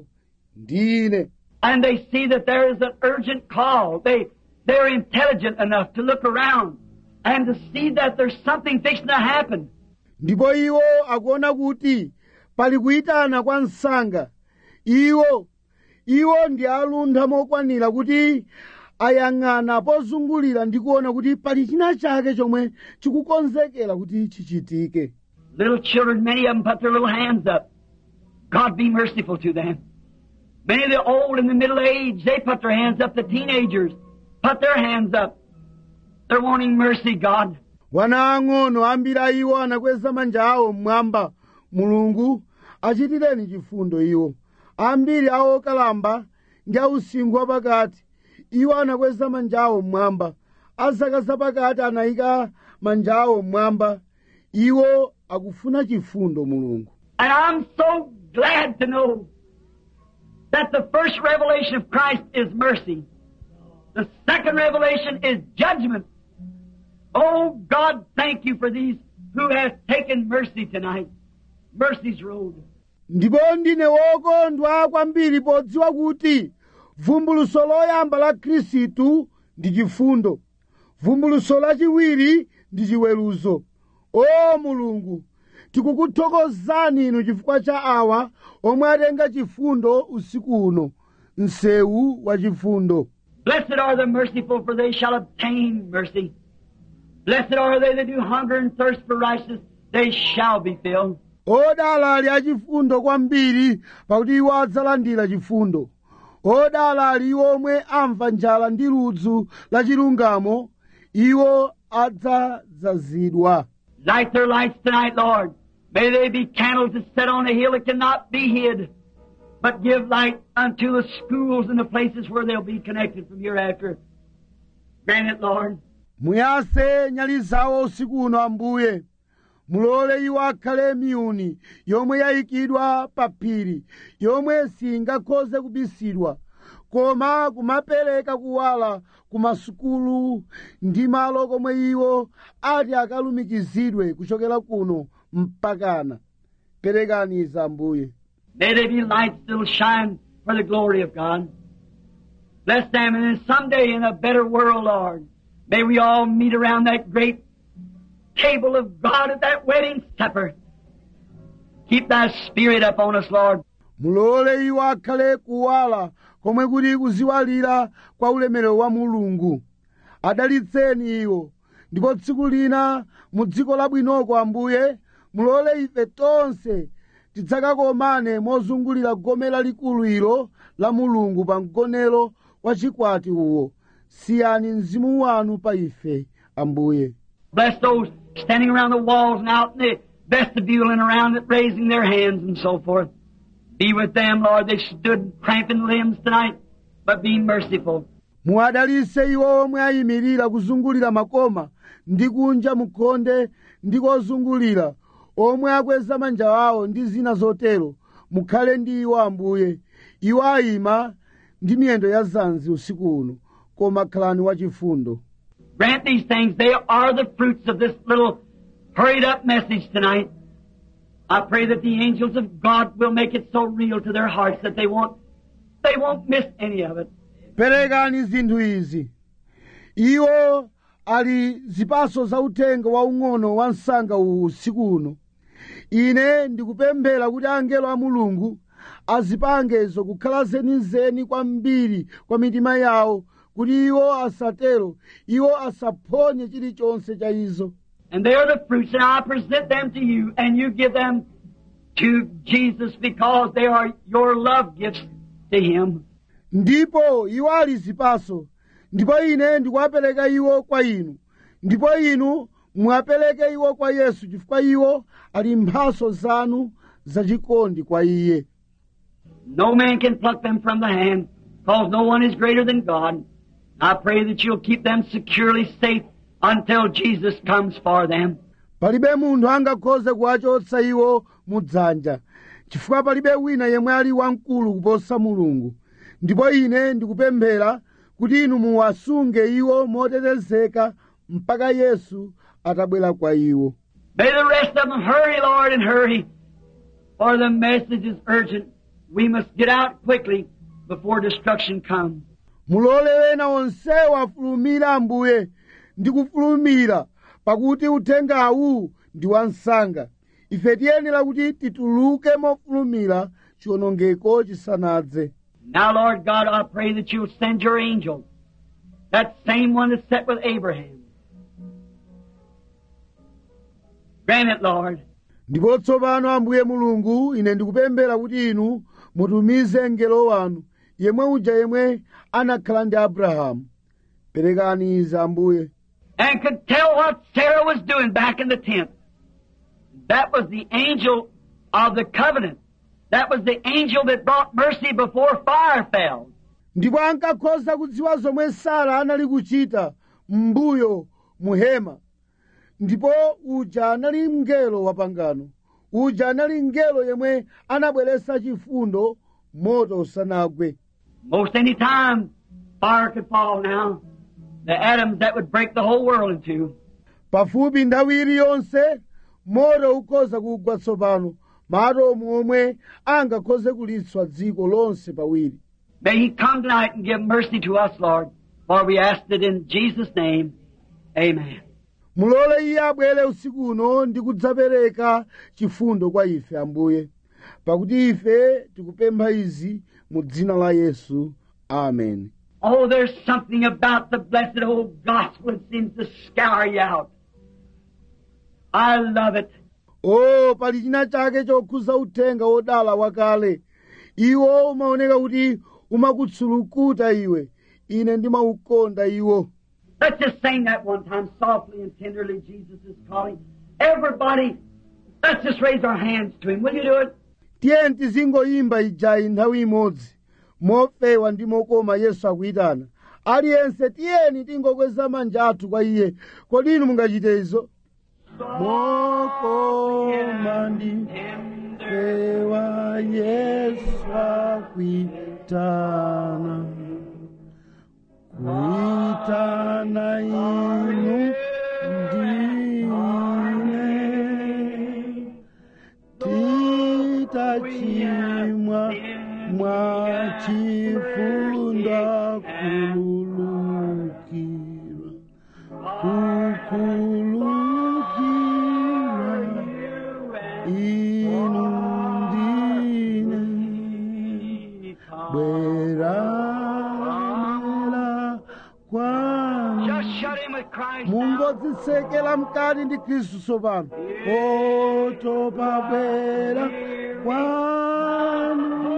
ndine And they see that there is an urgent call. They, they're intelligent enough to look around and to see that there's something fixing to happen. ndipo iwo akuona kuti pali kuyitana kwa msanga iwo iwo ndi aluntha mokwanira kuti ayang'ana pozungulira ndi kuona kuti pali china chake chomwe chikukonzekera kuti chichitike Little children, many of them put their little hands up. God be merciful to them. Many of the old and the middle age, they put their hands up. The teenagers put their hands up. They're wanting mercy, God. wana ang'ono ambiri a iwo anakweza manja awo mmwamba mulungu achitireni chifundo iwo ambiri a okalamba ndi ausinkhu wapakati iwo anakweza manja awo mmwamba azaka zapakati anayika manja awo mmwamba iwo akufuna chifundo mulungu And I'm so glad to know that the first revelation of Christ is mercy. The second revelation is judgment. Oh God, thank you for these who have taken mercy tonight. Mercy's road. ndipo ndine wokondwa kwambiri podziwa kuti vumbuluso loyamba la khristu ndi chifundo vumbuluso lachiwiri ndi chiweruzo o mulungu tikukuthokozani inu chifukwa cha awa omwe atenga chifundo usiku uno msewu wa chifundo Blessed are the merciful, for they shall obtain mercy. Blessed are they that do hunger and thirst for righteousness, they shall be filled. odala ali achifundo kwambiri pakuti iwo adzalandira chifundo odala ali iwo omwe amva njala ndi ludzu la chilungamo iwo adzadzazidwa Light their lights tonight, Lord. May they be candles that set on a hill that cannot be hid, but give light unto the schools and the places where they'll be connected from hereafter. Grant it, Lord. muyase nyali zawo usiku uno ambuye mulole iwo akhale miyuni yomwe yayikidwa pa phiri yomwe singakhoze kubisidwa koma kumapereka kuwala ku masukulu ndi malo komwe iwo ati akalumikizidwe kuchokera kuno mpakana perekani izi ambuye May they be lights that will shine for the glory of God. Bless them, and then someday in a better world, Lord, may we all meet around that great table of God at that wedding supper. Keep thy spirit upon us, Lord. mulole iwo akhale kuwala komwe kuti kuziwalira kwa ulemerero wa mulungu adalitseni iwo ndipo tsiku lina mu dziko labwinoko ambuye mulole ife tonse tidzakakomane mozungulira gome lalikulu ilo la mulungu pa mgonero wa chikwati uwo siyani mzimu wanu pa ife ambuye Bless those standing around the walls and out in the vestibule and around it, raising their hands and so forth. Be with them, Lord. They stood cramping limbs tonight, but be merciful. muwadalitse iwo omwe ayimirira kuzungulira makoma ndi kunja mukhonde ndi kozungulira omwe akweza manja awo ndi zina zotero mukhale ndi iwo ambuye iwo ayima ndi miyendo ya zanzi usiku uno koma khalani wachifundo Grant these things. They are the fruits of this little hurried up message tonight. I pray that the angels of God will make it so real to their hearts that they won't, they won't miss any of it. perekani zinthu izi iwo ali zipaso za uthenga waung'ono wa msanga uwu usiku uno ine ndikupemphera kuti angelo a mulungu azipangezo kukhala zenizeni kwambiri kwa mitima yawo kuti iwo asatero iwo asaphonye chilichonse cha izo And they are the fruits, and I present them to you, and you give them to Jesus because they are your love gifts to Him. ndipo iwo ali zipaso ndipo ine ndikuwapereka iwo kwa inu ndipo inu muwapereke iwo kwa yesu chifukwa iwo ali mphaso zanu zachikondi kwa iye No man can pluck them from the hand, because no one is greater than God. I pray that you'll keep them securely safe until Jesus comes for them. palibe munthu angakhoze kuwachotsa iwo mu dzanja chifukwa palibe wina yemwe ali wamkulu kuposa mulungu ndipo ine ndikupemphera kuti inu muwasunge iwo motetezeka mpaka yesu atabwera kwa iwo May the rest of them hurry, Lord, and hurry, for the message is urgent. We must get out quickly before destruction comes. mulole wena onsewo afulumira ambuye ndi kufulumira pakuti uthengawu ndi wansanga ife tiyenera kuti tituluke mofulumira chiwonongeko chisanadze Now, Lord God, I pray that you'll send your angel, that same one that sat with Abraham. Grant it, Lord. ndipo tsopano ambuye mulungu ine ndikupemphera kuti inu mutumize mngelo wanu yemwe uja yemwe anakhala ndi abrahamu perekani izi ambuye and could tell what Sarah was doing back in the tent. That was the angel of the covenant. That was the angel that brought mercy before fire fell. ndipo ankakhoza kudziwa zomwe sara anali kuchita m'mbuyo muhema ndipo uja anali mngelo wa pangano uja anali mngelo yemwe anabweretsa chifundo moto usanagwe Most any time fire could fall now. The atoms that would break the whole world in two. pafupi nthawi iliyonse moto ukhoza kugwa tsopano maatomu omwe angakhoze kulitswa dziko lonse pawiri May He come tonight and give mercy to us, Lord. For we asked it in Jesus' name. Amen. mulole iye abwere usiku uno ndi kudzapereka chifundo kwa ife ambuye pakuti ife tikupempha izi mu dzina la yesu amen Oh, there's something about the blessed old gospel that seems to scour you out. I love it. o pali china chake chokhuza uthenga wodala wakale iwo umaoneka kuti umakutsulukuta iwe ine ndimaukonda iwo Let's just sing that one time softly and tenderly. Jesus is calling. Everybody, let's just raise our hands to Him. Will you do it? tiyeni tizingoyimba ijayi nthawi imodzi mofewa ndi mokoma yesu akuyitana aliyense tiyeni tingokweza manja athu kwa iye kodi inu mungachite izo mokoma ndifewa yesu akwitana kuitana inu ndine titachimwa mwachifunda kululukirwa kukulukirwa inu ndine bweranela kwanu Just shut him with Christ. mungodzisekela mkati ndi khristu tsopano otopa bwera kwanu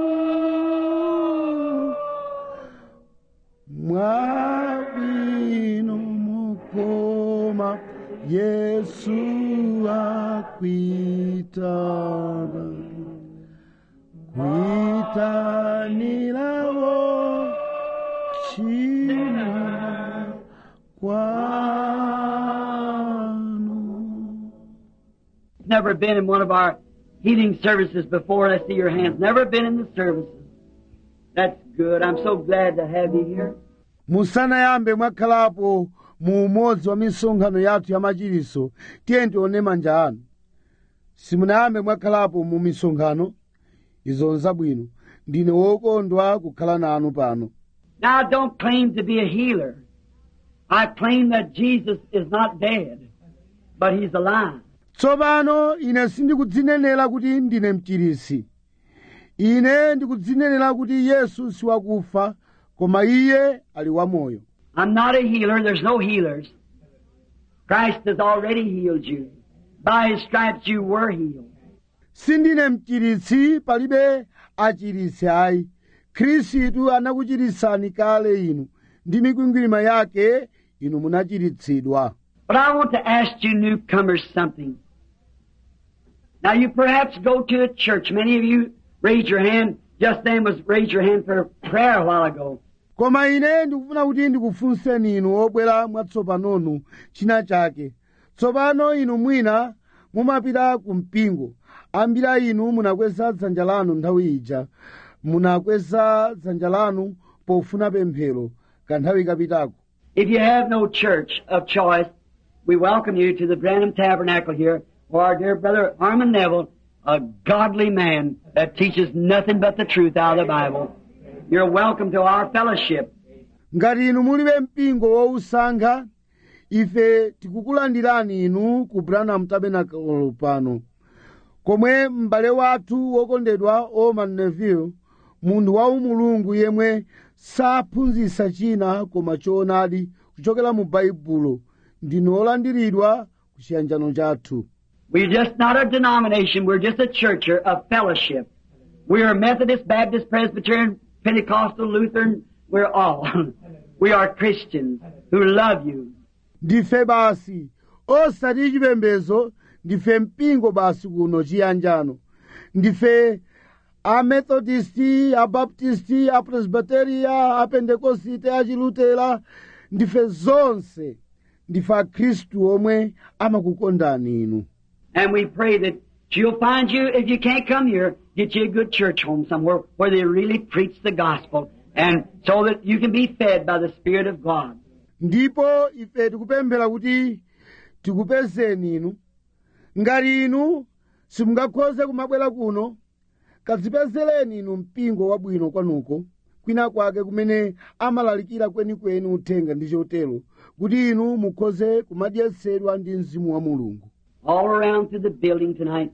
mwabwino mukoma yesu akwitana kwitanirawo china kwanu Never been in one of our healing services before. Let's see your hands. Never been in the services. That's good. I'm so glad to have you here. musanayambe mwakhalapo mu umodzi wa misonkhano yathu ya machiritso tiye tione manja anu simunayambe mwakhalapo mu misonkhano izo nzabwino ndine wokondwa kukhala nanu pano Now I don't claim to be a healer. I claim that Jesus is not dead, but He's alive. tsopano ine sindikudzinenera kuti ndine mchirisi ine ndikudzinenera kuti yesu siwakufa koma iye ali wamoyo I'm not a healer. There's no healers. Christ has already healed you. By His stripes you were healed. sindine mchiritsi palibe achiritsi ayi khristu anakuchiritsani kale inu ndi mikwingwirima yake inu munachiritsidwa But I want to ask you newcomers something. Now you perhaps go to a church. Many of you raised your hand. Just then was raised your hand for prayer a while ago. koma ine ndikufuna kuti ndikufunseni inu obwera mwatsopanonu china chake tsopano inu mwina mumapita ku mpingo ambiri a inu munakweza dzanja lanu nthawi ija munakweza dzanja lanu pofuna pemphero kanthawi kapitako If you have no church of choice, we welcome you to the Branham Tabernacle here, where our dear brother Armand Neville, a godly man that teaches nothing but the truth out of the Bible. You're welcome to our fellowship. ngati inu mulibe mpingo wousankha ife tikukulandirani inu ku branham tabernacle pano komwe m'bale wathu wokondedwa oman neville munthu wa umulungu yemwe saphunzitsa china koma choonadi kuchokera mu baibulo ndinu olandiridwa ku chiyanjano chathu We're just not a denomination, we're just a church of fellowship. We are Methodist, Baptist, Presbyterian, Pentecostal, Lutheran, we're all. we are Christians who love you. ndife basi osati chipembedzo ndife mpingo basi kuno chiyanjano ndife amethodisti abaptisti apresbiteriya apendekosite achilutera ndife zonse ndife akhristu omwe amakukondani inu And we pray that she'll find you, if you can't come here, get you a good church home somewhere where they really preach the gospel and so that you can be fed by the Spirit of God. ndipo ife tikupemphera kuti tikupezeni inu ngati inu simungakhoze kumabwera kuno kadzipezereni inu mpingo wabwino kwanuko kwina kwake kumene amalalikira kwenikweni uthenga ndi chotero kuti inu mukhoze kumadyetsedwa ndi mzimu wa mulungu All around through the building tonight.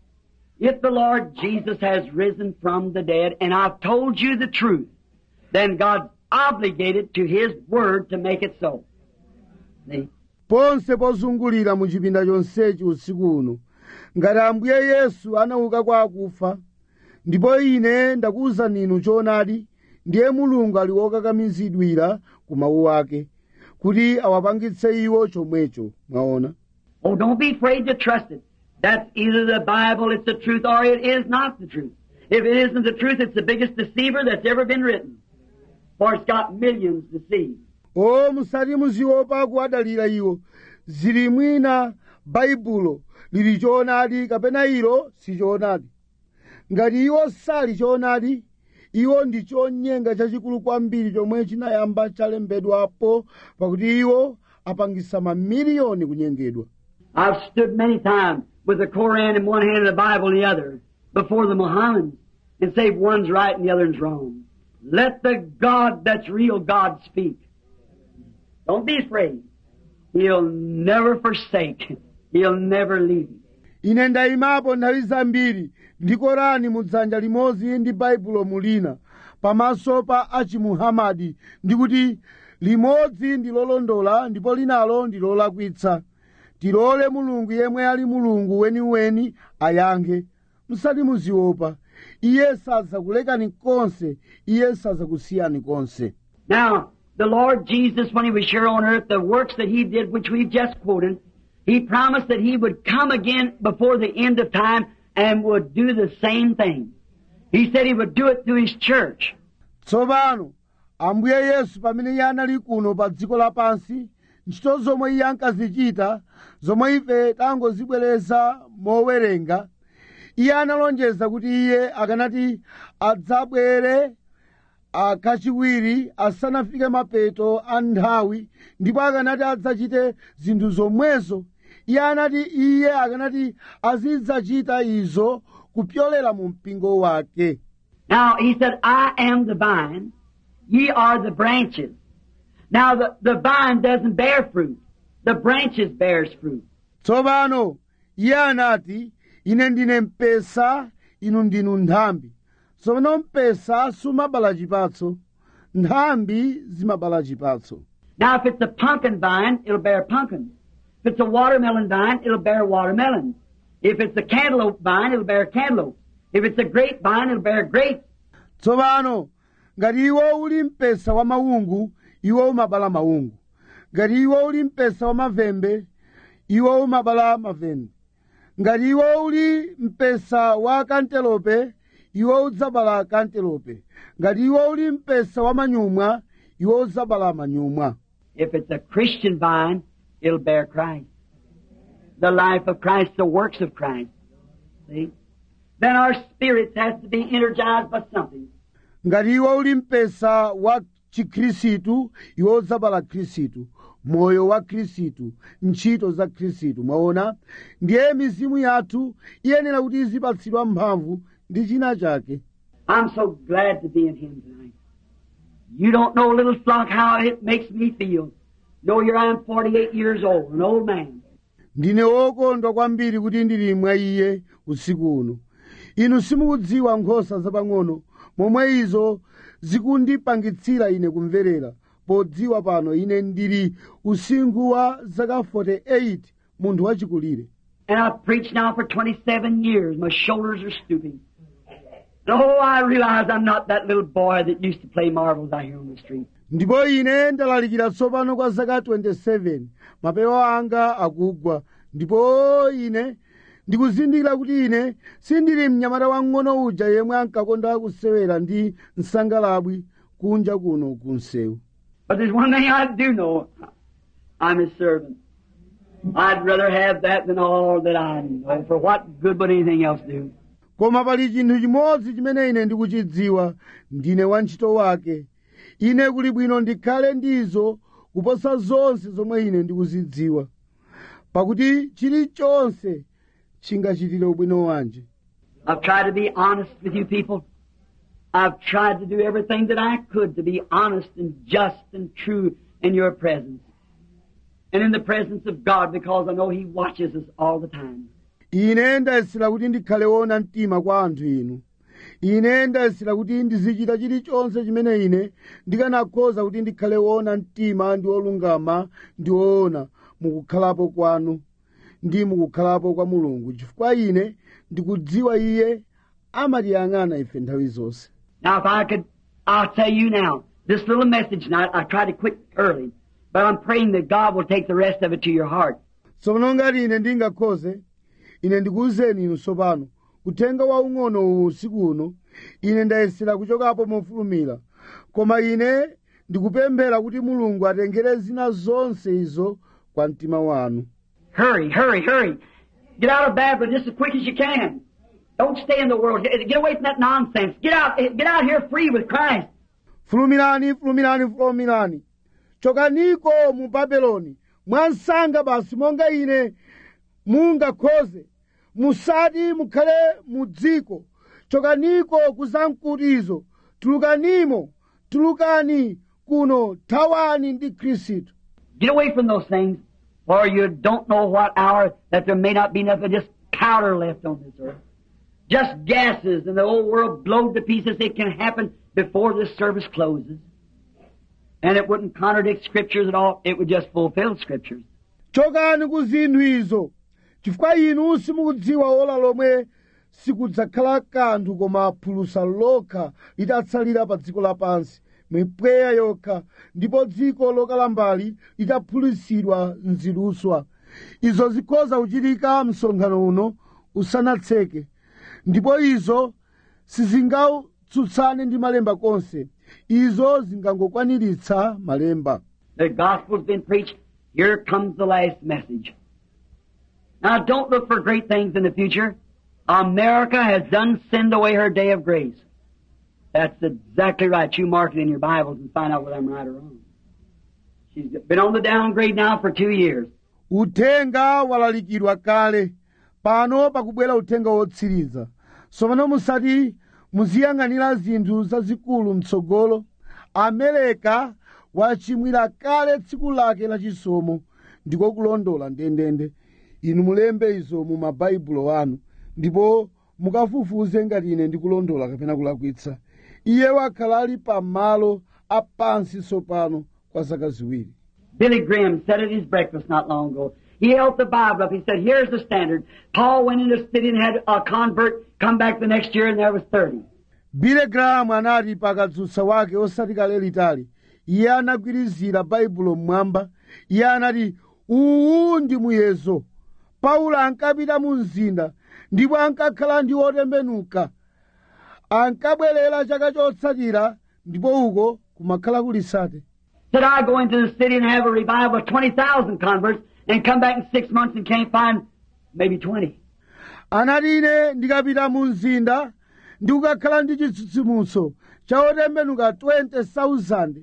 If the Lord Jesus has risen from the dead and I've told you the truth, then God's obligated to His word to make it so. See? ponse pozungulira mu chipinda chonsechi usiku uno ngati ambuye yesu anauka kwa akufa ndipo ine ndakuwuzani inu choonadi ndiye mulungu ali wokakamizidwira ku mawu ake kuti awapangitse iwo chomwecho mwaona Oh, don't be afraid to trust it. That's either the Bible, it's the truth, or it is not the truth. If it isn't the truth, it's the biggest deceiver that's ever been written. For it's got millions deceived. o musati muziopa kuwadalira iwo zili mwina baibulo lili choonadi kapena ilo si choonadi ngati iwo sali choonadi iwo ndi chonyenga chachikulu kwambiri chomwe chinayamba chalembedwapo pakuti iwo apangisa mamiliyoni kunyengedwa I've stood many times with the Koran in one hand and the Bible in the other before the Mohammedans and say one's right and the other's wrong. Let the God that's real God speak. Don't be afraid. He'll never forsake. He'll never leave you. ine ndayimapo nthawi zambiri ndi korani mudzanja limodzi ndi baibulo mulina pamaso pa achimuhamadi ndikuti limodzi ndi lolondola ndipo linalo ndi lolakwitsa tilole mulungu yemwe ali mulungu weniweni ayankhe musati muziopa iye sadzakulekani konse iye sadzakusiyani konse Now, the Lord Jesus, when He was here on earth, the works that He did, which we've just quoted, He promised that He would come again before the end of time and would do the same thing. He said He would do it through His church. tsopano ambuye yesu pamene iye anali kuno pa dziko lapansi ntchito zomwe iye ankazichita zomwe ife tangozibwereza mowerenga iye analonjeza kuti iye akanati adzabwere kachiwiri asanafike mapeto a nthawi ndipo akanati adzachite zinthu zomwezo iye anati iye akanati azidzachita izo kupyolera mu mpingo wake Now, He said, I am the vine, ye are the branches. Now, the, the vine doesn't bear fruit. The branches bears fruit. tsopano iye anati ine ndine mpesa inu ndinu nthambi tsopano mpesa sumabala chipatso nthambi zimabala chipatso Now, if it's a pumpkin vine, it'll bear pumpkin. If it's a watermelon vine, it'll bear watermelon. If it's a cantaloupe vine, it'll bear cantaloupe. If it's a grape vine, it'll bear grapes. tsopano ngati iwo uli mpesa wa maungu iwo umabala maungu ngati iwo uli mpesa wa mavembe iwo umabala mavembe ngati iwo uli mpesa wa kantelope iwo udzabala kantelope ngati iwo uli mpesa wa manyumwa iwo udzabala manyumwa If it's a Christian vine, it'll bear Christ. The life of Christ, the works of Christ. See? Then our spirits has to be energized by something. ngati iwo uli mpesa wa chikhristu iwo udzabala khristu moyo wa khristu ntchito za khristu mwaona ndiye mizimu yathu iyenera kuti izipatsidwa mphamvu ndi china chake I'm so glad to be in Him tonight. You don't know, little flock, how it makes me feel. Know here I am 48 years old, an old man. ndine wokondwa kwambiri kuti ndili mwa iye usiku uno inu simukudziwa nkhosa zapang'ono momwe izo zikundipangitsira ine kumverera podziwa pano ine ndili usinkhu wa zaka 48 munthu wachikulire And I've preached now for 27 years. My shoulders are stooping. And oh, I realize I'm not that little boy that used to play marbles out here on the street. ndipo ine ndalalikira tsopano kwa zaka 27 mapewa anga akugwa ndipo ine ndikuzindikira kuti ine sindili mnyamata wang'ono uja yemwe ankakonda kusewera ndi nsangalabwi kunja kuno ku msewu But there's one thing I do know. I'm his servant. I'd rather have that than all that I know. For what good would anything else do? koma pali chinthu chimodzi chimene ine ndikuchidziwa ndine wantchito wake ine kuli bwino ndikhale ndizo kuposa zonse zomwe ine ndikuzidziwa pakuti chilichonse chingachitire ubwino wanje I've tried to be honest with you people. I've tried to do everything that I could to be honest and just and true in your presence. And in the presence of God because I know He watches us all the time. ine ndayesera kuti ndikhale wona mtima kwa anthu inu ine ndayesera kuti ndizichita chilichonse chimene ine ndikanakhoza kuti ndikhale wona mtima ndi wolungama ndi woona mukukhalapo kwanu ndi mukukhalapo kwa mulungu chifukwa ine ndikudziwa iye amatiyang'ana ife nthawi zonse Now if I could, I'll tell you now, this little message tonight, I tried to quit early, but I'm praying that God will take the rest of it to your heart. tsono ngati ine ndingakhoze ine ndikuwuzeni inu tsopano uthenga waung'ono uwu usiku uno ine ndayesera kuchokapo mofulumira koma ine ndikupemphera kuti mulungu atengere zina zonse izo kwa mtima wanu Hurry, hurry, hurry. Get out of Babylon just as quick as you can. Don't stay in the world. Get get away from that nonsense. Get out, get out here free with Christ. fulumirani fulumirani fulumirani chokaniko mu babeloni mwansanga basi monga ine mungakhoze musati mukhale mu dziko chokaniko kuzamkutizo tulukanimo tulukani kuno thawani ndi khristu Get away from those things, for you don't know what hour that there may not be nothing, just powder left on this earth. Just gases, and the whole world blowed to pieces. It can happen before this service closes. And it wouldn't contradict scriptures at all. It would just fulfill scriptures. chokani ku zinthu izo chifukwa inu simukudziwa ola lomwe sikudzakhala kanthu koma phulusa lokha litatsalira pa dziko lapansi mipweya yokha ndipo dziko lokalambali litaphulusidwa nziluswa izo zikhoza kuchitika msonkhano uno usanatseke ndipo izo sizingatsutsane ndi malemba konse izo zingangokwaniritsa malemba The gospel's been preached. Here comes the last message. Now don't look for great things in the future. America has done sinned away her day of grace. That's exactly right. You mark it in your Bibles and find out whether I'm right or wrong. She's been on the downgrade now for two years. uthenga walalikidwa kale pano pakubwera uthenga wotsiriza tsopano musati muziyang'anira zinthu zazikulu mtsogolo amereka wachimwira kale tsiku lake lachisomo ndiko kulondola ndendende inu mulembe izo mu mabaibulo anu ndipo mukafufuze ngati ine ndikulondola kapena kulakwitsa iye wakhala ali pamalo apansi tsopano kwa zaka ziwiri Billy Graham said at his breakfast not long ago. He held the Bible up. He said, here's the standard. Paul went into the city and had a convert come back the next year and there was 30. bile grahamu anati pakadzutsa wake osati kale litali iye anagwirizira baibulo mmwamba iye anati uwu ndi muyezo paulo ankapita mu mzinda ndipo ankakhala ndi otembenuka ankabwerera chaka chotsatira ndipo uko kumakhala kulisate Said I go into the city and have a revival of 20,000 converts and come back in six months and can't find maybe 20. anati ine ndikapita mu mzinda ndikukakhala ndi chitsitsimutso cha otembenuka 20,000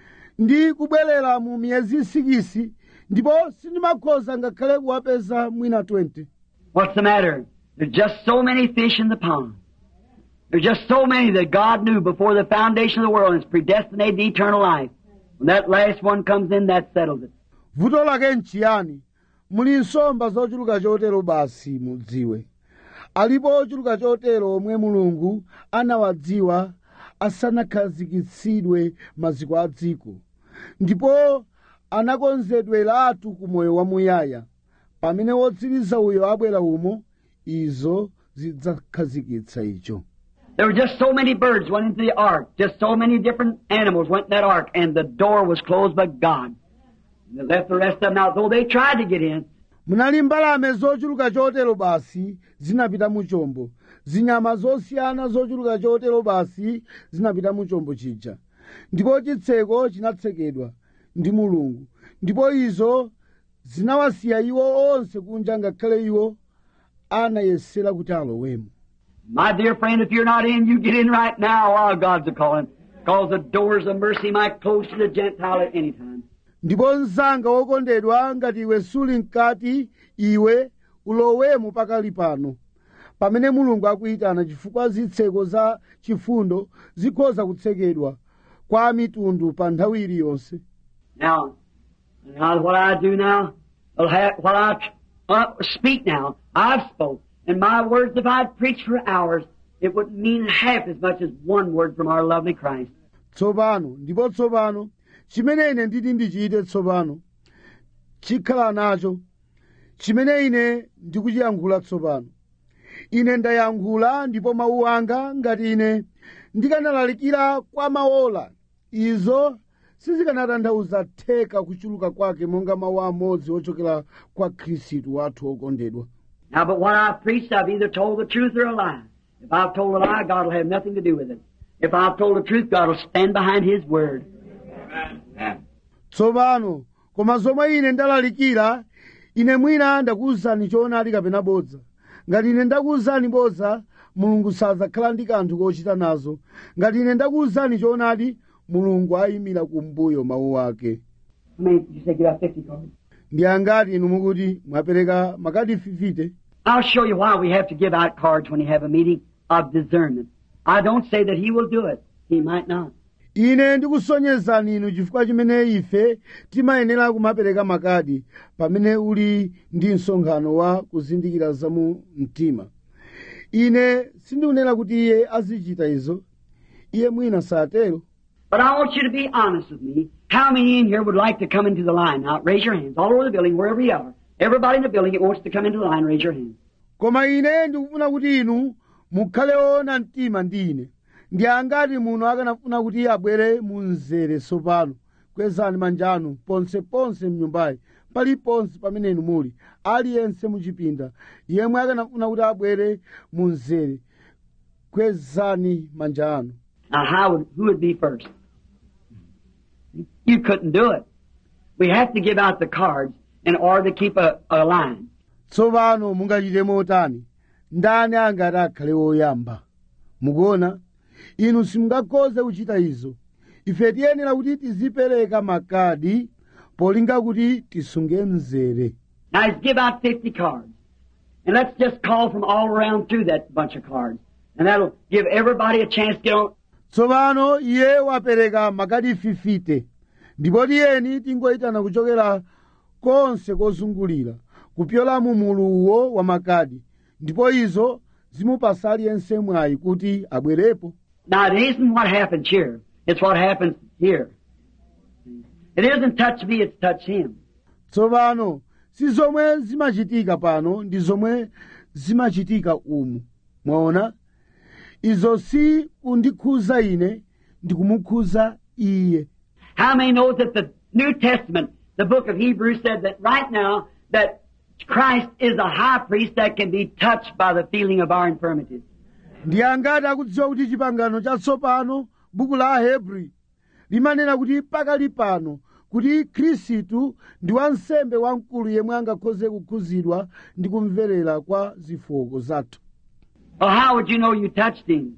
ndi kubwerera mu miyezi sikisi ndipo sindimakhoza ngakhale kuwapeza mwina 20 What's the matter? There's just so many fish in the pond. There's just so many that God knew before the foundation of the world and is predestinated to eternal life. When that last one comes in, that settles it. vuto lake nchiyani muli nsomba zochuluka chotero basi mudziwe alipo ochuluka chotero omwe mulungu anawadziwa asanakhazikitsidwe maziko a dziko ndipo anakonzedweratu ku moyo wamuyaya pamene wotsiriza uyo abwera umo izo zidzakhazikitsa icho There were just so many birds went into the ark. Just so many different animals went in that ark, and the door was closed by God. And they left the rest of them out, though they tried to get in. munali mbalame zochuluka chotero basi zinapita mu chombo zinyama zosiyana zochuluka chotero basi zinapita mu chombo chija ndipo chitseko chinatsekedwa ndi mulungu ndipo izo zinawasiya iwo onse kunja ngakhale iwo anayesera kuti alowemo My dear friend, if you're not in, you get in right now while God's a calling. Because the doors of mercy might close to the Gentile at any time. ndipo mzanga wokondedwa ngati iwe suli mkati iwe ulowemo pakali pano pamene mulungu akuyitana chifukwa zitseko za chifundo zikhoza kutsekedwa kwa mitundu pa nthawi iliyonse Now, now what I do now, will have, what I uh, speak now, I've spoke. And my words, if I'd preached for hours, it wouldn't mean half as much as one word from our lovely Christ. tsopano ndipo tsopano chimene ine nditi ndichite tsopano chikhala nacho chimene ine ndikuchiyankhula tsopano ine ndayankhula ndipo mawu anga ngati ine ndikanalalikira kwa maola izo sizikanatanthauza theka kuchuluka kwake monga mawu amodzi ochokera kwa khristu wathu wokondedwa Now, but what I've preached, I've either told the truth or a lie. If I've told a lie, God will have nothing to do with it. If I've told the truth, God will stand behind His word. Amen. tsopano koma zomwe ine ndalalikira ine mwina ndakuwuzani choonadi kapena bodza ngati ine ndakuwuzani bodza mulungu sadzakhala ndi kanthu kochita nazo ngati ine ndakuwuzani choonadi mulungu ayimira kumbuyo mawu ake How many did you say give out 50 cards? ndi angati inu mukuti mwapereka makadi 50 I'll show you why we have to give out cards when you have a meeting of discernment. I don't say that he will do it. He might not. ine ndikusonyezani inu chifukwa chimene ife timayenera kumapereka makadi pamene uli ndi msonkhano wa kuzindikira za mu mtima ine sindikunena kuti iye azichita izo iye mwina satero But I want you to be honest with me. How many in here would like to come into the line? Now, raise your hands all over the building, wherever you are. Everybody in the building that wants to come into the line, raise your hand. koma ine ndikufuna kuti inu mukhale ona mtima ndi ine ndi angati muno akanafuna kuti abwere mu mzere tsopano kwezani manja anu ponseponse mnyumbayi paliponse pamene inu muli aliyense muchipinda yemwe akanafuna kuti abwere mu mzere kwezani manja anu Now, how would, who would be first? You couldn't do it. We have to give out the cards in order to keep a, a line. tsopano mungachite motani ndani angati akhale woyamba mukuona inu simungakhoze kuchita izo ife tiyenera kuti tizipereka makadi polinga kuti tisunge mzere Now, let's give out 50 cards. And let's just call from all around through that bunch of cards. And that'll give everybody a chance to get on. tsopano iye wapereka makadi 50 ndipo tiyeni tingoyitana kuchokera konse kozungulira kupyola mu muluwo wa makadi ndipo izo zimupasa aliyense mwayi kuti abwerepo Now, it isn't what happens here. It's what happens here. It isn't touch me, it's touch him. tsopano si zomwe zimachitika pano ndi zomwe zimachitika umu mwaona izo si kundikhuza ine ndi kumukhuza iye How many know that the New Testament, the book of Hebrews said that right now that Christ is a high priest that can be touched by the feeling of our infirmities. ndi angati akudziwa kuti chipangano chatsopano buku la ahebri limanena kuti pakali pano kuti khristu ndi wansembe wamkulu yemwe angakhoze kukhuzidwa ndi kumverera kwa zofooka zathu Well, how would you know you touched him?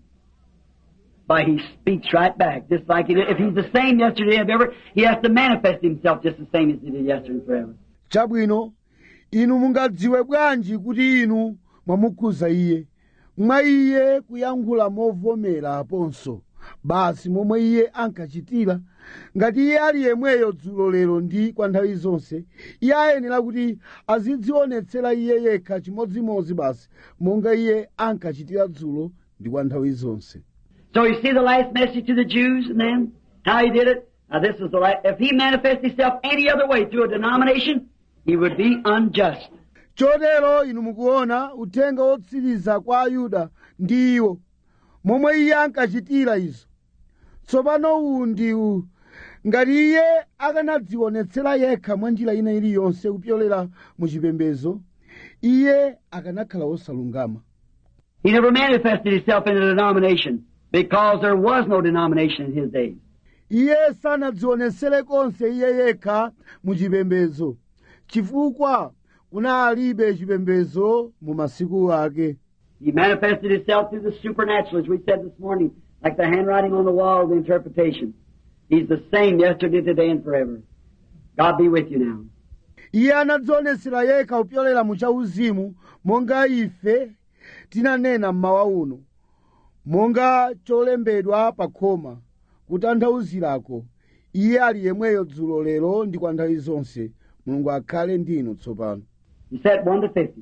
By he speaks right back, just like he did. If he's the same yesterday and ever, he has to manifest himself just the same as he did yesterday and forever. chabwino inu mungadziwe bwanji kuti inu mwamukhuza iye mwa iye kuyankhula movomera aponso basi momwe iye ankachitira ngati iye ali yemweyo dzulo lero ndi kwa nthawi zonse iye ayenera kuti azidzionetsera iye yekha chimodzimodzi basi monga iye ankachitira dzulo ndi kwa nthawi zonse So you see the last message to the Jews and then how he did it? Now this is the last, if he manifests himself any other way through a denomination, he would be unjust. chotero inu mukuona uthenga wotsiriza kwa ayuda ndi iwo momwe iye ankachitira izo tsopano uwu ndi uwu ngati iye akanadzionetsera yekha mwa njira ina iliyonse kupyolera mu chipembedzo iye akanakhala wosalungama He never manifested himself in a denomination because there was no denomination in his days. iye sanadzionetsere konse iye yekha mu chipembedzo chifukwa kunalibe chipembedzo mu masiku ake He manifested himself through the supernatural, as we said this morning, like the handwriting on the wall of the interpretation. He's the same yesterday, today, and forever. God be with you now. iye anadzionetsera yekha kupyolera mu chauzimu monga ife tinanena mmawa uno monga cholembedwa pa khoma kutanthauzirako iye ali yemweyo dzulo lero ndi kwa nthawi zonse mulungu akhale ndi inu tsopano He said 1 to 50.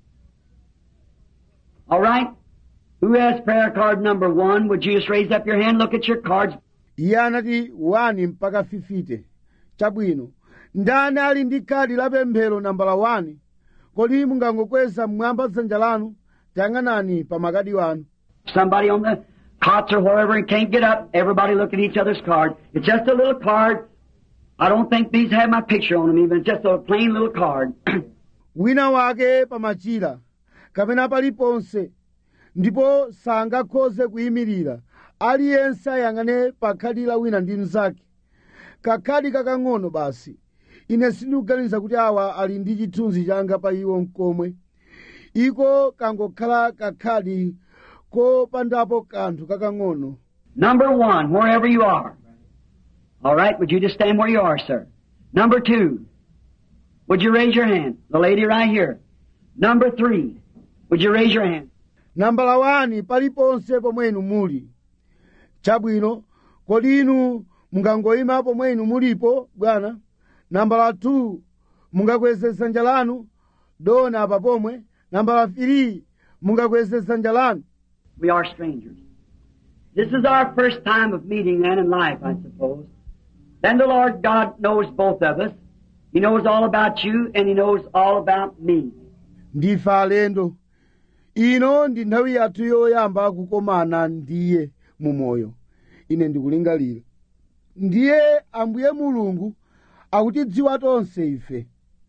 All right? Who has prayer card number 1? Would you just raise up your hand, look at your cards? iye anati 1 mpaka 50 chabwino ndani ali ndi khadi la pemphero nambala 1 kodi mungangokweza mmwamba dzanja lanu tayang'anani pa makadi wanu Somebody on the cots or wherever and can't get up. Everybody look at each other's card. It's just a little card. I don't think these have my picture on them even. It's just a plain little card. wina wake pamachira kapena paliponse ndipo sangakhoze kuyimirira aliyense ayang'ane pa khadi la wina ndi mnzake kakhadi kakang'ono basi ine sindikuganiza kuti awa ali ndi chithunzi changa pa iwo mkomwe iko kangokhala kakhadi kopandapo kanthu kakang'ono Number one, wherever you are. All right, would you just stand where you are, sir? Number two, would you raise your hand? The lady right here. Number three, would you raise your hand? nambala wani paliponse pomwe inu muli chabwino kodi inu mungangoyima pomwe inu mulipo bwana nambala 2 mungakweze dzanja lanu dona apa pomwe nambala 3 mungakweze dzanja lanu We are strangers. This is our first time of meeting then in life, I suppose. Then the Lord God knows both of us. He knows all about you and He knows all about me. ndife alendo ino ndi nthawi yathu yoyamba kukomana ndiye mumoyo ine ndikulingalira ndiye ambuye mulungu akutidziwa tonse ife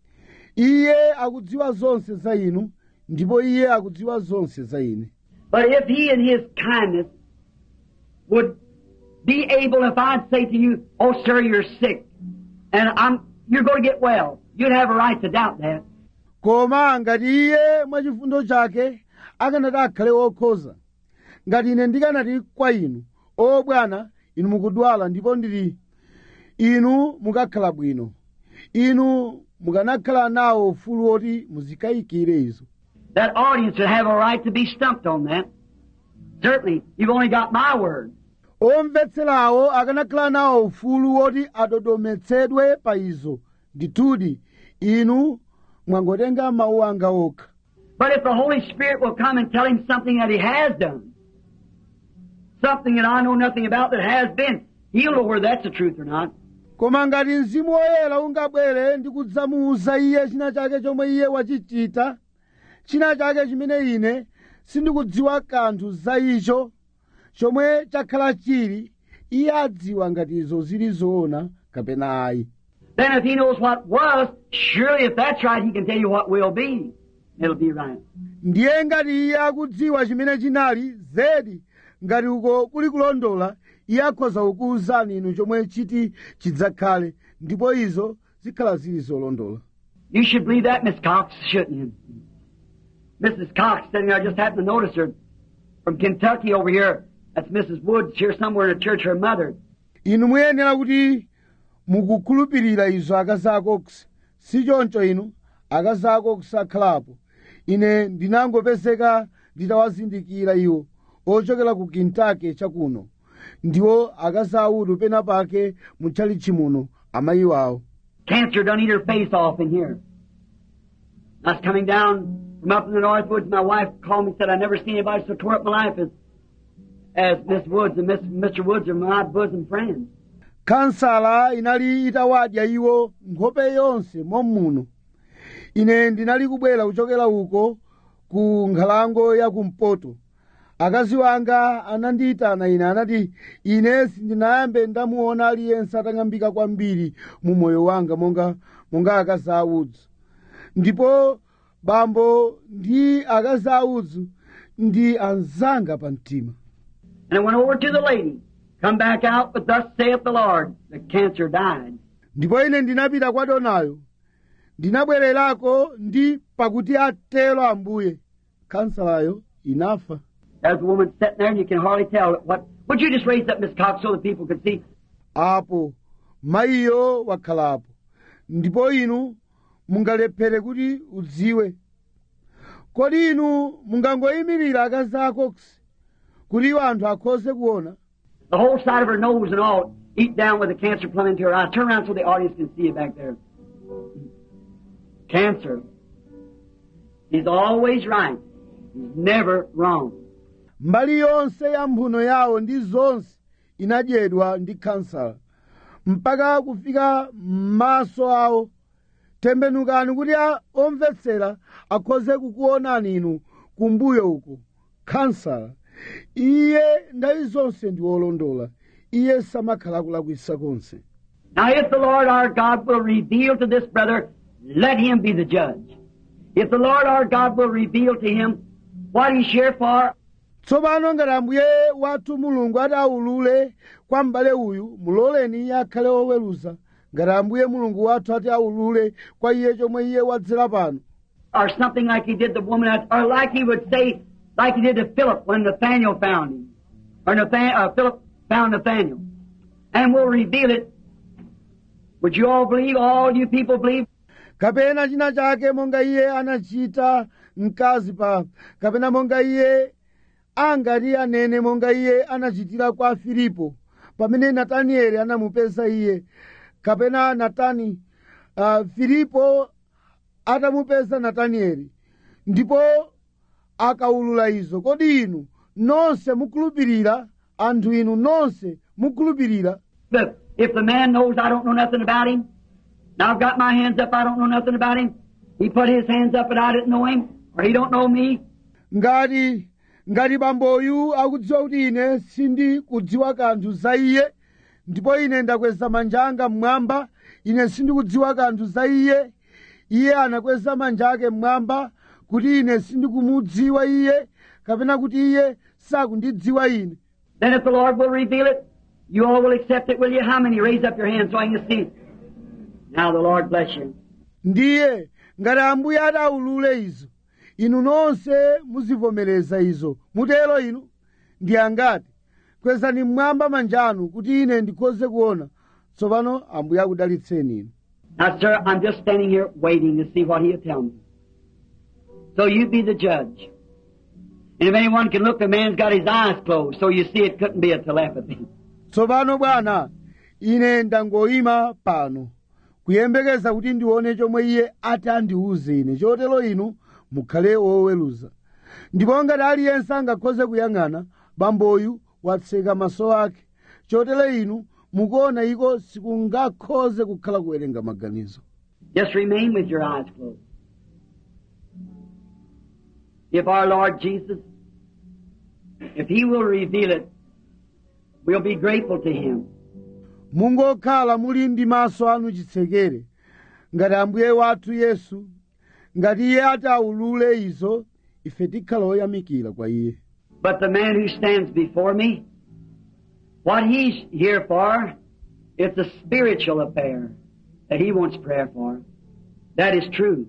iye akudziwa zonse za inu ndipo iye akudziwa zonse za ine But if He in His kindness would be able, if I'd say to you, oh sir, you're sick, and I'm, you're going to get well, you'd have a right to doubt that. koma ngati iye mwachifundo chake akanati akhale wokhoza ngati ine ndikanati kwa inu o bwana inu mukudwala ndipo ndili inu mukakhala bwino inu mukanakhala nawo ufulu woti muzikayikire izo That audience would have a right to be stumped on that. Certainly, you've only got my word. omvetserawo akanakhala nawo ufulu woti adodometsedwe pa izo ndithudi inu mwangotenga mawu anga okha But if the Holy Spirit will come and tell him something that he has done, something that I know nothing about that has been, he'll know whether that's the truth or not. koma ngati mzimu woyera ungabwere ndi kudzamuwuza iye china chake chomwe iye wachichita china chake chimene ine sindikudziwa kanthu za icho chomwe chakhala chili iye adziwa ngati izo zili zoona kapena ayi Then if he knows what was, surely if that's right, he can tell you what will be. It'll be right. ndiye ngati iye akudziwa chimene chinali zedi ngati uko kuli kulondola iye akhoza kukuwuzani inu chomwe chiti chidzakhale ndipo izo zikhala zili zolondola You should believe that, Miss Cox, shouldn't you? Mrs. Cox sitting there, I just happened to notice her from Kentucky over here. That's Mrs. Woods here somewhere in a church, her mother. inu muyenera kuti mukukhulupirira izo akazi akokusi si choncho inu akazi akokusi akhalapo ine ndinangopezeka nditawazindikira iwo ochokera ku kentucky chakuno ndiwo akazi audu pena pake mutchalichi muno amayi wawo Cancer done eat her face off in here. I was coming down from up in the North Woods. My wife called me and said, I never seen anybody so tore up my life as, as Miss Woods and Miss, Mr. Woods are my bosom friends. kansala inali itawadya iwo nkhope yonse mommuno ine ndinali kubwera kuchokera uko ku nkhalango ya kumpoto akazi wanga anandiyitana ine anati ine sindinayambe ndamuona aliyense atang'ambika kwambiri mu moyo wanga monga monga akazi audzu ndipo bambo ndi akazi audzu ndi anzanga pa mtima And I went over to the lady, come back out, but thus saith the Lord, the cancer died. ndipo ine ndinapita kwa donayo ndinabwererako ndi pakuti atero ambuye kansalayo inafa There's a woman sitting there and you can hardly tell what. Would you just raise up Miss Cox so that people could see? apo mayiyo wakhalapo ndipo inu mungalephere kuti udziwe kodi inu mungangoyimirira akazi ako kuti iwo anthu akhoze kuona The whole side of her nose and all eat down with the cancer plumb into her eye. Turn around so the audience can see you back there. Cancer. He's always right. He's never wrong. mbali yonse ya mphuno yawo ndi zonse inadyedwa ndi kansala mpaka kufika m'maso awo tembenukani kuti a- omvetsera akhoze kukuonani inu kumbuyo uko kansala iye nthawi zonse ndi wolondola iye samakhala kulakwisa konse Now if the Lord our God will reveal to this brother, let him be the judge. If the Lord our God will reveal to him what he's here for, tsopano ngati ambuye wathu mulungu ati aulule kwa m'bale uyu muloleni iye akhale woweruza ngati ambuye mulungu wathu ati aulule kwa iye chomwe iye wadzera pano Or something like he did the woman, at- or like he would say, like he did to Philip when Nathaniel found him. Or Nathan, uh, Philip found Nathaniel. And will reveal it. Would you all believe, all you people believe? kapena china chake monga iye anachita mkazi pa kapena monga iye angati anene monga iye anachitira kwa filipo pamene natanieli anamupeza iye kapena natani uh, filipo atamupeza natanieli ndipo akaulula izo kodi inu nonse mukhulupirira anthu inu nonse mukhulupirira But if the man knows I don't know nothing about him, now I've got my hands up, I don't know nothing about him, he put his hands up and I didn't know him, or he don't know me, ngati ngati bamboyu akudziwa kuti ine sindikudziwa kanthu za iye ndipo ine ndakweza manja anga mmwamba ine sindikudziwa kanthu za iye iye anakweza manja ake mmwamba kuti ine sindikumudziwa iye kapena kuti iye sakundidziwa ine then if the Lord will reveal it, you all will accept it, will you? How many? Raise up your hands so I can see. Now the Lord bless you. ndiye ngati ambuye adaulule izo inu nonse muzivomereza izo mutero inu ndi angati kwezani mmwamba manjanu kuti ine ndikhoze kuona tsopano ambuye akudalitseni inu Now, sir, I'm just standing here waiting to see what he'll tell me. So you be the judge. And if anyone can look, the man's got his eyes closed, so you see it couldn't be a telepathy. tsopano bwana ine ndangoyima pano kuyembekeza kuti ndione chomwe iye ati andiwuze ine chotero inu mukhale woweruza ndipo ngati aliyense angakhoze kuyang'ana bamboyu watseka maso ake chotero inu mukuona iko sikungakhoze kukhala kuwerenga maganizo Just remain with your eyes closed. If our Lord Jesus, if He will reveal it, we'll be grateful to Him. mungokhala muli ndi maso anu chitsekere ngati ambuye wathu yesu ngati iye ati aulule izo ife tikhala oyamikira kwa iye But the man who stands before me, what he's here for, it's a spiritual affair that he wants prayer for. That is true.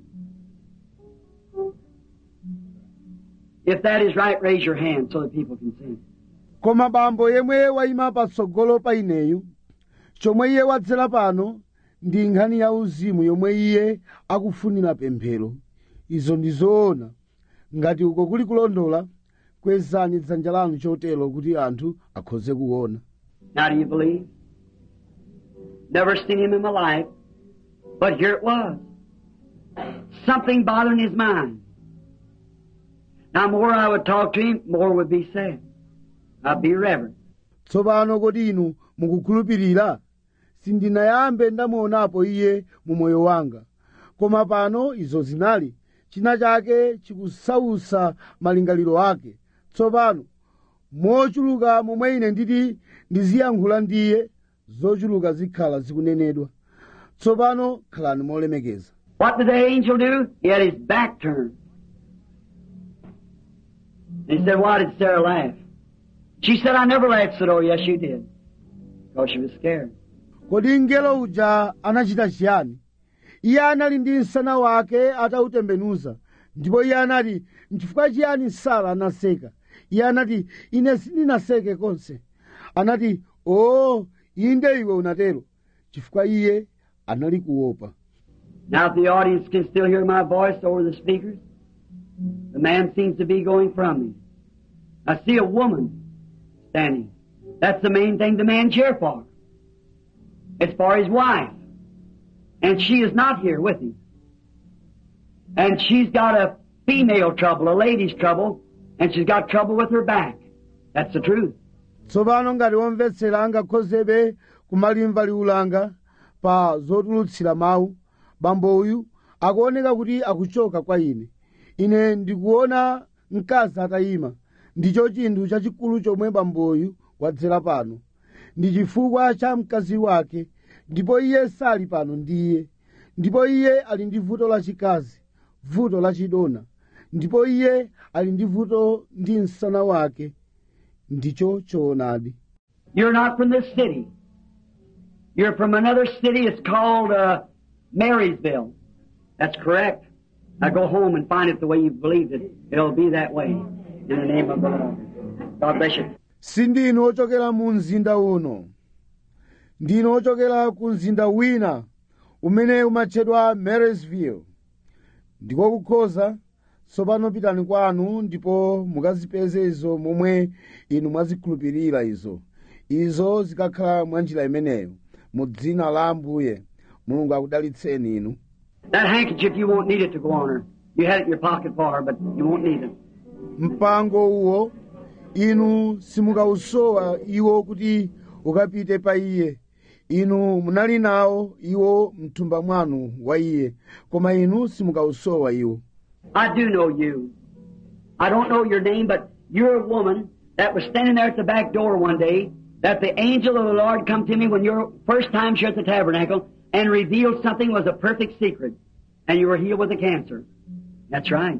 If that is right, raise your hand so that people can see. koma bambo yemwe wayima patsogolo pa ineyu chomwe iye wadzera pano ndi nkhani ya uzimu yomwe iye akufunira pemphero izo ndi zoona ngati uko kuli kulondola kwezani dzanja lanu chotero kuti anthu akhoze kuona Now do you believe? Never seen him in my life, but here it was. Something bothering his mind. Now more I would talk to him, more would be said. I'd be reverent. tsopano kodi inu mukukhulupirira sindinayambe ndamuonapo iye mu moyo wanga koma pano izo zinali china chake chikusausa malingaliro ake tsopano mochuluka momwe ine nditi ndiziyankhula ndiye zochuluka zikhala zikunenedwa tsopano khalani molemekeza What did the angel do? He had his back turned. And he said, why did Sarah laugh? She said, I never laughed. said, oh yes you did. Because she was scared. kodi mngelo uja anachita chiyani iye anali ndi msana wake atautembenuza ndipo iye anati nchifukwa chiyani sara anaseka iye anati ine sindinaseke konse anati oo inde iwe unatero chifukwa iye anali kuopa Now if the audience can still hear my voice over the speakers, the man seems to be going from me. I see a woman standing. That's the main thing the man's here for. It's for his wife. And she is not here with him. And she's got a female trouble, a lady's trouble, and she's got trouble with her back. That's the truth. tsopano ngati womvetsera angakhozebe kumalimva liulanga pa zotulutsira mawu bambo uyu akuoneka kuti akuchoka kwa ine ine ndikuona mkazi atayima ndicho chinthu chachikulu chomwe bamboyu wadzera pano ndi chifukwa cha mkazi wake ndipo iye sali pano ndiye ndipo iye ali ndi vuto lachikazi vuto lachidona ndipo iye ali ndi vuto ndi msana wake ndicho choonadi You're not from this city. You're from another city. It's called uh, Marysville. That's correct. Now go home and find it the way you believed it. It'll be that way. In the name of the Lord. God bless you. sindinu ochokera mu mzinda uno ndinu ochokera ku mzinda wina umene umatchedwa marysville ndiko kukhoza tsopano pitani kwanu ndipo mukazipeze izo momwe inu mwazikhulupirira izo izo zikakhala mwa njira imeneyo mu dzina la ambuye mulungu akudalitseni inu That handkerchief, you won't need it to go on her. You had it in your pocket for her, but you won't need it. mpango uwo inu simukausowa iwo kuti ukapite pa iye inu munali nawo iwo mthumba mwanu wa iye koma inu simukausowa iwo I do know you. I don't know your name, but you're a woman that was standing there at the back door one day that the angel of the Lord come to me when your first time here at the tabernacle and revealed something was a perfect secret. And you were healed with a cancer. That's right.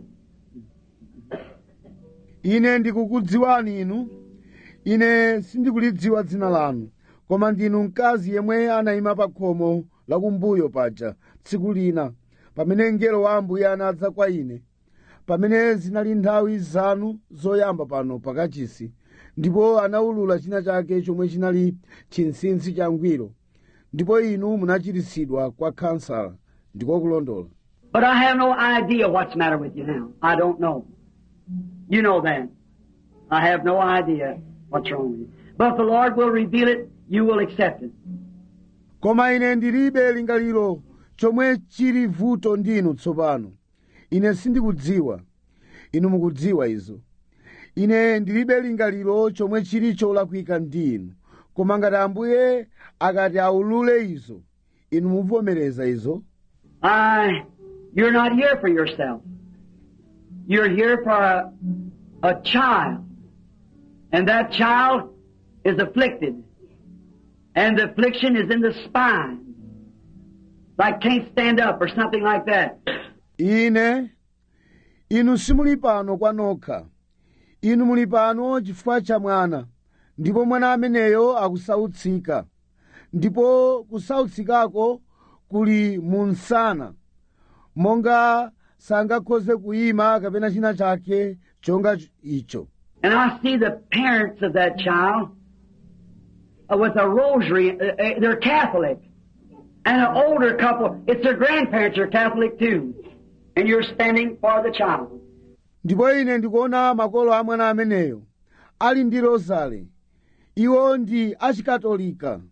ine ndikukudziwani inu ine sindikulidziwa dzina lanu koma ndinu mkazi yemwe anayima pa khomo lakumbuyo paja tsiku lina pamene mngelo wa ambuye anadza kwa ine pamene zinali nthawi zanu zoyamba pano pakachisi ndipo anawulula china chake chomwe chinali chinsinsi changwiro ndipo inu munachiritsidwa kwa khansala ndiko kulondola But I have no idea what's the matter with you now. I don't know. You know that. I have no idea what's wrong with you. But if the Lord will reveal it, you will accept it. koma ine ndilibe lingaliro chomwe chili vuto ndinu tsopano ine sindikudziwa inu mukudziwa izo ine ndilibe lingaliro chomwe chili cholakwika ndi inu koma ngati ambuye akati aulule izo inu muvomereza izo I, you're not here for yourself. You're here for a, a child. And that child is afflicted. And the affliction is in the spine. Like can't stand up or something like that. ine inu simuli pano kwa nokha inu muli pano chifukwa cha mwana ndipo mwana ameneyo akusautsika ndipo kusautsikako kuli mu msana monga sangakhoze kuyima kapena china chake chonga icho And I see the parents of that child uh, with a rosary. Uh, uh, they're Catholic. And an older couple, it's their grandparents are Catholic too. And you're standing for the child. ndipo ine ndikuona makolo a mwana ameneyo ali ndi rozale iwo ndi achikatolika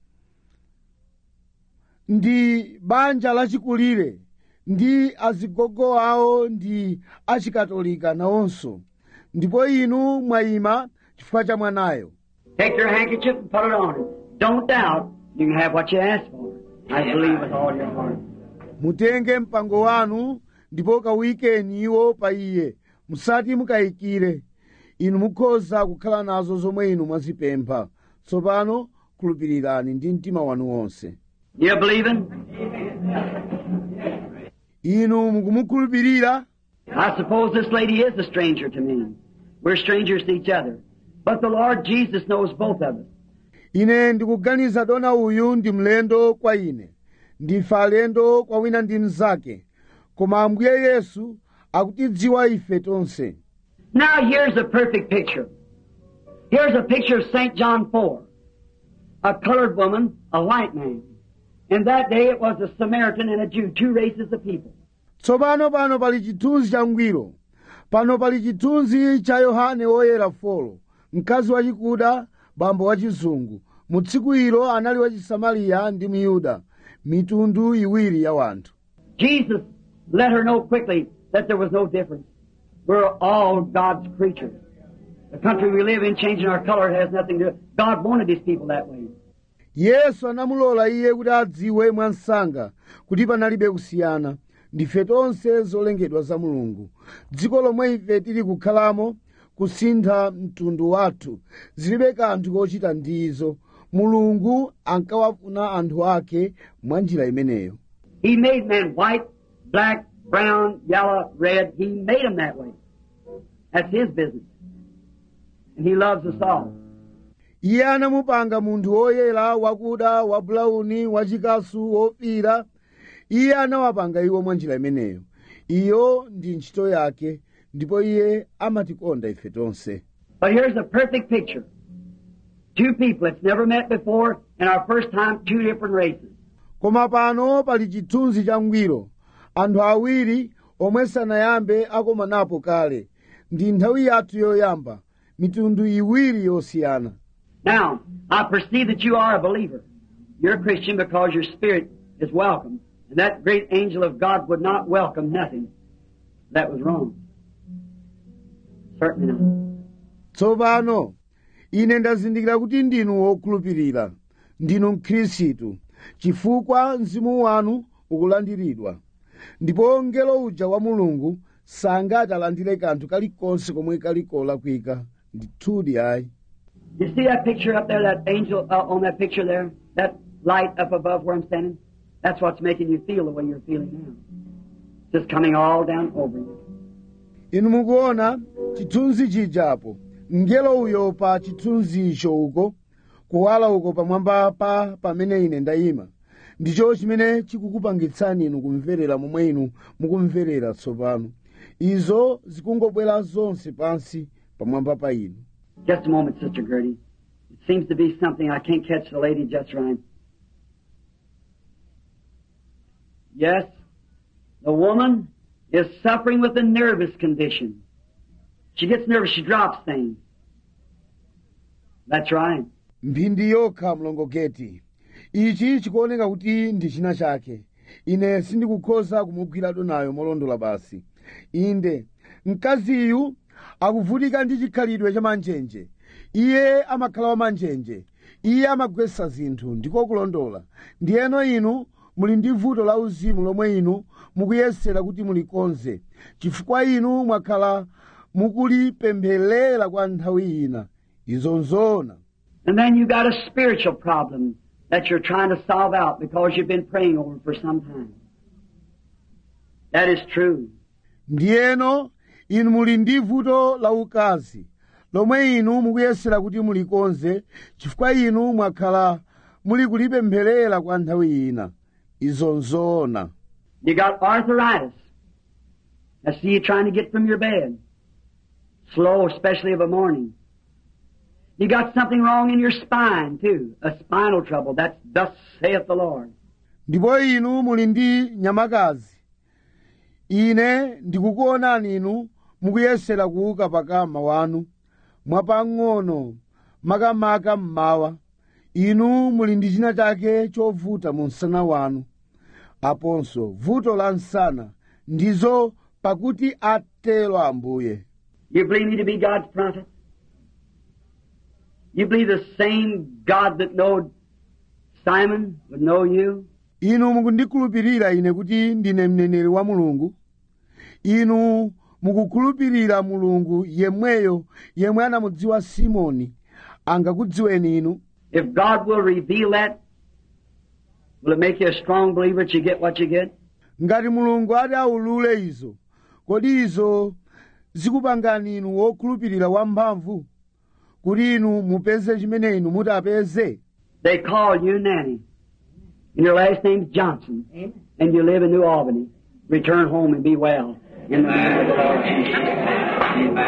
ndi banja lachikulire ndi azigogo awo ndi achikatolika nawonso ndipo inu mwayima chifukwa cha mwanayo Take your handkerchief and put it on it. Don't doubt. You can have what you ask for. I believe with all your heart. mutenge mpango wanu ndipo kawuyikeni iwo pa iye musati mukayikire inu mukhoza kukhala nazo zomwe inu mwazipempha tsopano khulupirirani ndi mtima wanu wonse You believing? inu mukumukhulupirira I suppose this lady is a stranger to me. We're strangers to each other. But the Lord Jesus knows both of us. ine ndikuganiza dona uyu ndi mlendo kwa ine ndife alendo kwa wina ndi mnzake koma ambuye yesu akutidziwa ife tonse Now here's a perfect picture. Here's a picture of St. John 4. A colored woman, a white man. In that day it was a Samaritan and a Jew, two races of people. tsopano pano pali chithunzi changwiro pano pali chithunzi cha yohane woyera folo mkazi wachikuda bambo wachizungu mu tsiku ilo anali wachisamariya ndi myuda mitundu iwiri ya wanthu Jesus let her know quickly that there was no difference. We're all God's creatures. The country we live in, changing our color has nothing to do. God wanted His people that way. yesu anamulola iye kuti adziwe mwansanga kuti panalibe kusiyana ndife tonse zolengedwa za mulungu dziko lomwe ife tili kukhalamo kusintha mtundu wathu zilibe kanthu kochita ndizo mulungu ankawafuna anthu ake mwa njira imeneyo He made men white, black, brown, yellow, red. He made them that way. That's His business. And He loves us all. iye anamupanga munthu woyera wakuda wabulauni wachikasu wofira iye anawapanga iwo mwa njira imeneyo iyo ndi ntchito yake ndipo iye amatikonda ife tonse But here's a perfect picture. Two people that's never met before, and our first time, two different races. koma pano pali chithunzi changwiro anthu awiri omwe sanayambe akomanapo kale ndi nthawi yathu yoyamba mitundu iwiri yosiyana Now, I perceive that you are a believer. You're a Christian because your spirit is welcome. And that great angel of God would not welcome nothing that was wrong. Certainly not. tsopano ine ndazindikira kuti ndinu wokhulupirira ndinu mkhristu chifukwa mzimu wanu ukulandiridwa ndipo mngelo uja wa mulungu sangati alandire kanthu kalikonse komwe kali kolakwika ndithudi ayi You see that picture up there, that angel uh, on that picture there? That light up above where I'm standing? That's what's making you feel the way you're feeling now. Just coming all down over you. inu mukuona chithunzi chijapo mngelo uyo pa chithunzi icho uko kuwala uko pamwamba pa pamene ine ndayima ndicho chimene chikukupangitsani inu kumverera momwe inu mukumverera tsopano izo zikungobwera zonse pansi pamwamba pa inu Just a moment, Sister Gertie. It seems to be something I can't catch the lady just right. Yes, the woman is suffering with a nervous condition. She gets nervous, she drops things. That's right. mphindi yokha mlongogeti ichi chikuoneka kuti ndi china chake ine sindikukhoza kumugwira donayo molondola basi inde mkaziyu akuvutika ndi chikhalidwe cha manjenje iye amakhala wa manjenje iye amagwetsa zinthu ndiko kulondola ndiyeno inu muli ndi vuto la uzimu lomwe inu mukuyesera kuti mulikonze chifukwa inu mwakhala mukulipempherera kwa nthawi ina izo nzoona And then you got a spiritual problem that you're trying to solve out because you've been praying over for some time. That is true. ndiyeno inu muli ndi vuto la ukazi lomwe inu mukuyesera kuti mulikonze chifukwa inu mwakhala muli kulipempherera kwa nthawi ina izo nzoona You got arthritis. I see you trying to get from your bed. Slow, especially of a morning. You got something wrong in your spine, too. A spinal trouble. That's thus saith the Lord. ndipo inu muli ndi nyamakazi ine ndikukuonani inu mukuyesera kuuka pakama wanu mwapang'ono makamaka mmawa inu muli ndi china chake chovuta mu msana wanu aponso vuto la msana ndizo pakuti atero ambuye You believe me to be God's prophet? You believe the same God that knowed Simon would know you? inu mukundikhulupirira ine kuti ndine mneneri wa mulungu inu mukukhulupirira mulungu yemweyo yemwe anamudziwa simoni angakudziweni inu If God will reveal that, will it make you a strong believer that you get what you get? ngati mulungu ati aulule izo kodi izo zikupangani inu wokhulupirira wamphamvu kuti inu mupeze chimene inu mutapeze They call you Nanny. And your last name's Johnson. And you live in New Albany. Return home and be well. In the name of the Lord Jesus.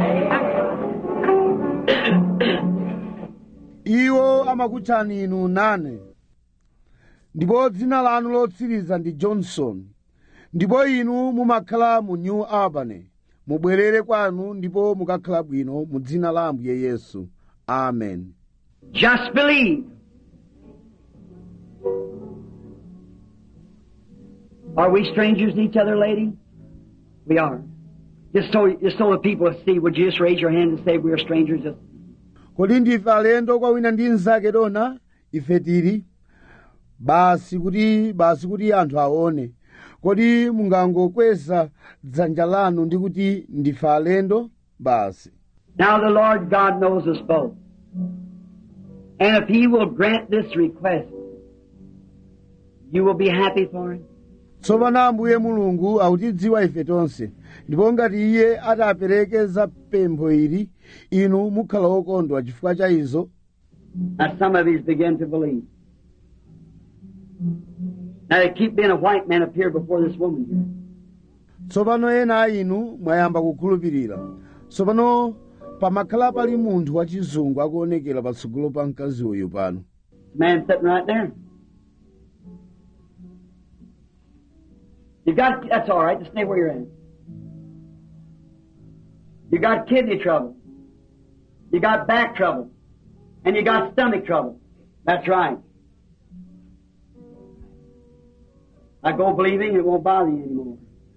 iwo amakutchani inu nane ndipo dzina lanu lotsiriza ndi johnson ndipo inu mumakhala mu new albany mubwerere kwanu ndipo mukakhala bwino mu dzina la ambuye yesu amen Just believe. Are we strangers to each other, lady? We are. Just so, just so the people see, would you just raise your hand and say we are strangers? Just kodi ndife alendo kwa wina ndi mnzake dona ife tili basi kuti basi kuti anthu aone kodi mungangokweza dzanja lanu ndi kuti ndife alendo basi Now the Lord God knows us both. And if He will grant this request, you will be happy for it. tsopano ambuye mulungu akutidziwa ife tonse ndipo ngati iye atapereke za pempho ili inu mukhala wokondwa chifukwa cha izo Now some of you's begin to believe. Now they keep being a white man up here before this woman here. tsopano ena a inu mwayamba kukhulupirira tsopano pamakhala pali munthu wachizungu akuonekera patsogolo pa mkazi uyu pano Man sitting right there. You got that's all right. Just stay where you're at. You got kidney trouble. You got back trouble, and you got stomach trouble. That's right. I go believing it won't bother you anymore.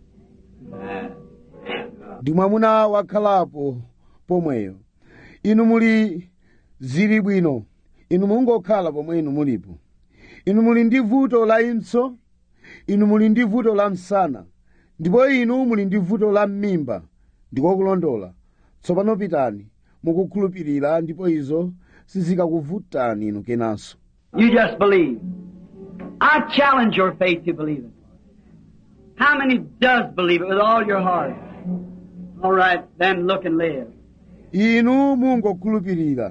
ndi mwamuna wakhalapo pomweyo inu muli zili bwino inu mungokhala pomwe inu mulipo inu muli ndi vuto la impso inu muli ndi vuto la msana ndipo inu muli ndi vuto la m'mimba ndikokulondola tsopano pitani mukukhulupirira ndipo izo sizikakuvutani inu kenanso You just believe. I challenge your faith to believe it. How many does believe it with all your heart? All right, then look and live. inu mungokhulupirira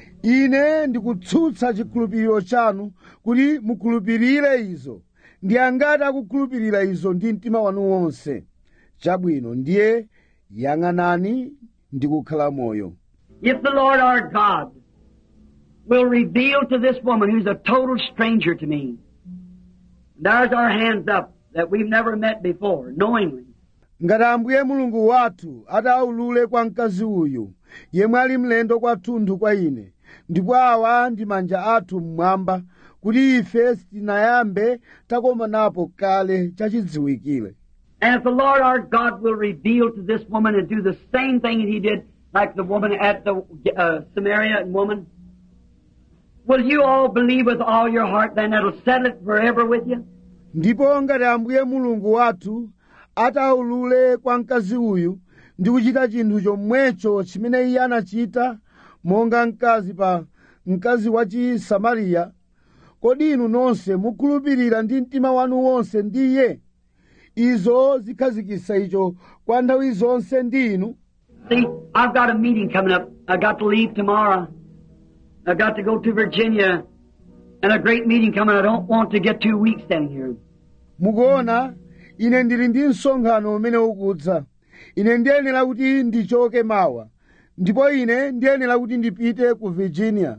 ine ndikutsutsa chikhulupiriro chanu kuti mukhulupirire izo ndi angati akukhulupirira izo ndi mtima wanu wonse chabwino ndiye yang'anani ndi kukhala moyo If the Lord our God will reveal to this woman who's a total stranger to me, there's our hands up that we've never met before, knowingly. ngati ambuye mulungu wathu ataulule kwa mkazi uyu yemwe ali mlendo kwathunthu kwa ine ndipo awa ndi manja athu mmwamba kuti ife sitinayambe takomanapo kale chachidziwikire And if the Lord our God will reveal to this woman and do the same thing that He did, like the woman at the uh, Samaritan woman, will you all believe with all your heart? Then it'll settle it forever with you. ndipo ngati ambuye mulungu wathu ataulule kwa mkazi uyu ndi kuchita chinthu chomwecho chimene iye anachita monga mkazi pa mkazi wa chisamariya kodi inu nonse mukhulupirira ndi mtima wanu wonse ndi iye izo zikhazikitsa icho kwa nthawi zonse ndi inu See, I've got a meeting coming up. I got to leave tomorrow. I got to go to Virginia, and a great meeting coming. I don't want to get two weeks standing here. mukuona ine ndili ndi msonkhano umene ukudza ine ndiyenera kuti ndichoke mawa ndipo ine ndiyenera kuti ndipite ku virginia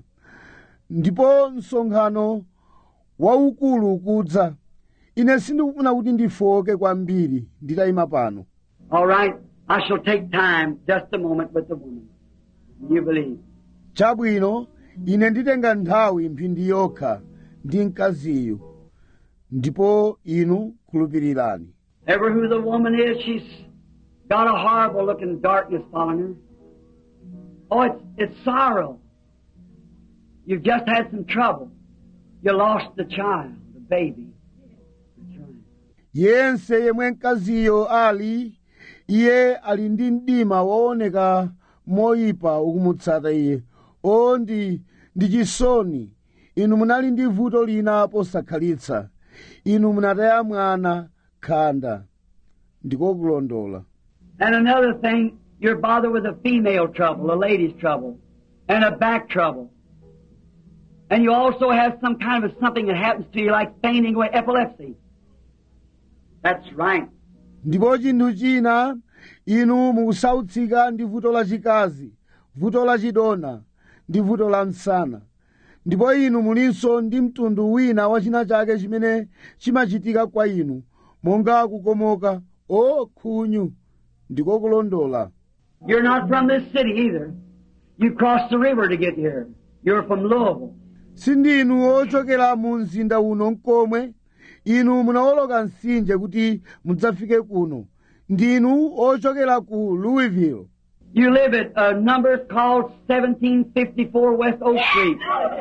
ndipo msonkhano waukulu ukudza ine sindikufuna kuti ndifoke kwambiri nditayima pano All right, I shall take time, just a moment, with the woman. You believe? chabwino ine nditenga nthawi mphindi yokha ndi mkaziyu ndipo inu khulupirirani Ever who the woman is, she's got a horrible looking darkness following her. Oh, it's, it's sorrow. You've just had some trouble. You lost the child, the baby. That's right. yense yemwe mkaziyo ali iye ali ndi mdima wooneka moyipa ukumutsata iye o ndi ndi chisoni inu munali ndi vuto lina posakhalitsa inu munataya mwana khanda ndikokulondola And another thing, you're bothered with a female trouble, a lady's trouble, and a back trouble. And you also have some kind of a, something that happens to you like fainting away, epilepsy. That's right. ndipo chinthu china inu mukusautsika ndi vuto lachikazi vuto lachidona ndi vuto la msana ndipo inu mulinso ndi mtundu wina wa china chake chimene chimachitika kwa inu monga kukomoka o khunyu ndikokulondola You're not from this city either. You crossed the river to get here. You're from Louisville. sindinu ochokera mu mzinda uno nkomwe inu munawoloka mtsinje kuti mudzafike kuno ndinu ochokera ku louisville You live at a number called 1754 West Oak Street.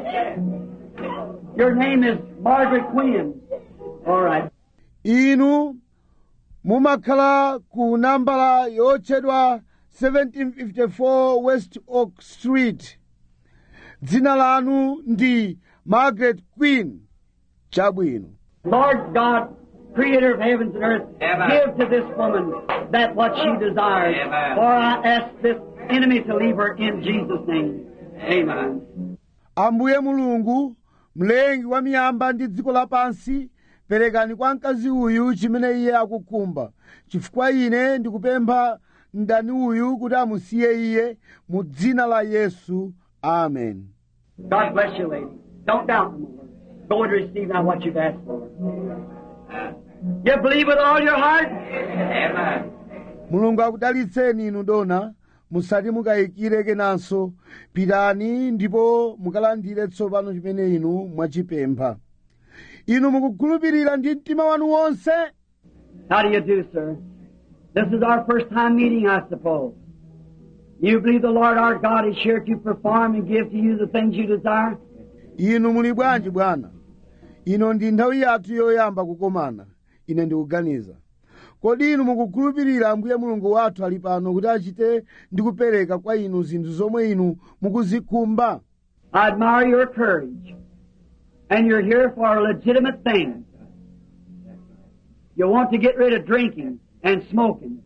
Your name is Margaret Quinn. All right. inu mumakhala ku nambala yotchedwa 1754 west oak street dzina lanu ndi margaret queen chabwino Lord God, creator of heavens and earth, Amen. give to this woman that what she desires. Amen. For I ask this enemy to leave her in Jesus' name. Amen. ambuye mulungu mlengi wa miyamba ndi dziko lapansi perekani kwa mkazi uyu chimene iye akukhumba chifukwa ine ndikupempha mdani uyu kuti amusiye iye mu dzina la yesu amen God bless you, lady. Don't doubt no more. Go and receive now what you've asked for. You believe with all your heart? Amen. mulungu akudalitseni inu dona musati mukayikire kenanso pitani ndipo mukalandire tsopano chimene inu mwachipempha inu mukukhulupirira ndi mtima wanu wonse How do you do, sir? This is our first time meeting, I suppose. You believe the Lord our God is here to perform and give to you the things you desire? inu muli bwanji bwana ino ndi nthawi yathu yoyamba kukomana ine ndikuganiza kodi inu mukukhulupirira ambuye mulungu wathu ali pano kuti achite ndi kupereka kwa inu zinthu zomwe inu mukuzikhumba I admire your courage. And you're here for a legitimate thing. You want to get rid of drinking and smoking.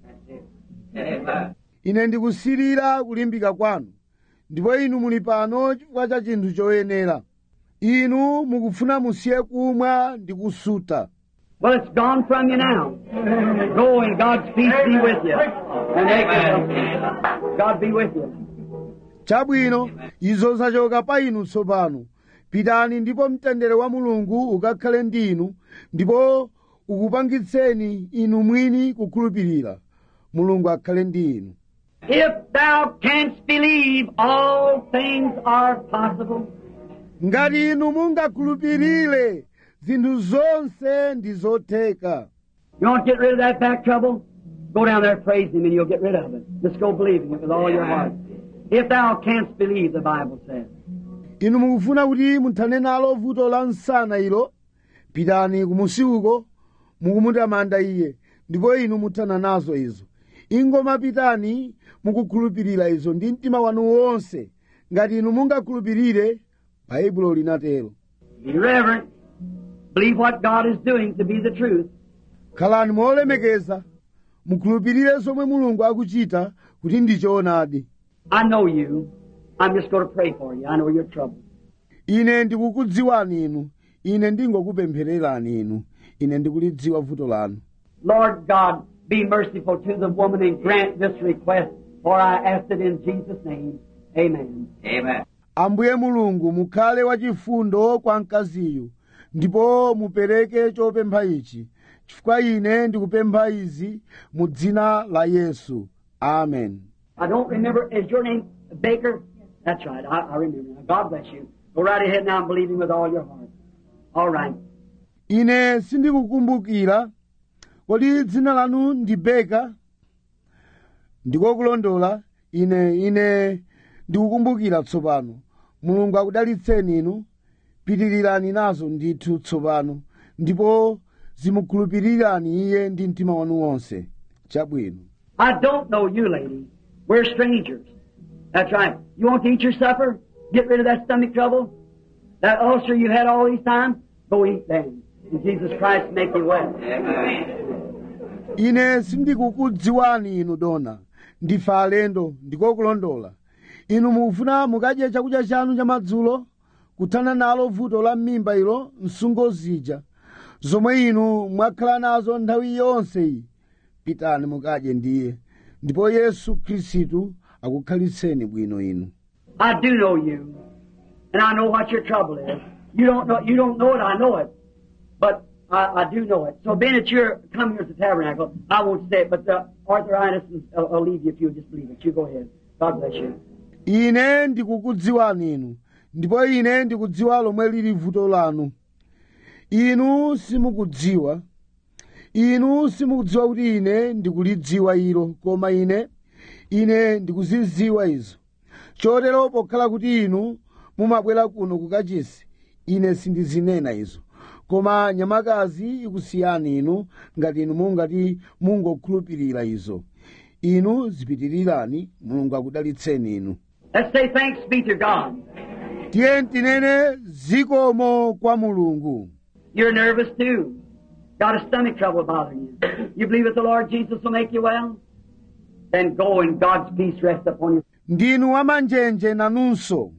Amen. ine ndikusirira kulimbika kwanu ndipo inu muli pano chifukwa cha chinthu choyenera inu mukufuna musiye kumwa ndi kusuta Well, it's gone from you now. Go and God's peace be with you. And make it- God be with you. chabwino izo zachoka pa inu tsopano pitani ndipo mtendere wa mulungu ukakhale ndi inu ndipo ukupangitseni inu mwini kukhulupirira mulungu akhale ndi inu If thou canst believe, all things are possible. ngati inu mungakhulupirire zinthu zonse ndi zotheka You want to get rid of that back trouble? Go down there and praise Him and you'll get rid of it. Just go believing it with all your heart. If thou canst believe, the Bible says. inu mukufuna kuti muthane nalo vuto la msana ilo pitani kumusi uko mukumutamanda iye ndipo inu muthana nazo izo ingoma pitani mukukhulupirira izo ndi mtima wanu wonse ngati inu mungakhulupirire baibulo linatero Be reverent. Believe what God is doing to be the truth. khalani molemekeza mukhulupirire zomwe mulungu akuchita kuti ndi choonadi I know you. I'm just going to pray for you. I know your trouble. ine ndikukudziwani inu ine ndingokupemphererani inu ine ndikulidziwa vuto lanu Lord God, be merciful to the woman and grant this request, for I ask it in Jesus' name. Amen. Amen. ambuye mulungu mukhale wachifundo kwa mkaziyu ndipo mupereke chopempha ichi chifukwa ine ndikupempha izi mu dzina la yesu amen I don't remember. Is your name Baker? That's right. I, I remember. now. God bless you. Go right ahead now and believe Him with all your heart. All right. ine sindikukumbukira kodi dzina lanu ndi beka ndikokulondola ine ine ndikukumbukira tsopano mulungu akudalitseni inu pitirirani nazo ndithu tsopano ndipo zimukhulupirirani iye ndi mtima wanu wonse chabwino I don't know you, lady. We're strangers. That's right. You want to eat your supper? Get rid of that stomach trouble? That ulcer you had all these times? Go eat then. And Jesus Christ make you well. Amen. ine sindikukudziwani inu dona ndife alendo ndikokulondola inu mukufuna mukadye chakudya chanu chamadzulo kuthana nalo vuto la m'mimba ilo msungo zija zomwe inu mwakhala nazo nthawi yonse iyi pitani mukadye ndiye ndipo yesu khristu akukhalitseni bwino inu I do know you, and I know what your trouble is. You don't know. You don't know it. I know it, but I, I do know it. So, being that you're coming here to the tabernacle, I won't say it, but the arthritis will, will leave you if you'll just believe it. You go ahead. God bless you. ine ndikukudziwani inu ndipo ine ndikudziwa lomwe lili vuto lanu inu simukudziwa inu simukudziwa kuti ine ndikulidziwa ilo koma ine ine ndikuzidziwa izo chotero pokhala kuti inu mumabwera kuno kukachisi ine sindizinena izo koma nyamakazi ikusiyani inu ngati inu mungati mungokhulupirira izo inu zipitirirani mulungu akudalitseni inu Let's say thanks be to God. tiye tinene zikomo kwa mulungu You're nervous too. Got a stomach trouble bothering you. You believe that the Lord Jesus will make you well? Then go and God's peace rest upon you. ndinu wamanjenje nanunso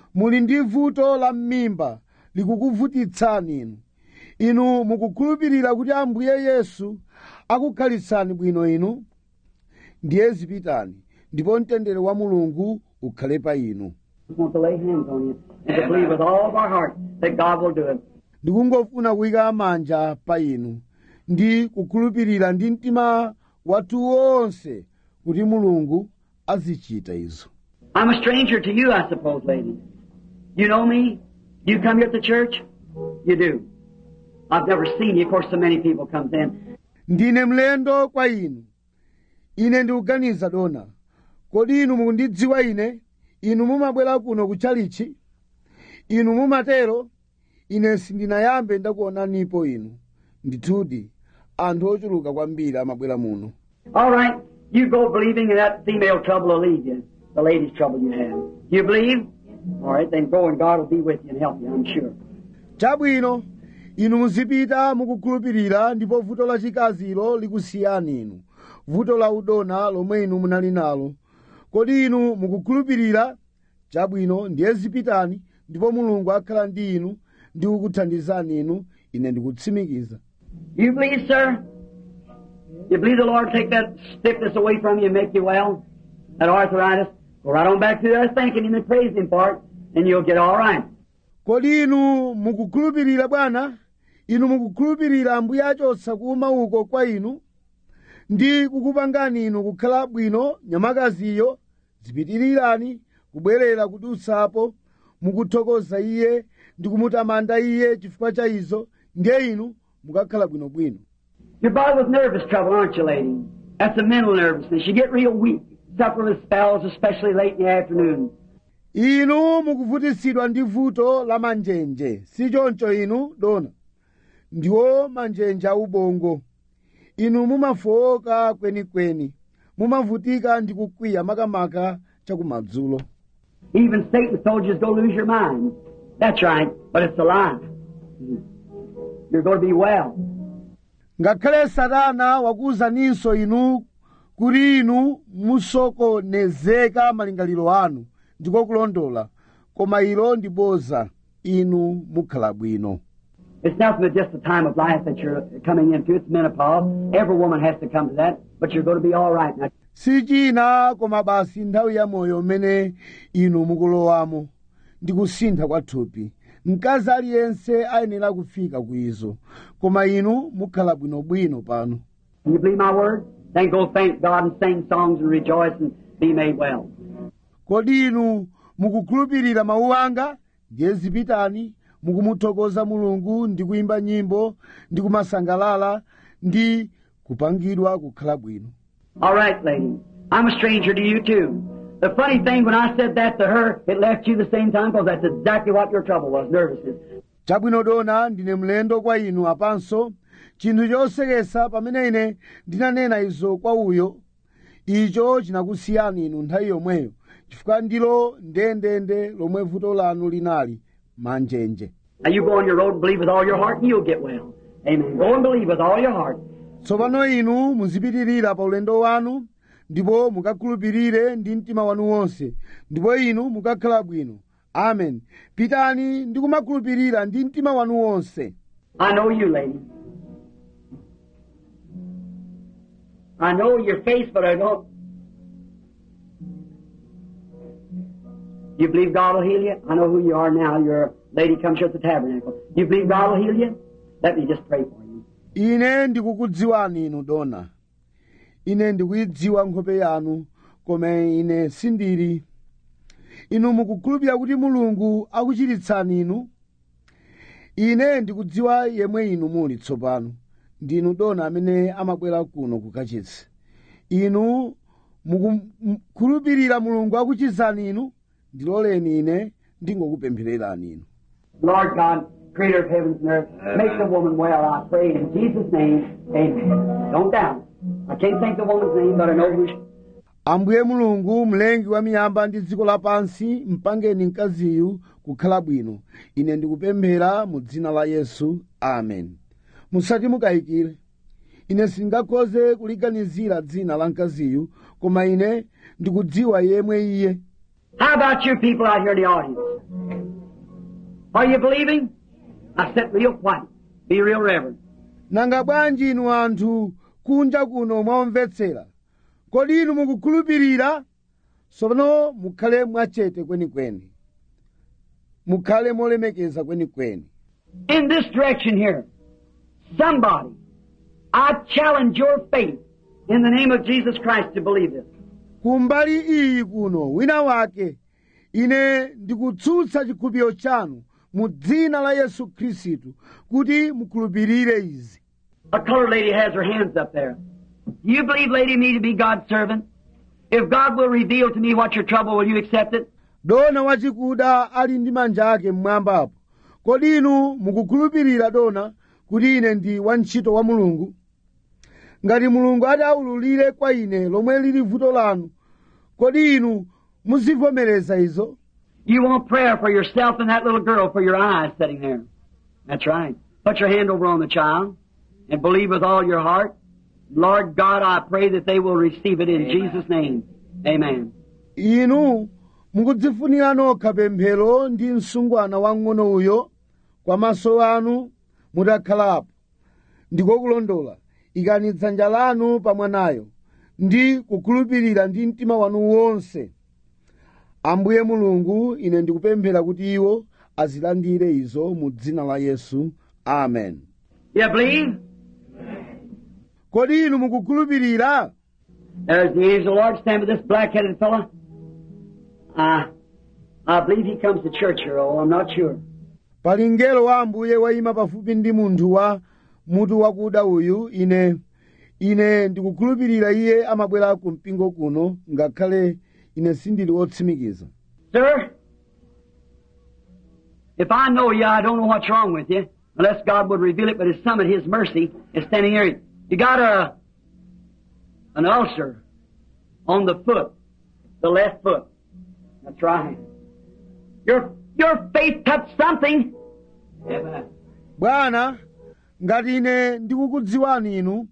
muli ndi vuto la m'mimba likukuvutitsani inu inu mukukhulupirira kuti ambuye yesu akukhalitsani bwino inu ndiye zipitani ndipo mtendere wa mulungu ukhale pa inu We want to lay hands on you and to believe with all of our heart that God will do it. ndikungofuna kuyika manja pa inu ndi kukhulupirira ndi mtima wathu wonse kuti mulungu azichita izo I'm a stranger to you, I suppose, lady. You know me? Do you come here at the church? You do. I've never seen you. Of course, so many people come in. ndine mlendo kwa inu ine ndikuganiza dona kodi inu mukundidziwa ine inu mumabwera kuno kutchalichi inu mumatero ine sindinayambe ndakuonanipo inu ndithudi anthu ochuluka kwambiri amabwera muno All right. You go believing and that female trouble will leave you. The lady's trouble you have. You believe? All right, then go and God will be with you and help you, I'm sure. chabwino inu muzipita mukukhulupirira ndipo vuto lachikazilo likusiyani inu vuto la udona lomwe inu munali nalo kodi inu mukukhulupirira chabwino ndiye zipitani ndipo mulungu akhala ndi inu ndi kukuthandizani inu ine ndikutsimikiza You believe, sir? You believe the Lord take that stiffness away from you and make you well? That arthritis? Go right on back to there thanking Him and praising Him for it, and you'll get all right. kodi inu mukukhulupirira bwana inu mukukhulupirira ambuye achotsa kuuma uko kwa inu ndi kukupangani inu kukhala bwino nyamakaziyo zipitirirani kubwerera kudutsapo mukuthokoza iye ndi kumutamanda iye chifukwa cha izo ndiye inu mukakhala bwinobwino You're bothered with nervous trouble, aren't you, lady? That's a mental nervousness. You get real weak, suffer with spells, especially late in the afternoon. inu mukuvutitsidwa ndi vuto la manjenje si choncho inu dona ndiwo manjenje aubongo inu mumafowoka kwenikweni mumavutika ndi kukwiya makamaka chakumadzulo Even Satan told you to go lose your mind. That's right, but it's a lie. You're going to be well. ngakhale satana wakuwuzaninso inu kuti inu musokonezeka malingaliro anu ndiko kulondola koma ilo ndi boza inu mukhala bwino It's nothing but just the time of life that you're coming into. It's menopause. Every woman has to come to that, but you're going to be all right. Now, si china koma basi nthawi ya moyo umene inu mukulowamo ndi kusintha kwa thupi mkazi aliyense ayenera kufika ku izo koma inu mukhala bwinobwino pano can you believe my word? Then go thank God and sing songs and rejoice and be made well. kodi inu mukukhulupirira mawu anga ndiye zipitani mukumuthokoza mulungu ndi kuyimba nyimbo ndi kumasangalala ndi kupangidwa kukhala bwino All right, lady. I'm a stranger to you too. The funny thing, when I said that to her, it left you the same time because that's exactly what your trouble was, nervousness. chabwino dona ndine mlendo kwa inu apanso chinthu chosekesa pamene ine ndinanena izo kwa uyo icho chinakusiyani inu nthawi yomweyo chifukwa ndilo ndendende lomwe vuto lanu linali manjenje Now you go on your road and believe with all your heart and you'll get well. Amen. Go and believe with all your heart. tsopano inu muzipitirira pa ulendo wanu ndipo mukakhulupirire ndi mtima wanu wonse ndipo inu mukakhala bwino amen pitani ndi kumakhulupirira ndi mtima wanu wonse I know you, lady. I know your face, but I don't. You believe God will heal you? I know who you are now. You're a lady comes here at the tabernacle. You believe God will heal you? Let me just pray for you. ine ndikukudziwani inu dona ine ndikuyidziwa nkhope yanu koma ine sindili inu mukukhulupirira kuti mulungu akuchiritsani inu ine ndikudziwa yemwe inu muli tsopano ndinu dona amene amabwera kuno kukachitsa inu mukukhulupirira mulungu akuchizani inu ndiloleni ine ndingokupemphererani inu Lord God, creator of heavens and earth, make the woman well, I pray in Jesus' name. Amen. Don't doubt. I can't think the woman's name, but I know who she ambuye mulungu mlengi wa miyamba ndi dziko lapansi mpangeni mkaziyu kukhala bwino ine ndikupemphera mu dzina la yesu amen musati mukayikire ine sindingakhoze kuliganizira dzina la mkaziyu koma ine ndikudziwa yemwe iye How about you people out here in the audience? Are you believing? I sit real quiet. Be real reverent. nanga bwanji inu anthu kunja kuno mwamvetsera kodi inu mukukhulupirira tsopano mukhale mwachete kwenikweni mukhale molemekeza kwenikweni In this direction here, somebody, I challenge your faith in the name of Jesus Christ to believe this. kumbali iyi kuno wina wake ine ndikutsutsa chikhulupiriro chanu mu dzina la yesu khristu kuti mukhulupirire izi A colored lady has her hands up there. Do you believe, lady, me to be God's servant? If God will reveal to me what your trouble, will you accept it? dona wachikuda ali ndi manja ake mmwambapo kodi inu mukukhulupirira dona kuti ine ndi wantchito wa mulungu ngati mulungu ati aululire kwa ine lomwe lili vuto lanu kodi inu muzivomereza izo You want prayer for yourself and that little girl for your eyes sitting there. That's right. Put your hand over on the child and believe with all your heart. Lord God, I pray that they will receive it in Jesus' name. Amen. inu mukudzifunira nokha pemphero ndi msungwana wang'ono uyo kwa maso anu mutakhalapo ndiko kulondola ikani dzanja lanu pa mwanayo ndi kukhulupirira ndi mtima wanu wonse ambuye mulungu ine ndikupemphera kuti iwo azilandire izo mu dzina la yesu amen You believe? kodi inu mukukhulupirira There's the angel of the Lord standing with this black-headed fellow. I, I believe he comes to church here, oh, I'm not sure. pali mngelo wa ambuye wayima pafupi ndi munthu wa mutu wakuda uyu ine ine ndikukhulupirira iye amabwera ku mpingo kuno ngakhale ine sindili wotsimikiza Sir, if I know you, I don't know what's wrong with you, unless God would reveal it, but His Son, at His mercy, is standing here. You got a, an ulcer on the foot, the left foot. That's right. Your, your faith touched something. Amen. bwana ngati ine ndikukudziwani inu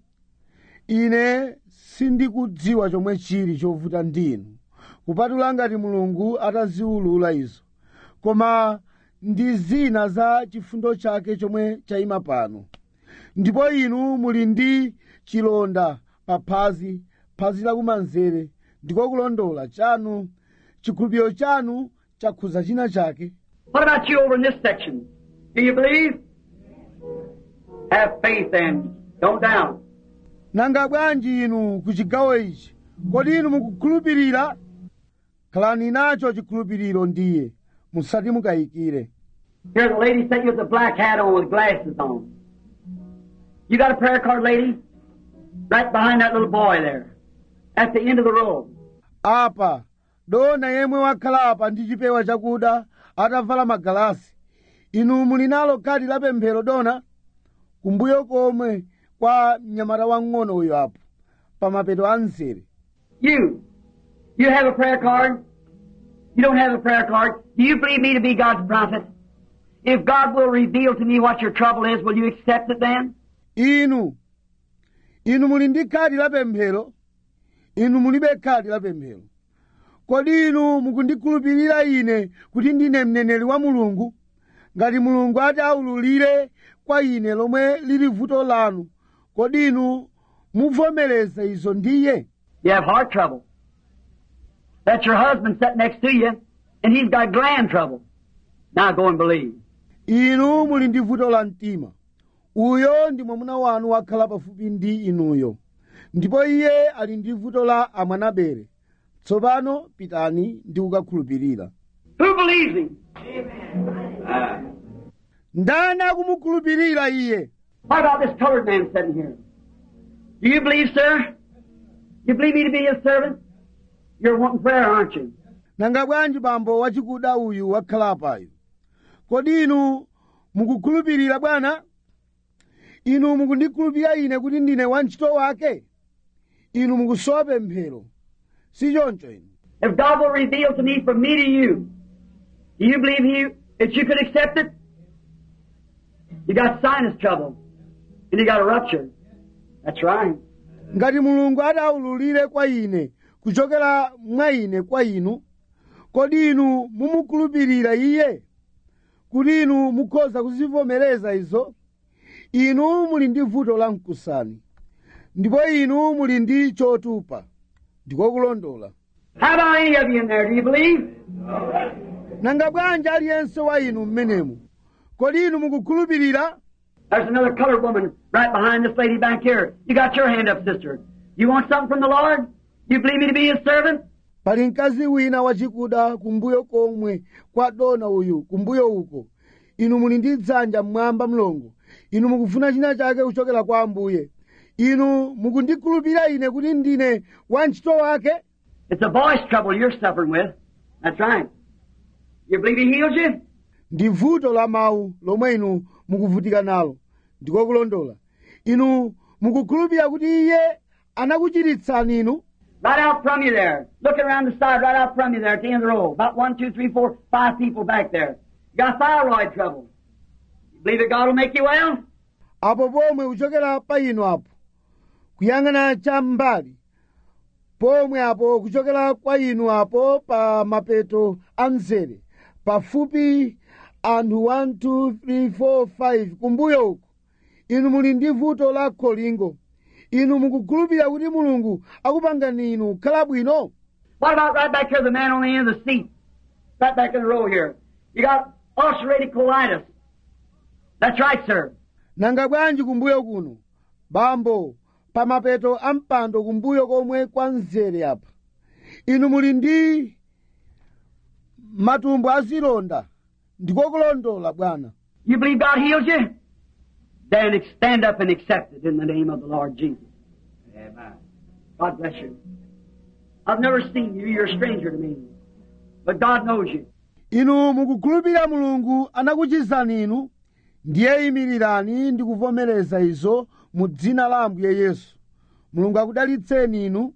ine sindikudziwa chomwe chili chovuta ndinu kupatula ngati mulungu ataziwulula izo koma ndi zina za chifundo chake chomwe chayima pano ndipo inu muli ndi chilonda pa phazi phazi lakumanzere ndiko kulondola chanu chikhulupiriro chanu chakhuza china chake What about you over in this section? Do you believe? Have faith then. Don't doubt. nanga bwanji inu ku chigawo ichi kodi inu mukukhulupirira khalani nacho chikhulupiriro ndiye musati mukayikire Here's a lady sitting with a black hat on with glasses on. You got a prayer card, lady? Right behind that little boy there. At the end of the row. apa dona yemwe wakhala apa ndi chipewa chakuda atavala magalasi inu muli nalo khadi la pemphero dona kumbuyo komwe kwa mnyamata wang'ono uyo apo pa mapeto a mzere You. You have a prayer card? You don't have a prayer card? Do you believe me to be God's prophet? If God will reveal to me what your trouble is, will you accept it then? inu inu muli ndi khadi la pemphero inu mulibe khadi la pemphero kodi inu mukundikhulupirira ine kuti ndine mneneri wa mulungu ngati mulungu ati aululire kwa ine lomwe lili vuto lanu kodi inu muvomereza izo ndiye You have heart trouble. That's your husband sitting next to you, and he's got gland trouble. Now go and believe. inu muli ndi vuto la mtima uyo ndi mwamuna wanu wakhala pafupi ndi inuyo ndipo iye ali ndi vuto la amwanabere tsopano pitani ndi kukakhulupirira Who believes him? ndani akumukhulupirira iye What about this colored man sitting here? Do you believe, sir? You believe me to be his servant? You're wanting prayer, aren't you? nanga bwanji bambo wachikuda uyu wakhala apayo kodi inu mukukhulupirira bwana inu mukundikhulupirira ine kuti ndine wantchito wake inu mukusowa pemphero si choncho inu If God will reveal to me from me to you, do you believe he, that you could accept it? You got sinus trouble, and you got a rupture. That's right. ngati mulungu ati aululire kwa ine kuchokera mwa ine kwa inu kodi inu mumukhulupirira iye kuti inu mukhoza kuzivomereza izo inu muli ndi vuto la mkusani ndipo inu muli ndi chotupa ndiko kulondola How about any of you in there? Do you believe? nanga bwanji aliyense wa inu mmenemu kodi inu mukukhulupirira There's another colored woman right behind this lady back here. You got your hand up, sister. You want something from the Lord? You believe me to be His servant? pali mkazi wina wachikuda kumbuyo komwe kwa dona uyu kumbuyo uko inu muli ndi dzanja mmwamba mlongo inu mukufuna china chake kuchokera kwa ambuye inu mukundikhulupirira ine kuti ndine wantchito wake It's a voice trouble you're suffering with. That's right. You believe He heals you? ndi vuto la mawu lomwe inu mukuvutika nalo ndiko kulondola inu mukukhulupirira kuti iye anakuchiritsani inu Right out from you there. Looking around the side, right out from you there at the end of the row. About one, two, three, four, five people back there. You got thyroid trouble. You believe that God will make you well? apo pomwe kuchokera pa inu apo kuyang'ana cham'mbali pomwe apo kuchokera kwa inu apo pa mapeto a mzere pafupi anthu 1 2 3 4 5 kumbuyo uko inu muli ndi vuto la kholingo inu mukukhulupirira kuti mulungu akupangani inu kukhala bwino What about right back here, the man on the end of the seat? Right back in the row here. You got ulcerative colitis. That's right, sir. nanga bwanji kumbuyo kuno bambo pa mapeto a mpando kumbuyo komwe kwa mzere apa inu muli ndi matumbo azilonda ndiko kulondola bwana You believe God heals you? Then stand up and accept it in the name of the Lord Jesus. Amen. God bless you. I've never seen you. You're a stranger to me. But God knows you. inu mukukhulupirira mulungu anakuchizani inu ndiye imirirani ndi kuvomereza izo mu dzina la ambuye yesu mulungu akudalitseni inu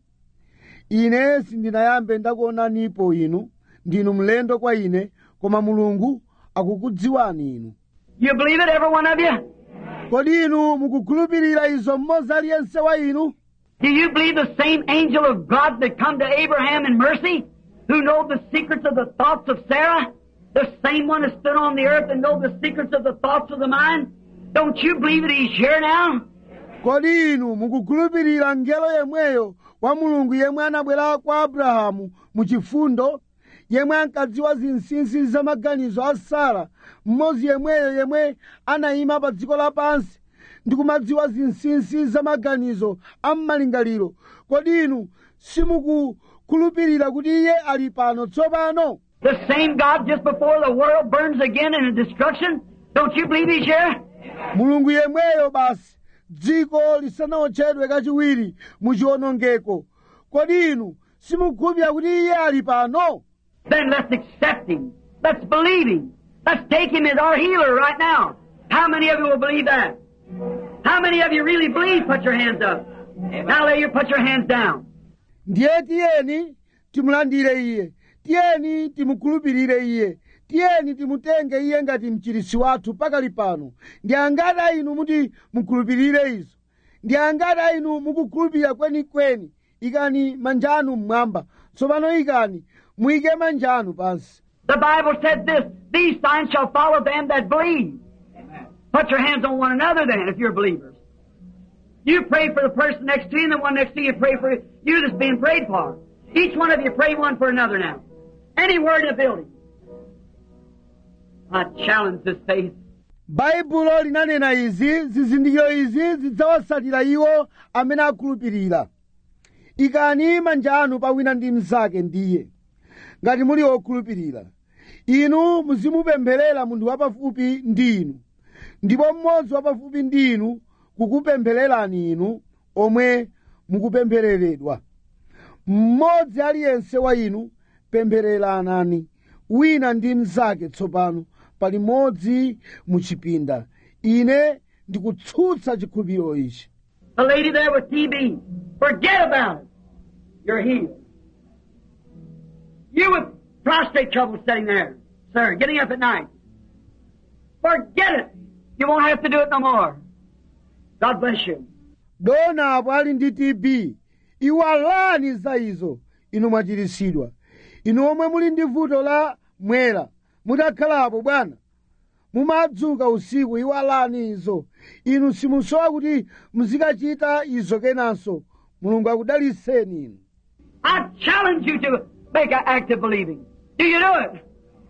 ine sindinayambe ndakuonanipo inu ndinu mlendo kwa ine koma mulungu akukudziwani inu You believe it, every one of you? kodi inu mukukhulupirira izo mmodzi aliyense wa inu Do you believe the same angel of God that come to Abraham in mercy, who know the secrets of the thoughts of Sarah? The same one that stood on the earth and know the secrets of the thoughts of the mind? Don't you believe that he's here now? kodi inu mukukhulupirira ngelo yemweyo wa mulungu yemwe anabwera kwa abrahamu mu chifundo yemwe ankadziwa zinsinsi za maganizo a sara mmodzi yemweyo yemwe anayima pa dziko lapansi ndi kumadziwa zinsinsi za maganizo a m'malingaliro kodi inu simukukhulupirira kuti iye ali pano tsopano The same God just before the world burns again in destruction? Don't you believe he's here? mulungu yemweyo basi dziko lisanaotchedwe kachiwiri mu chiwonongeko kodi inu simukhulupirira kuti iye ali pano Then let's accept him. Let's believe him. Let's take him as our healer right now. How many of you will believe that? How many of you really believe? Put your hands up. Now lay your put your hands down. ndiye tiyeni timulandire iye tiyeni timukhulupirire iye tiyeni timutenge iye ngati mchirisi wathu pakali pano ndi angati a inu muti mukhulupirire izo ndi angati a inu mukukhulupirira kwenikweni ikani manja anu mmwamba tsopano ikani muyike manja anu pansi The Bible said this, these signs shall follow them that believe. Put your hands on one another then if you're believers. You pray for the person next to you and the one next to you pray for you that's being prayed for. Each one of you pray one for another now. Anywhere in the building. I challenge this faith. baibulo linanena izi zizindikiro izi zidzawatsatira iwo amene akhulupirira ikani manja anu pawina ndi mnzake ndiye ngati muli okhulupirira inu muzimupempherera munthu wapafupi ndi inu ndipo mmodzi wapafupi ndi inu kukupemphererani inu omwe mukupemphereredwa mmodzi aliyense wa inu pemphereranani wina ndi mnzake tsopano pali modzi mu chipinda ine ndikutsutsa chikhulupiriro ichi The lady there with TB, forget about it. You're healed. You with prostate trouble sitting there, sir, getting up at night. Forget it. You won't have to do it no more. God bless you. dona apo ali ndi tb iwalani za izo inu mwachiritsidwa inu omwe muli ndi vuto la mwera mutakhalapo bwana mumadzuka usiku iwalani izo inu simusowa kuti muzikachita izo kenanso mulungu akudaliseni inu I challenge you to make an act of believing. Do you do it?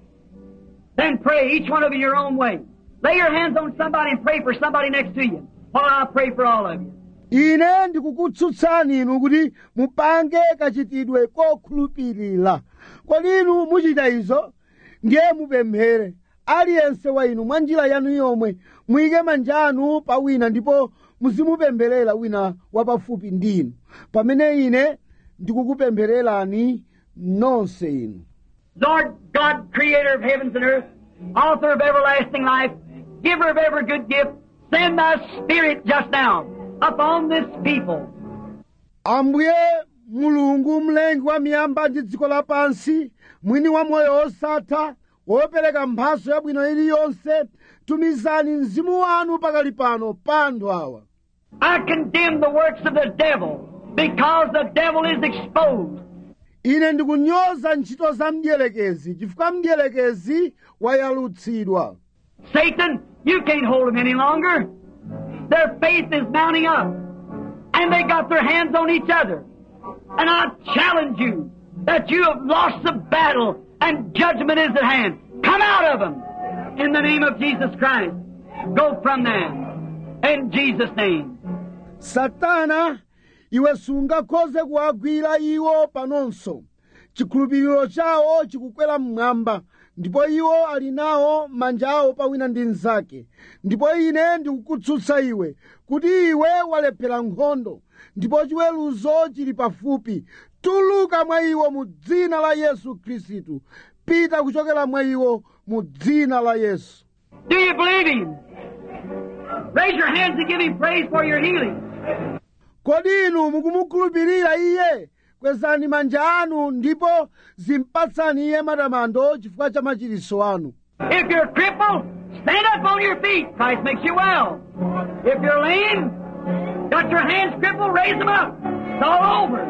Then pray, each one of you your own way. Lay your hands on somebody and pray for somebody next to you. While I pray for all of you. ine ndikukutsutsani inu kuti mupange kachitidwe kokhulupirira kodi inu muchita izo ndiye mupemphere aliyense wa inu mwa njira yanu yomwe muyike manja anu pa wina ndipo muzimupempherera wina wapafupi ndi inu pamene ine ndikukupemphererani nonse inu Lord God, creator of heavens and earth, author of everlasting life, giver of every good gift, send thy spirit just now upon this people. ambuye mulungu mlengi wa miyamba ndi dziko lapansi mwini wa moyo osatha wopereka mphaso yabwino iliyonse tumizani mzimu wanu pakali pano pa anthu awa I condemn the works of the devil because the devil is exposed. ine ndikunyoza ntchito za mdierekezi chifukwa mdierekezi wayalutsidwa Satan, you can't hold them any longer. Their faith is mounting up. And they got their hands on each other. And I challenge you that you have lost the battle and judgment is at hand. Come out of them in the name of Jesus Christ. Go from them in Jesus' name. satana iwe sungakhoze kuwagwira iwo panonso chikhulupiriro chawo chikukwera mmwamba ndipo iwo ali nawo manja awo pawina ndi mnzake ndipo ine ndikukutsutsa iwe kuti iwe walephera nkhondo ndipo chiweruzo chili pafupi tuluka mwa iwo mu dzina la yesu khristu pita kuchokera mwa iwo mu dzina la yesu Do you believe Him? Raise your hands and give Him praise for your healing. kodi inu mukumukhulupirira iye kwezani manja anu ndipo zimpatsani iye matamando chifukwa cha machiritso anu If you're crippled, stand up on your feet. Christ makes you well. If you're lame, got your hands crippled, raise them up. It's all over.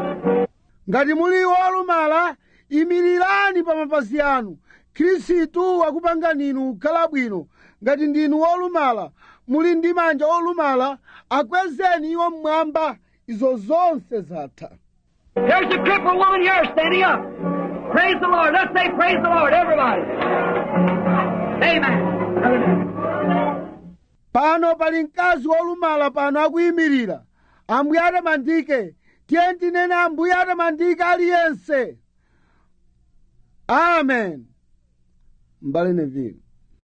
ngati muli wolumala imirirani pa mapazi anu khristu akupangani inu kukhala bwino ngati ndinu wolumala muli ndi manja olumala akwezeni iwo mmwamba izo zonse zatha There's a crippled woman here standing up. Praise the Lord. Let's say praise the Lord, everybody. Amen. pano pali mkazi wolumala pano akuyimirira ambuye atamandike tiye tinene ambuye atamandike aliyense amen mbale neville